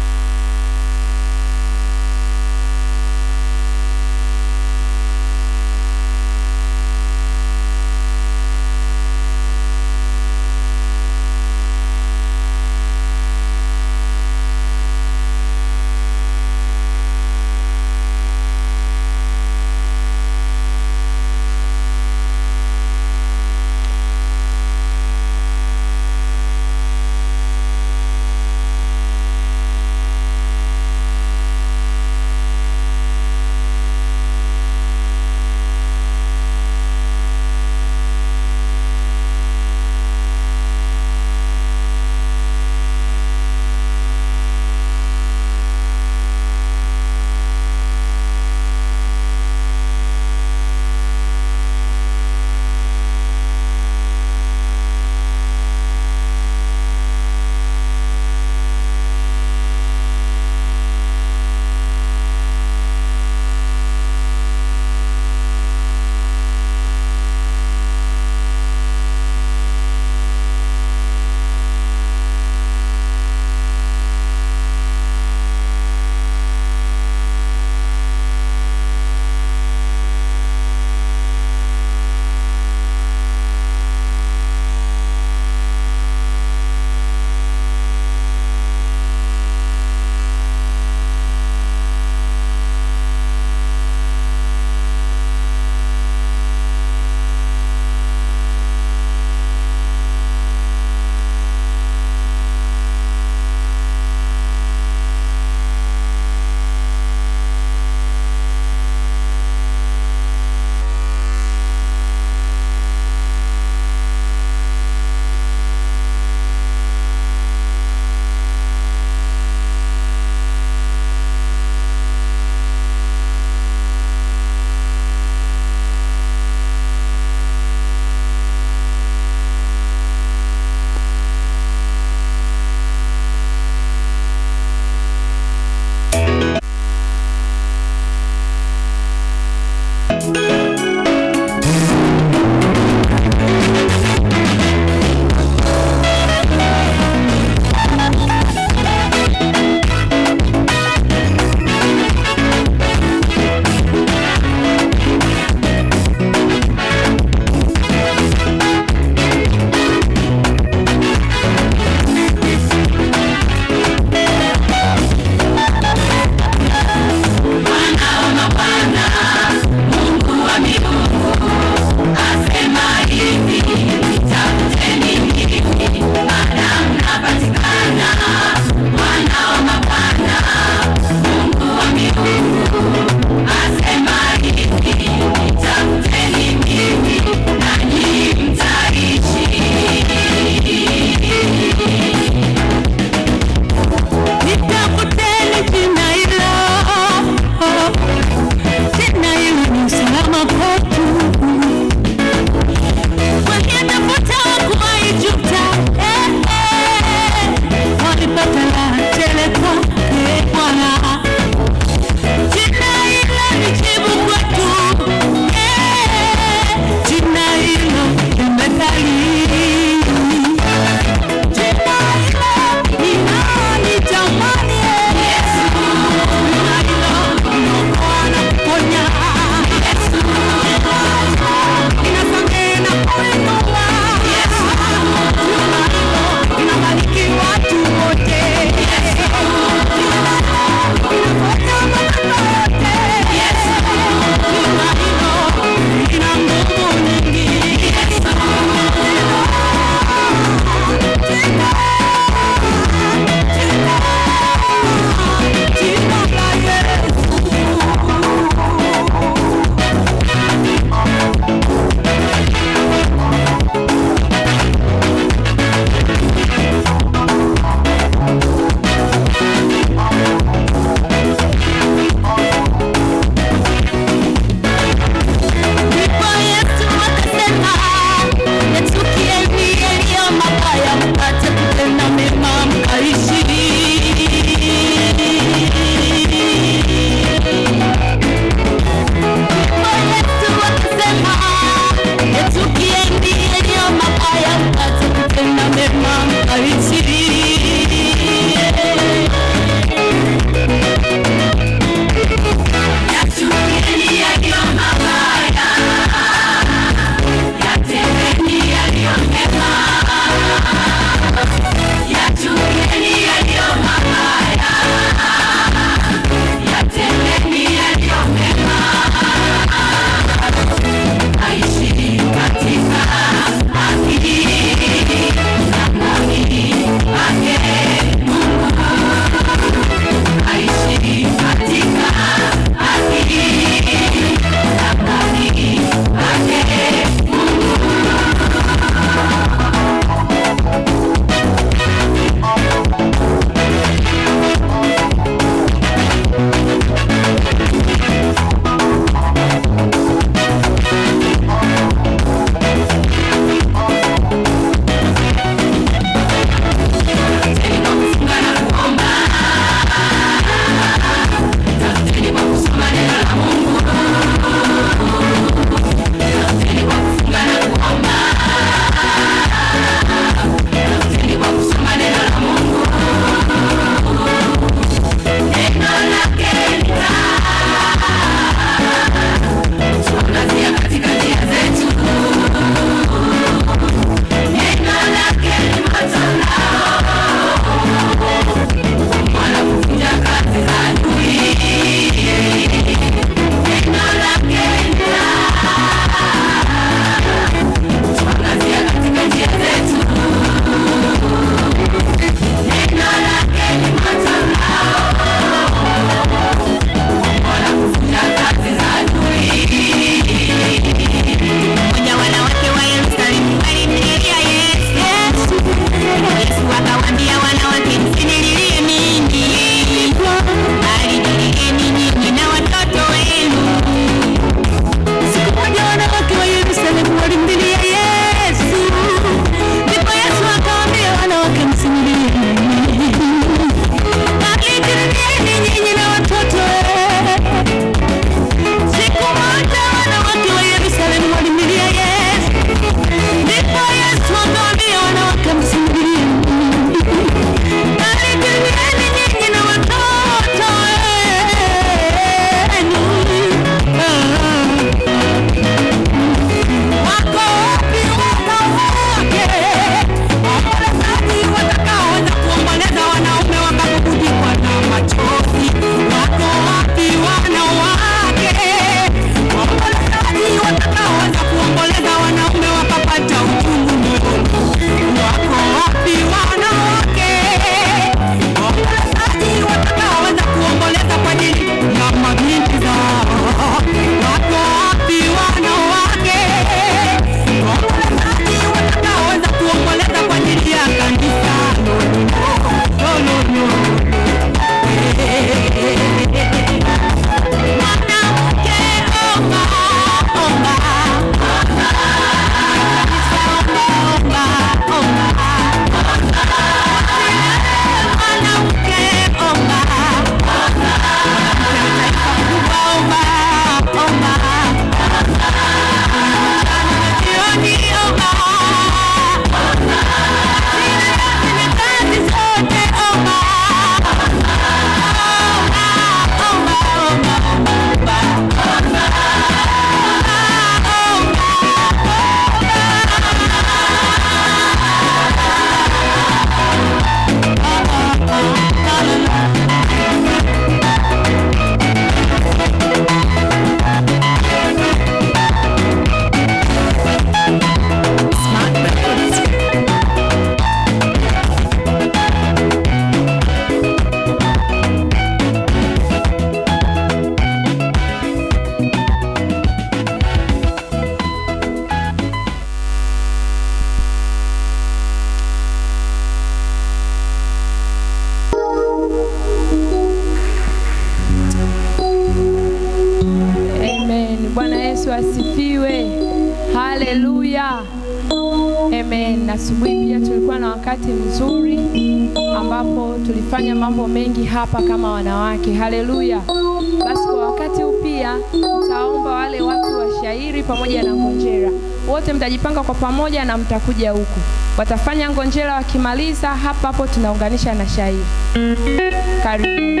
Yesu asifiwe. Haleluya. Amen. Na asubuhi pia tulikuwa na wakati mzuri ambapo tulifanya mambo mengi hapa kama wanawake. Haleluya. Basi kwa wakati huu pia nitaomba wale watu wa shairi pamoja na ngonjera wote mtajipanga kwa pamoja na mtakuja huku. Watafanya ngonjera, wakimaliza hapa hapo tunaunganisha na shairi. Karibu.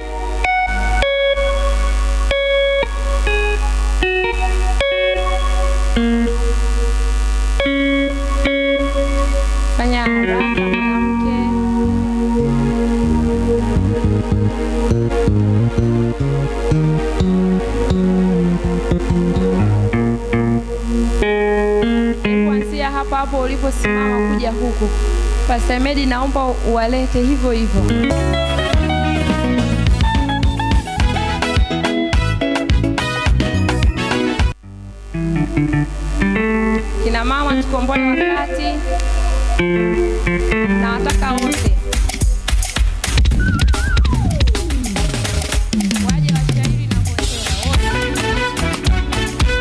Fanya haraka mwanamke. Hebu kuanzia hapa hapo uliposimama kuja huku. Pastor Medi, naomba uwalete hivyo hivyo. Kina mama tukomboe wakati na wataka wote waje washairi na ngojera wote.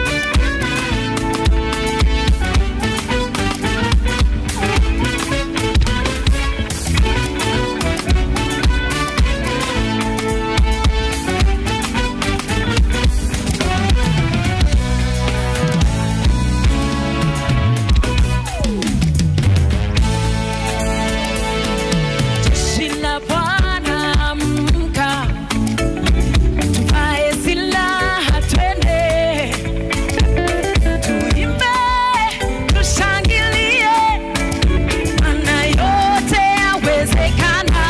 Jeshi la Bwana amka, tuvae silaha twende, tuimbe, tushangilie, maana yote yawezekana.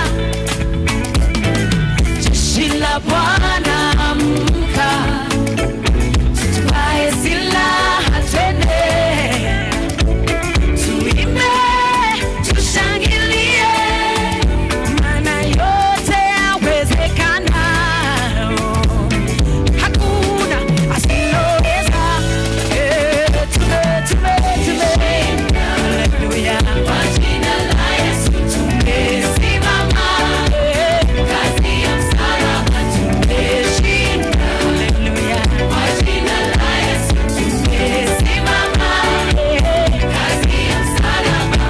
Jeshi la Bwana amka, tuvae silaha twende, tuimbe, tushangilie maana yote yawezekana. Hakuna asiloweza. Eh, tume, tume, tume. Haleluya. Kwa jina la Yesu tumesimama. Eh, kazi ya msalaba tumeshinda. Haleluya. Kwa jina la Yesu tumesimama. Eh, kazi ya msalaba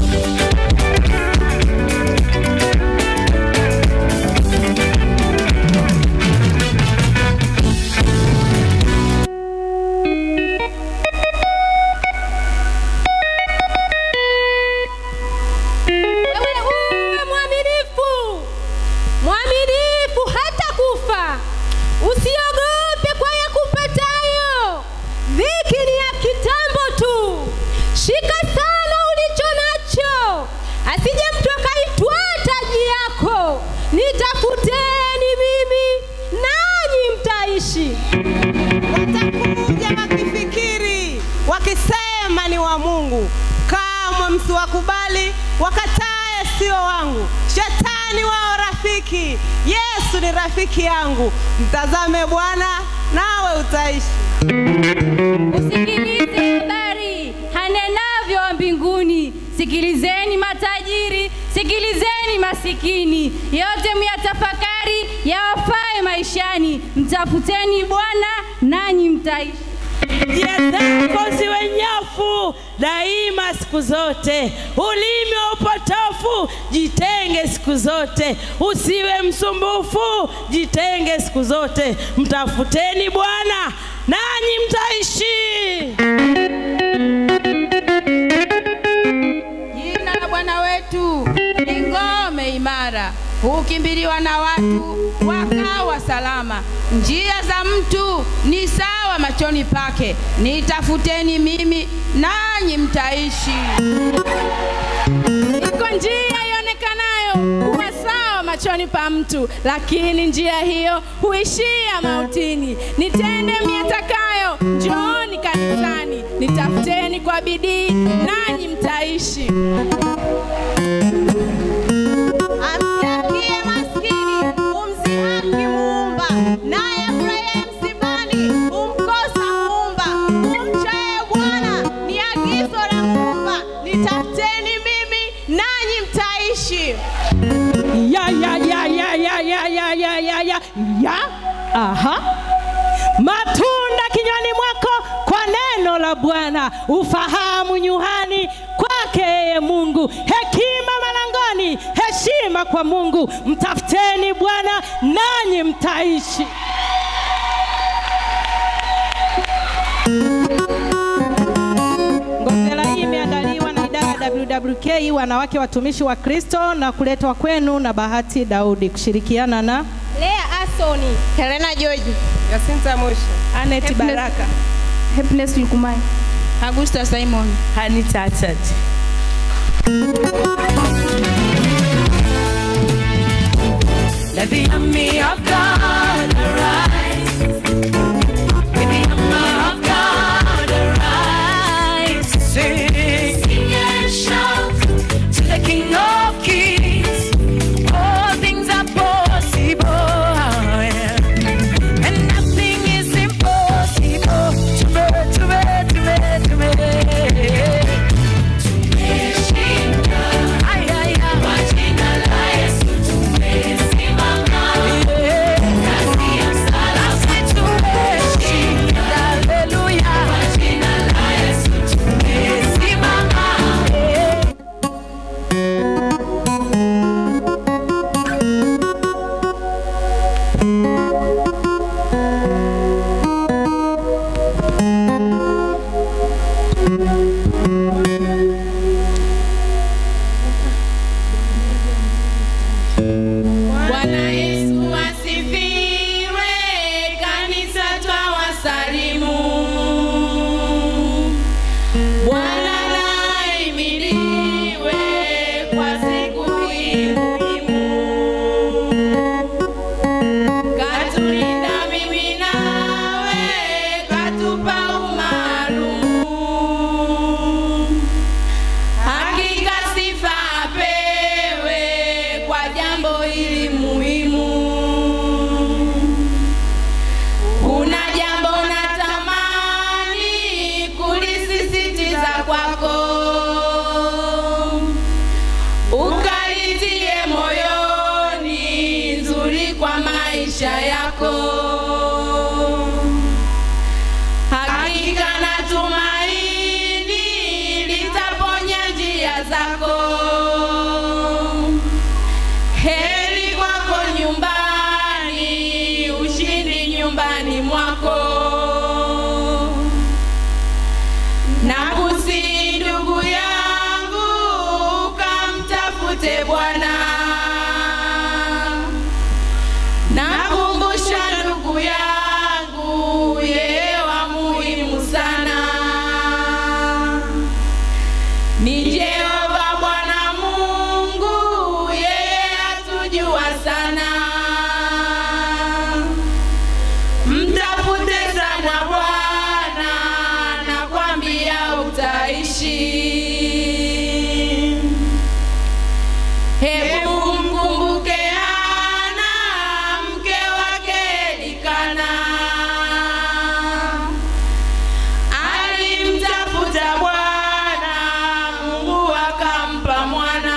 Wewe uwe mwaminifu, mwaminifu hata kufa. Usiogope kwa ya kupatayo, dhiki ni ya kitambo tu. Shika sana ulicho nacho, asije mtu akaitwaa taji yako. Nitafuteni mimi, nanyi mtaishi. watakuja wakifikiri wakisema ni wa Mungu, kamwe msiwakubali, wakatae sio wangu. Shetani wao rafiki, Yesu ni rafiki yangu. Mtazame Bwana nawe utaishi. Usikilize habari hanenavyo wa mbinguni. Sikilizeni matajiri, sikilizeni masikini, yote myatafakari yawafae maishani. Mtafuteni Bwana nanyi mtaishi. Njia zako ziwe nyofu daima siku zote, ulimi wa upotofu jitenge siku zote, usiwe msumbufu, jitenge siku zote. Mtafuteni Bwana nanyi mtaishi. Jina la Bwana wetu ni ngome imara, hukimbiliwa na watu wakawa salama. Njia za mtu ni sawa machoni pake, nitafuteni mimi nanyi mtaishi. Iko njia ionekanayo kuwa sawa machoni pa mtu, lakini njia hiyo huishia mautini. Nitende myatakayo, njooni kanisani, nitafuteni kwa bidii, nanyi mtaishi. Amsikie maskini, umsihaki muumba, naye afurahie msibani, umkosa muumba. Umchaye Bwana ni agizo la muumba, nitafuteni mimi nanyi mtaishi. ya ya ya ya ya ya ya ya ya ya ya aha matunda kinywani mwako Bwana, ufahamu nyuhani kwake yeye Mungu, hekima malangoni, heshima kwa Mungu. Mtafuteni Bwana nanyi mtaishi. Ngofela hii imeandaliwa na idara ya WWK wanawake watumishi wa Kristo na kuletwa kwenu na Bahati Daudi kushirikiana na Lea Asoni, Helena George, Jacinta Mosha, Anet Happiness- Baraka, Happiness Lukumai, Augusta Simon, Hanita Achad. Let the army of God arise. Let the army of God arise. Sing, sing and shout to the King of Kings. All things are possible, and nothing is impossible to me, to me, to me, to me. Tumeshinda. Ay, ay, ay. Kwa jina la Yesu tumesimama. Kazi ya msalaba tumeshinda. Haleluya. Kwa jina la Yesu tumesimama. Bwana Yesu asifiwe, kanisa twawasalimu. Bwana naimiliwe kwa siku hii muhimu. Katulinda mimi nawe, katupa umaalumu. Hakika sifa apewe kwa jambo hili muhimu. Kuna jambo natamani kulisisitiza kwako, ukalitie moyoni, nzuri kwa maisha yako. Hakika natumaini litaponya njia zako. Heri kwako nyumbani, ushindi nyumbani mwako. Nakusihi ndugu yangu, kamtafute Bwana. Nakumbusha ndugu yangu, yeye wa muhimu sana ni Jehova Bwana Mungu, yeye atujua sana. Mtafute sana Bwana, nakwambia utaishi. Hebu mkumbuke Hana, mke wake Elikana alimtafuta Bwana, Mungu akampa mwana.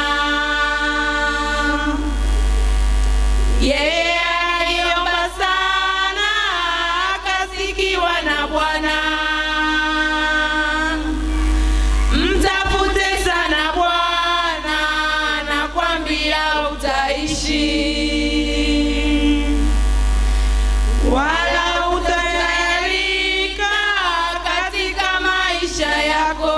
Yeye aliomba sana, akasikiwa na Bwana. Mtafute sana Bwana, nakwambia utaishi wala utayarika katika maisha yako,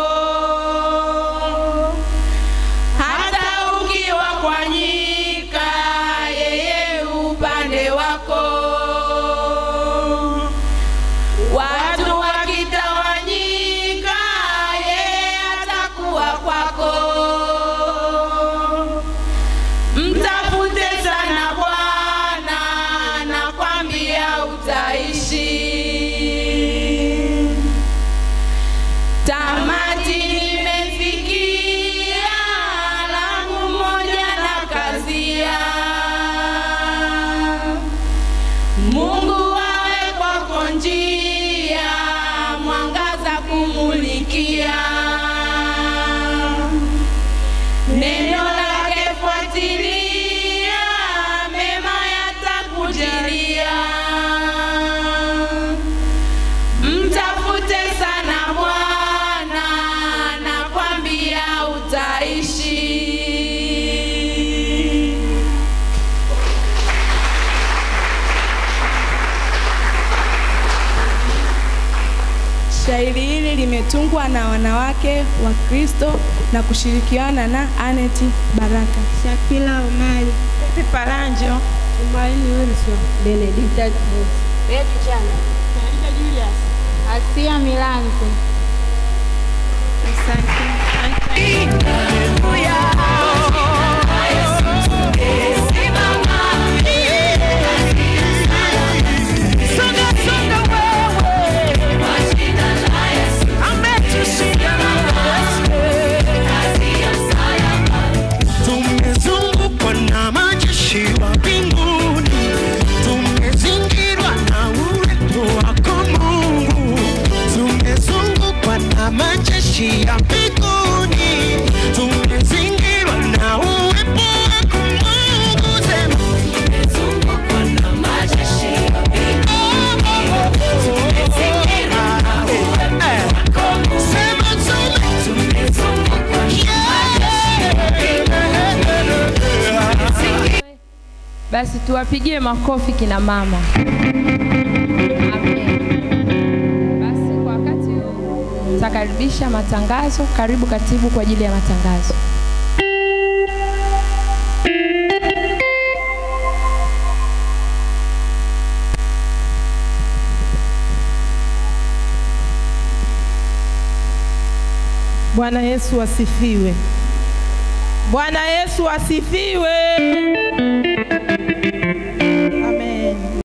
hata ukiwa kwa nyika, yeye upande wako. Watu Shairi hili limetungwa na wanawake wa Kristo na kushirikiana na Anet Baraka. Shakila Omari. Pepe Paranjo. Tumaini Wilson. Benedicta Beti Chana. Marija Julius. Asia Milanzo. Tumezungukwa na majeshi wa mbinguni, tumezingirwa na uwepo wako Mungu. Tumezungukwa na majeshi ya mbinguni, tumezingirwa na uwepo wako Mungu. Sema tumezungukwa na majeshi ya mbinguni, tumezingirwa na uwepo wako Mungu. Sema tumezungukwa na majeshi ya mbinguni. Basi tuwapigie makofi kina mama. Amen. Basi kwa wakati huu tutakaribisha matangazo. Karibu katibu kwa ajili ya matangazo. Bwana Yesu asifiwe. Bwana Yesu asifiwe.